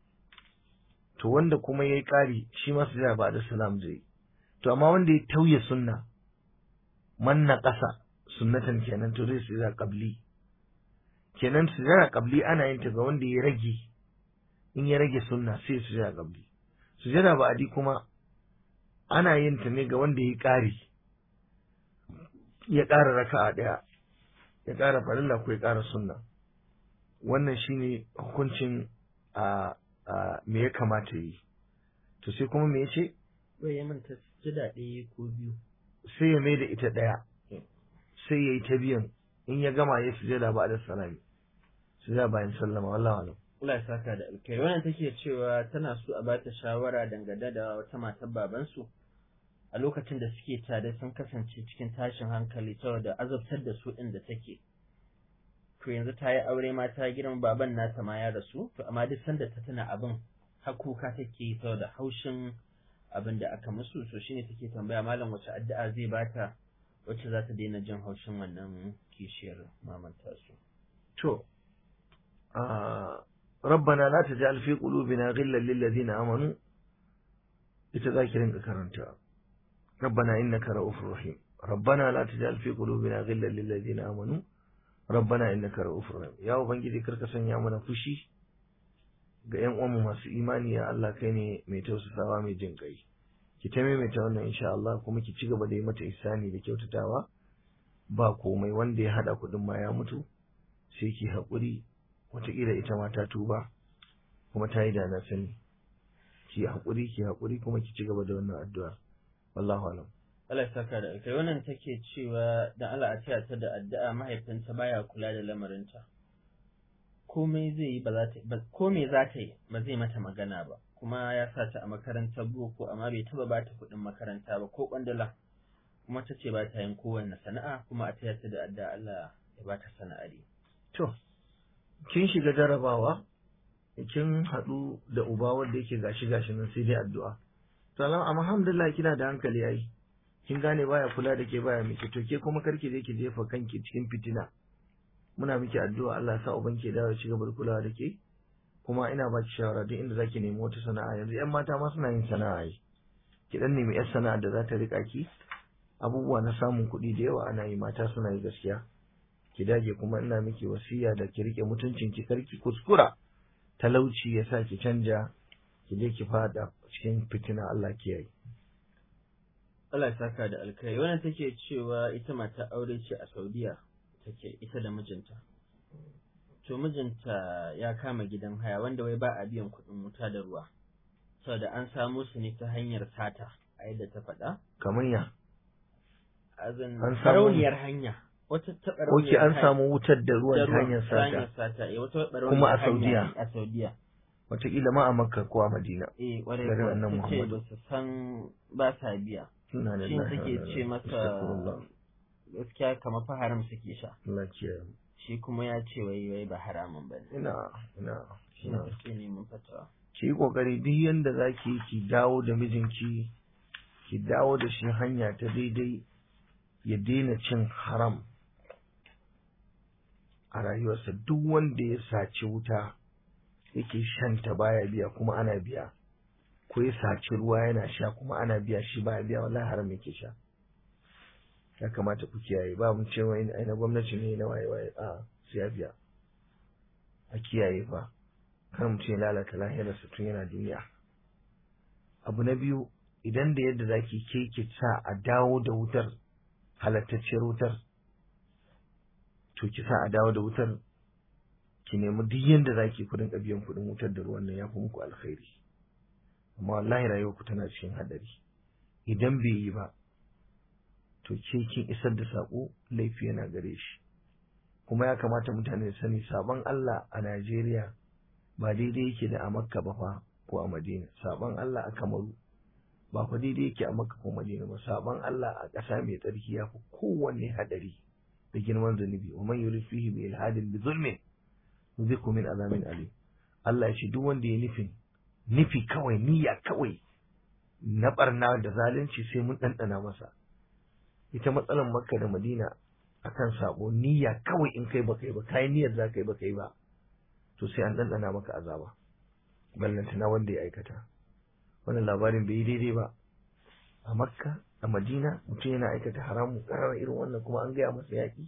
to wanda kuma ya yi ƙari shi ma sujjada ba da salam zai to amma wanda ya tauye sunna manna ƙasa sunnatan kenan to zai sujjada qabli kenan sujjada qabli ana yin ta ga wanda ya rage in ya rage sunna sai sujjada qabli sujjada ba'adi kuma ana yin ta ne ga wanda ya ƙari ya ƙara raka'a ɗaya ya ƙara farilla ko ya ƙara sunna wannan shine hukuncin a me ya kamata yi to sai kuma me yace bai ya manta sujjada ɗaya ko biyu sai ya mai da ita ɗaya sai ya yi ta biyan in ya gama ya sujada ba da salami sujada bayan sallama wallahi alam Allah ya saka da alkhairi wannan take cewa tana so a bata shawara dangane da wata matar babansu a lokacin da suke tare sun kasance cikin tashin hankali saboda azabtar da su ɗin da take to yanzu ta yi aure ma ta girma baban nata ma ya rasu to amma duk sanda ta tuna abin har kuka take yi saboda haushin abin da aka musu so shine take tambaya malam wace addu'a zai bata wacce za ta daina jin haushin wannan kishiyar mamanta su to rabbana la taj'al fi qulubina ghillan lil ladina amanu ita zaki rinka karanta rabbana innaka ra'ufur rahim rabbana la taj'al fi qulubina ghillan lil ladina amanu rabbana innaka ra'ufur rahim ya ubangiji karka sanya mana fushi ga ƴan uwanmu masu imani ya Allah kai ne mai tausasawa mai jin kai ki ta maimaita wannan insha Allah kuma ki ci gaba da yi mata ihsani da kyautatawa ba komai wanda ya hada kudin ma ya mutu sai ki haƙuri wataƙila ita ma ta tuba kuma ta yi da na sani ki haƙuri ki haƙuri kuma ki ci gaba da wannan addu'a wallahu alam Allah ya saka da alkai wannan take cewa dan Allah a taya ta da addu'a mahaifinta baya kula da lamarinta komai zai yi ba za ta ba komai za ta yi ba zai mata magana ba kuma ya sa ta a makarantar boko amma bai taba ba ta kuɗin makaranta ba ko kwandala kuma ta ce ba ta yin kowanne sana'a kuma a taya ta da addu'a Allah ya ba ta sana'ari to kin shiga jarabawa kin haɗu da uba wanda yake gashi gashi nan sai dai addu'a to amma alhamdulillah kina da hankali yayi kin gane baya kula da ke baya miki to ke kuma karki je ki jefa kanki cikin fitina muna miki addu'a Allah ya sa uban ke dawo ci gaba da kulawa da ke kuma ina baki shawara duk inda zaki nemi wata sana'a yanzu yan mata ma suna yin sana'a yi ki dan nemi yar sana'a da za ta rika ki abubuwa na samun kuɗi da yawa ana yi mata suna yi gaskiya ki dage kuma ina miki wasiya da ki rike mutuncin ki karki kuskura talauci ya sa ki canja ki je ki fada cikin fitina Allah kiyaye Allah ya saka da alkai wannan take cewa ita mata aure ce a Saudiya take ita da mijinta to mijinta ya kama gidan haya wanda wai ba a biyan kuɗin wuta da ruwa saboda an samo su ne ta hanyar sata a yadda ta faɗa kamar ya azan An samu- sarauniyar hanya wata taɓa Oke an samu wutar da ruwan ta hanyar sata sata eh wata taɓa Kuma a hanya Saudiya. a Saudiya wataƙila ma a Makka ko a Madina eh ƙwarai Garin kuwa Annabi ta ce Muhammad. ba su san ba sa biya Inna shi lillahi wa suke inna ce ilaihi masa Astaghfirullah. gaskiya kamar fa haram suke sha Allah kiyaye shi kuma ya ce wai wai ba haramun bane ina ina shi ne ina suke neman fatawa ki yi kokari duk yanda zaki yi ki dawo da mijinki ki dawo da shi hanya ta daidai ya daina cin haram a rayuwarsa duk wanda ya saci wuta yake shanta baya biya kuma ana biya ko ya saci ruwa yana sha kuma ana biya shi baya biya wallahi haram yake sha ya kamata ku kiyaye ba mu cewa ai na gwamnati ne na waye waye a sai ya biya a kiyaye fa kar mutum ya lalata lahirarsa tun yana duniya abu na biyu idan da yadda zaki ke ki sa a dawo da wutar halattacciyar wutar to ki sa a dawo da wutar ki nemi duk yadda zaki ku rinka biyan kuɗin wutar da ruwan nan ya fi muku alkhairi amma wallahi rayuwar ku tana cikin hadari idan bai yi ba to ke kin isar da sako laifi yana gare shi kuma ya kamata mutane su sani sabon Allah a Najeriya ba daidai yake da a Makka ba fa ko a Madina sabon Allah a Kamaru ba fa daidai yake a Makka ko Madina ba sabon Allah a ƙasa mai tsarki ya fi kowanne hadari da girman zunubi wa man yurid fihi bi ilhadin bi zulmin yuzikhu min azamin alim Allah ya ce duk wanda ya nufin nufi kawai niyya kawai na barna da zalunci sai mun ɗanɗana masa ita matsalar Makka da Madina akan sabo niyya kawai in kai baka yi ba kai niyyar za ka yi baka yi ba to sai an ɗanɗana maka azaba ballantana wanda ya aikata wannan labarin bai yi daidai ba a makka a madina mutum yana aikata haramun ƙarar irin wannan kuma an gaya masa yaƙi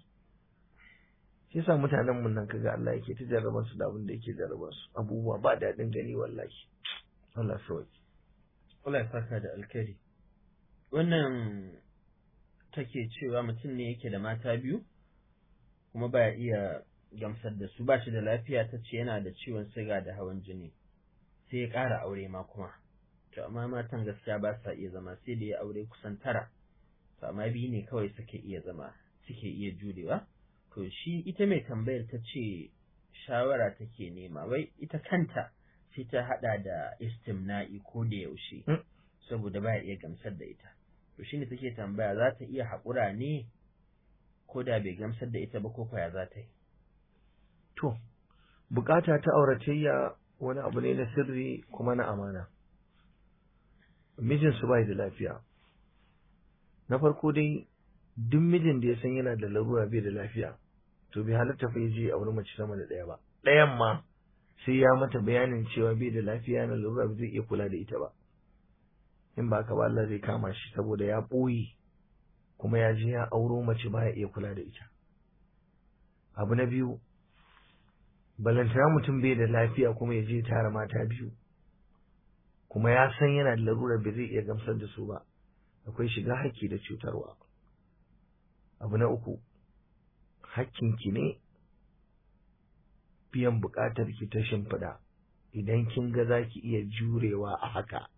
shi yasa mutanen mun nan kaga Allah yake ta jarraban su da abin da yake jarraban su abubuwa ba daɗin gani wallahi Allah sauki Allah ya saka da alkhairi wannan take cewa mutum ne yake da mata biyu kuma baya iya gamsar da su ba shi da lafiya ta ce yana da ciwon siga da hawan jini sai ya ƙara aure ma kuma to amma matan gaskiya ba sa iya zama sai da ya aure kusan tara to amma biyu ne kawai suke iya zama suke iya jurewa to shi ita mai tambayar ta ce shawara take nema wai ita kanta sai ta hada da istimna'i ko da yaushe Mm. saboda baya iya gamsar da ita to shine take tambaya za ta iya haƙura ne ko da bai gamsar da ita ba ko kwaya za ta yi to bukata ta auratayya wani abu ne na sirri kuma na amana mijinsu bai da lafiya na farko dai duk mijin da ya san yana da larura bai da lafiya to bai halatta fa je a wurin mace sama da ɗaya ba ɗayan ma sai ya mata bayanin cewa bai da lafiya na larura ba zai iya kula da ita ba in ba ka ba Allah zai kama shi saboda ya ɓoye kuma ya je ya auro mace baya iya kula da ita abu na biyu balantana mutum bai da lafiya kuma ya je tara mata biyu kuma ya san yana da larurar bai zai iya gamsar da su ba akwai shiga haƙƙi da cutarwa abu na uku hakkinki ne biyan buƙatar ki ta shimfiɗa idan kin ga za ki iya jurewa a haka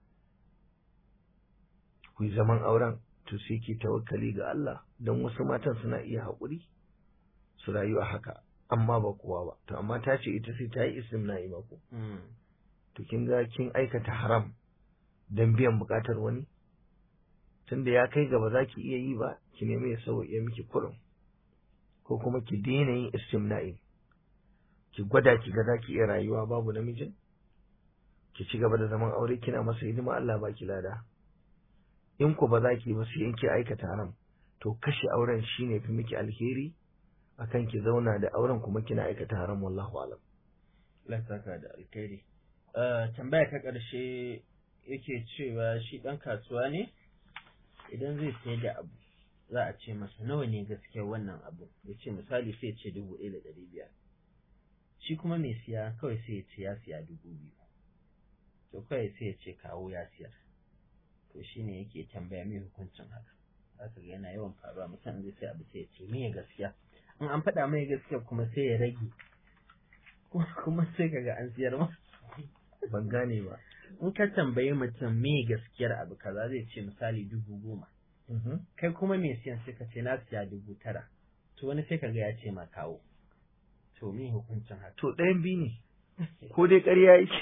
ku yi zaman auren to sai ki tawakkali ga Allah don wasu matan suna iya haƙuri su rayu a haka amma ba kowa ba to amma ta ce ita sai ta yi istimna'i ba ko to kin ga kin aikata haram don biyan buƙatar wani tunda ya kai gaba za ki iya yi ba ki nemi ya sauya miki kurum ko kuma ki daina yin istimna'i ki gwada ki ga za ki iya rayuwa babu namijin ki ci gaba da zaman aure kina masa hidima Allah ba ki lada in ku ba za ki ba sai in ki aikata haram to kashe auren shine fi miki alheri akan ki zauna da auren kuma kina aikata haram wallahu alam Allah saka da alkhairi tambaya ta ƙarshe yake cewa shi ɗan kasuwa ne idan zai sayar da abu za a ce masa nawa ne gaskiya wannan abu ya ce misali sai ce dubu ɗaya da ɗari biyar shi kuma mai siya kawai sai ya ce ya siya dubu biyu to kawai sai ya ce kawo ya siyar to shi ne yake tambaya mai hukuncin haka haka ga yana yawan faruwa mutum zai sai abu sai ya ce me gaskiya in an faɗa mai gaskiya kuma sai ya rage kuma sai kaga an siyar ma ban gane ba in ka tambayi mutum me gaskiyar abu kaza zai ce misali dubu goma kai kuma mai siyan sai ka ce na siya dubu tara to wani sai kaga ya ce ma kawo to me hukuncin haka to ɗayan biyu ne ko dai ƙarya yake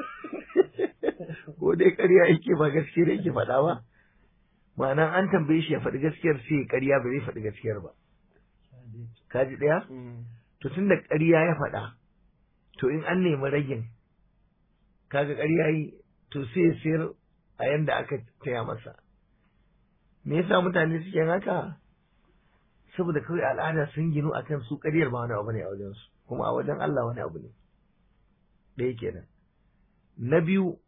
ko dai ƙarya yake ba gaskiya da yake faɗa ba ma'ana an tambaye shi ya faɗi gaskiyar sai ya ƙarya ba zai faɗi gaskiyar ba ka ji ɗaya to tun da ƙarya ya faɗa to in an nemi ragin kaga ƙarya yi to sai ya sayar a yanda aka taya masa me yasa mutane suke haka saboda kawai al'ada sun ginu akan su ƙaryar ba wani abu ne a wajen su kuma a wajen Allah wani abu ne ɗaya kenan na biyu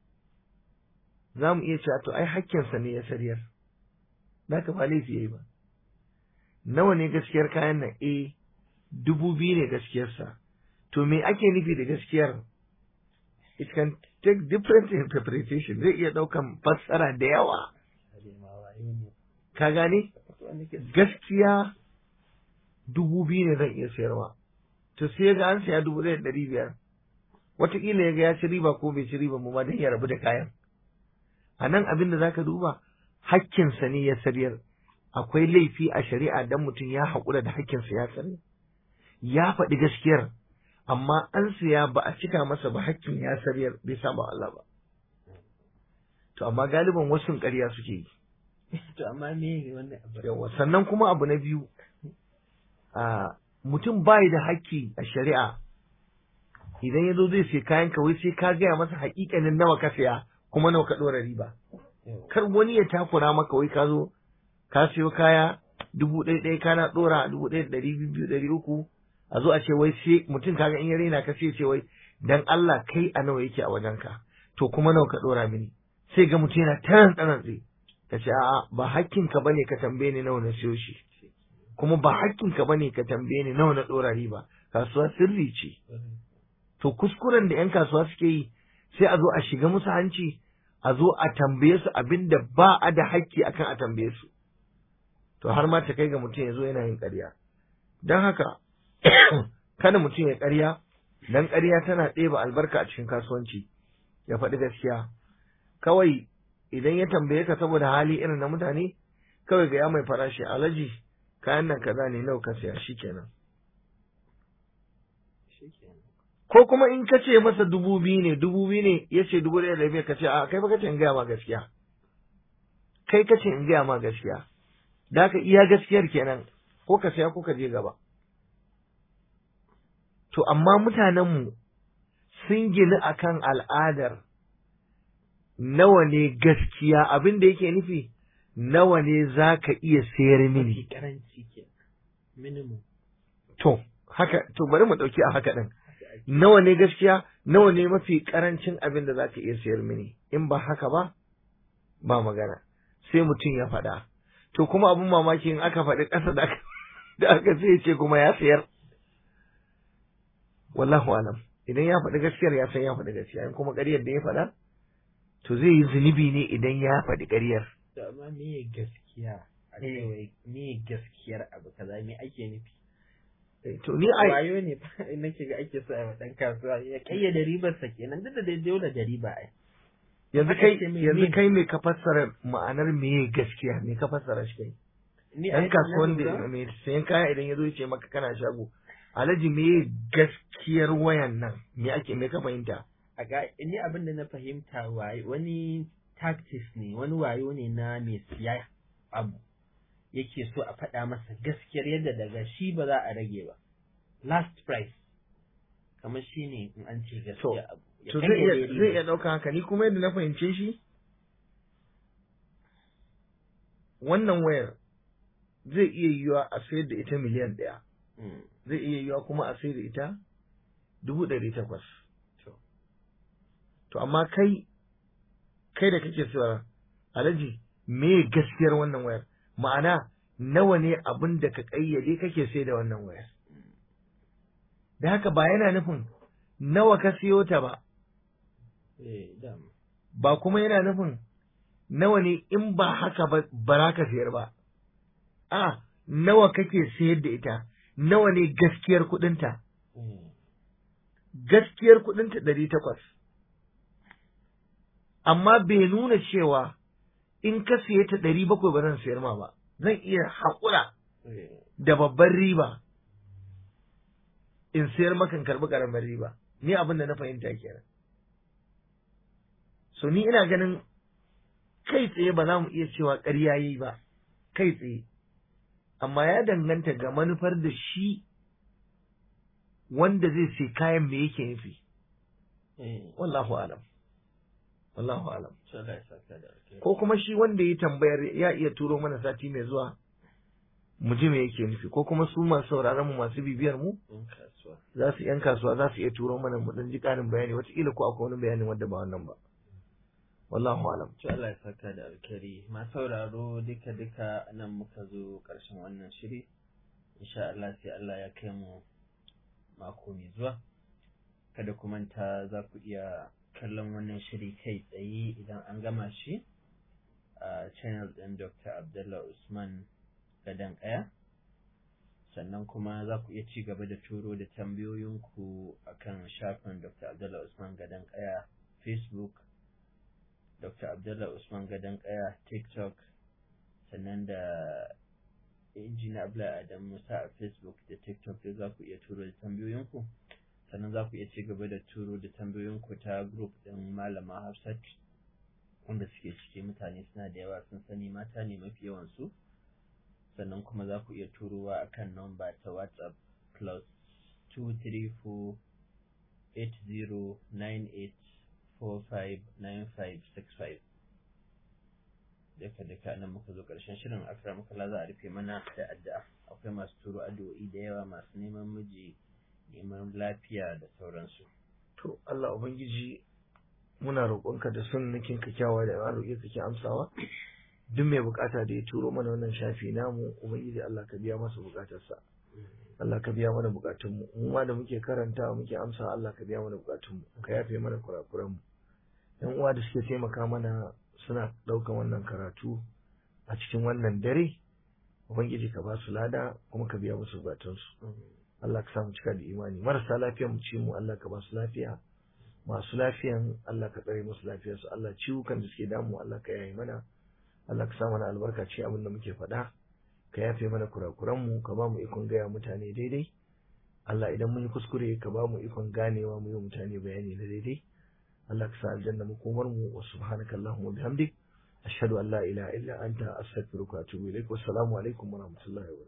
za mu iya cewa to ai hakkinsa ne ya sariyar da ka ba laifi yayi ba nawa ne gaskiyar kayan nan eh dubu biyu ne gaskiyarsa to me ake nufi da gaskiyar it can take different interpretation zai iya ɗaukan fassara da yawa ka gane gaskiya dubu biyu ne zan iya sayarwa to sai ga an saya dubu ɗaya da ɗari biyar wataƙila ya ga ya ci riba ko bai ci riba mu ma don ya rabu da kayan a nan abin da zaka duba hakkinsa ne ya sariyar akwai laifi a shari'a dan mutum ya haƙura da hakkinsa ya sarya ya faɗi gaskiyar amma an siya ba a cika masa ba hakkin ya sariyar bai saba Allah ba to amma galiban wasu ƙarya suke yi to amma me wannan abu yawa sannan kuma abu na biyu a mutum bai da hakki a shari'a idan ya zo zai sai kayan ka wai sai ka gaya masa haƙiƙanin nawa ka saya kuma nawa ka ɗora riba kar wani ya takura maka wai ka zo ka siyo kaya dubu ɗaya ɗaya kana ɗora dubu ɗaya da ɗari biyu ɗari uku a zo a ce wai sai mutum kaga in ya raina ka sai ce wai dan Allah kai a nawa yake a wajenka to kuma nawa ka ɗora mini sai ga mutum yana taran tsanantsi ka ce a'a ba hakkinka bane ka tambaye ni nawa na siyo shi kuma ba hakkinka bane ka tambaye ni nawa na ɗora riba kasuwa sirri ce to kuskuren da 'yan kasuwa suke yi sai a zo a shiga musu hanci a zo a tambaye su abin da ba a da hakki akan a tambaye su to har ma ta kai ga mutum ya zo yana yin ƙarya don haka kada mutum ya ƙarya dan ƙarya tana ɗeba albarka a cikin kasuwanci ya faɗi gaskiya kawai idan ya tambaye ka saboda hali irin na mutane kawai ga ya mai farashi alaji kayan nan kaza ne nawa ka siya shikenan ko kuma in ka ce masa dubu biyu ne dubu biyu ne ya ce dubu ɗaya da biyar ka ce a kai fa ka ce in gaya ma gaskiya kai ka ce in gaya ma gaskiya da ka iya gaskiyar kenan ko ka saya ko ka je gaba to amma mutanenmu sun gini akan al'adar nawa ne gaskiya abin da yake nufi nawa ne za ka iya sayar mini karanci ke minimum to haka to bari mu ɗauki a haka ɗin nawa ne gaskiya nawa ne mafi karancin abin da za ka iya sayar mini in ba haka ba ba magana sai mutum ya faɗa to kuma abin mamaki in aka faɗi ƙasa da da aka sai ce kuma ya sayar wallahu alam idan ya faɗi gaskiyar ya san ya faɗi gaskiya in kuma ƙaryar da ya faɗa to zai yi zunubi ne idan ya faɗi ƙaryar to amma me gaskiya a cewa me gaskiyar abu kaza me ake nufi to ni ai wayo ne nake ga ake so a dan kasuwa ya kayyade ribar sa kenan duk da dai dole da riba ai yanzu Haka kai ce me- yanzu me- kai me ka fassara ma'anar meye gaskiya me ka fassara shi kai ni dan ai kasuwan na da lura- mai sayan kaya idan ya zo ya ce maka kana shago alhaji me gaskiyar wayan nan me ake me ka fahimta a ga ni abin da na fahimta waye wani tactics ne wani wayo ne na mai siya abu yake so a faɗa masa gaskiyar yadda daga shi ba za a rage ba last price kamar shi ne in an ce gaskiya abu Ya to zai kayyade iya ribar. zai iya ɗauka haka ni kuma yadda na fahimce shi wannan wayar zai iya yiwa a sayar da ita miliyan ɗaya Mm. zai iya yiwa kuma a sayar da ita dubu ɗari takwas To. to amma kai kai da kake cewa alhaji me gaskiyar wannan wayar ma'ana nawa ne abin da ka ƙayyade kake sai da wannan wayar da haka ba yana nufin nawa ka siyo ta ba Eh, dama. ba kuma yana nufin nawa ne in ba haka ba ba za ka sayar ba a nawa kake sayar da ita nawa ne gaskiyar kuɗinta Mm. gaskiyar kuɗinta ɗari takwas amma bai nuna cewa in ka siye ta ɗari bakwai ba zan sayar ma ba zan iya haƙura da babban riba in sayar maka in karbi karamar riba ni abin da na fahimta kenan so ni ina ganin kai tsaye ba za mu iya cewa ƙarya yi ba kai tsaye amma ya danganta ga manufar da shi wanda zai sai kayan me yake nufi wallahu alam wallahu alam ko kuma shi wanda ya tambayar ya iya turo mana sati mai zuwa mu ji me yake nufi ko kuma su masu sauraron mu masu bibiyar mu za su yan kasuwa za su iya turo mana mu dan ji karin bayani wataƙila ko akwai wani bayanin wanda ba wannan ba wallahu alam to Allah ya saka da alkari ma sauraro duka duka nan muka zo ƙarshen wannan shiri insha Allah sai Allah ya kai mu mako mai zuwa kada ku manta za ku iya kallon wannan shiri kai tsaye idan an gama shi a channel ɗin Dr. Abdullah Usman Gadan Kaya sannan kuma za ku iya ci gaba da turo da tambayoyinku akan shafin Dr. Abdullah Usman Gadan Kaya Facebook Dr. Abdullah Usman Gadan Kaya TikTok sannan da injiniya Abdullahi Adam Musa a Facebook da TikTok da za ku iya turo da tambayoyinku sannan za ku iya ci gaba da turo da tambayoyinku ta group ɗin Malama Hafsat wanda suke ciki mutane suna da yawa sun sani mata ne mafi yawan su sannan kuma za ku iya turowa akan namba ta WhatsApp plus 234 8098 459565 duka duka nan muka zo ƙarshen shirin akra muka za a rufe mana da addu'a akwai masu turo addu'o'i da yawa masu neman miji neman lafiya da sauransu to Allah ubangiji muna roƙonka da son nakin ka kyawa da ya roƙe kake amsawa duk mai bukata da ya turo mana wannan shafi namu ubangiji Allah ka biya masa bukatarsa Allah ka biya mana bukatunmu mu ma da muke karanta muke amsa Allah ka biya mana bukatunmu ka yafe mana kurakuranmu yan uwa da suke taimaka mana suna ɗaukan wannan karatu a cikin wannan dare ubangiji ka ba su lada kuma ka biya musu bukatunsu Allah ka samu cika da imani marasa lafiya mu ce mu Allah ka ba su lafiya masu lafiyan Allah ka tsare musu lafiyarsu Allah ciwukan da suke damu Allah ka yaye mana Allah ka sa mana albarka ce abin da muke faɗa ka yafe mana kurakuranmu ka ba mu ikon gaya mutane daidai Allah idan mun yi kuskure ka ba mu ikon ganewa mu yi mutane bayani na daidai Allah ka sa aljanna makomar mu wa subhanaka allahumma bihamdik ashhadu an la ilaha illa anta astaghfiruka wa atubu ilaik wassalamu alaikum wa rahmatullahi wa barakatuh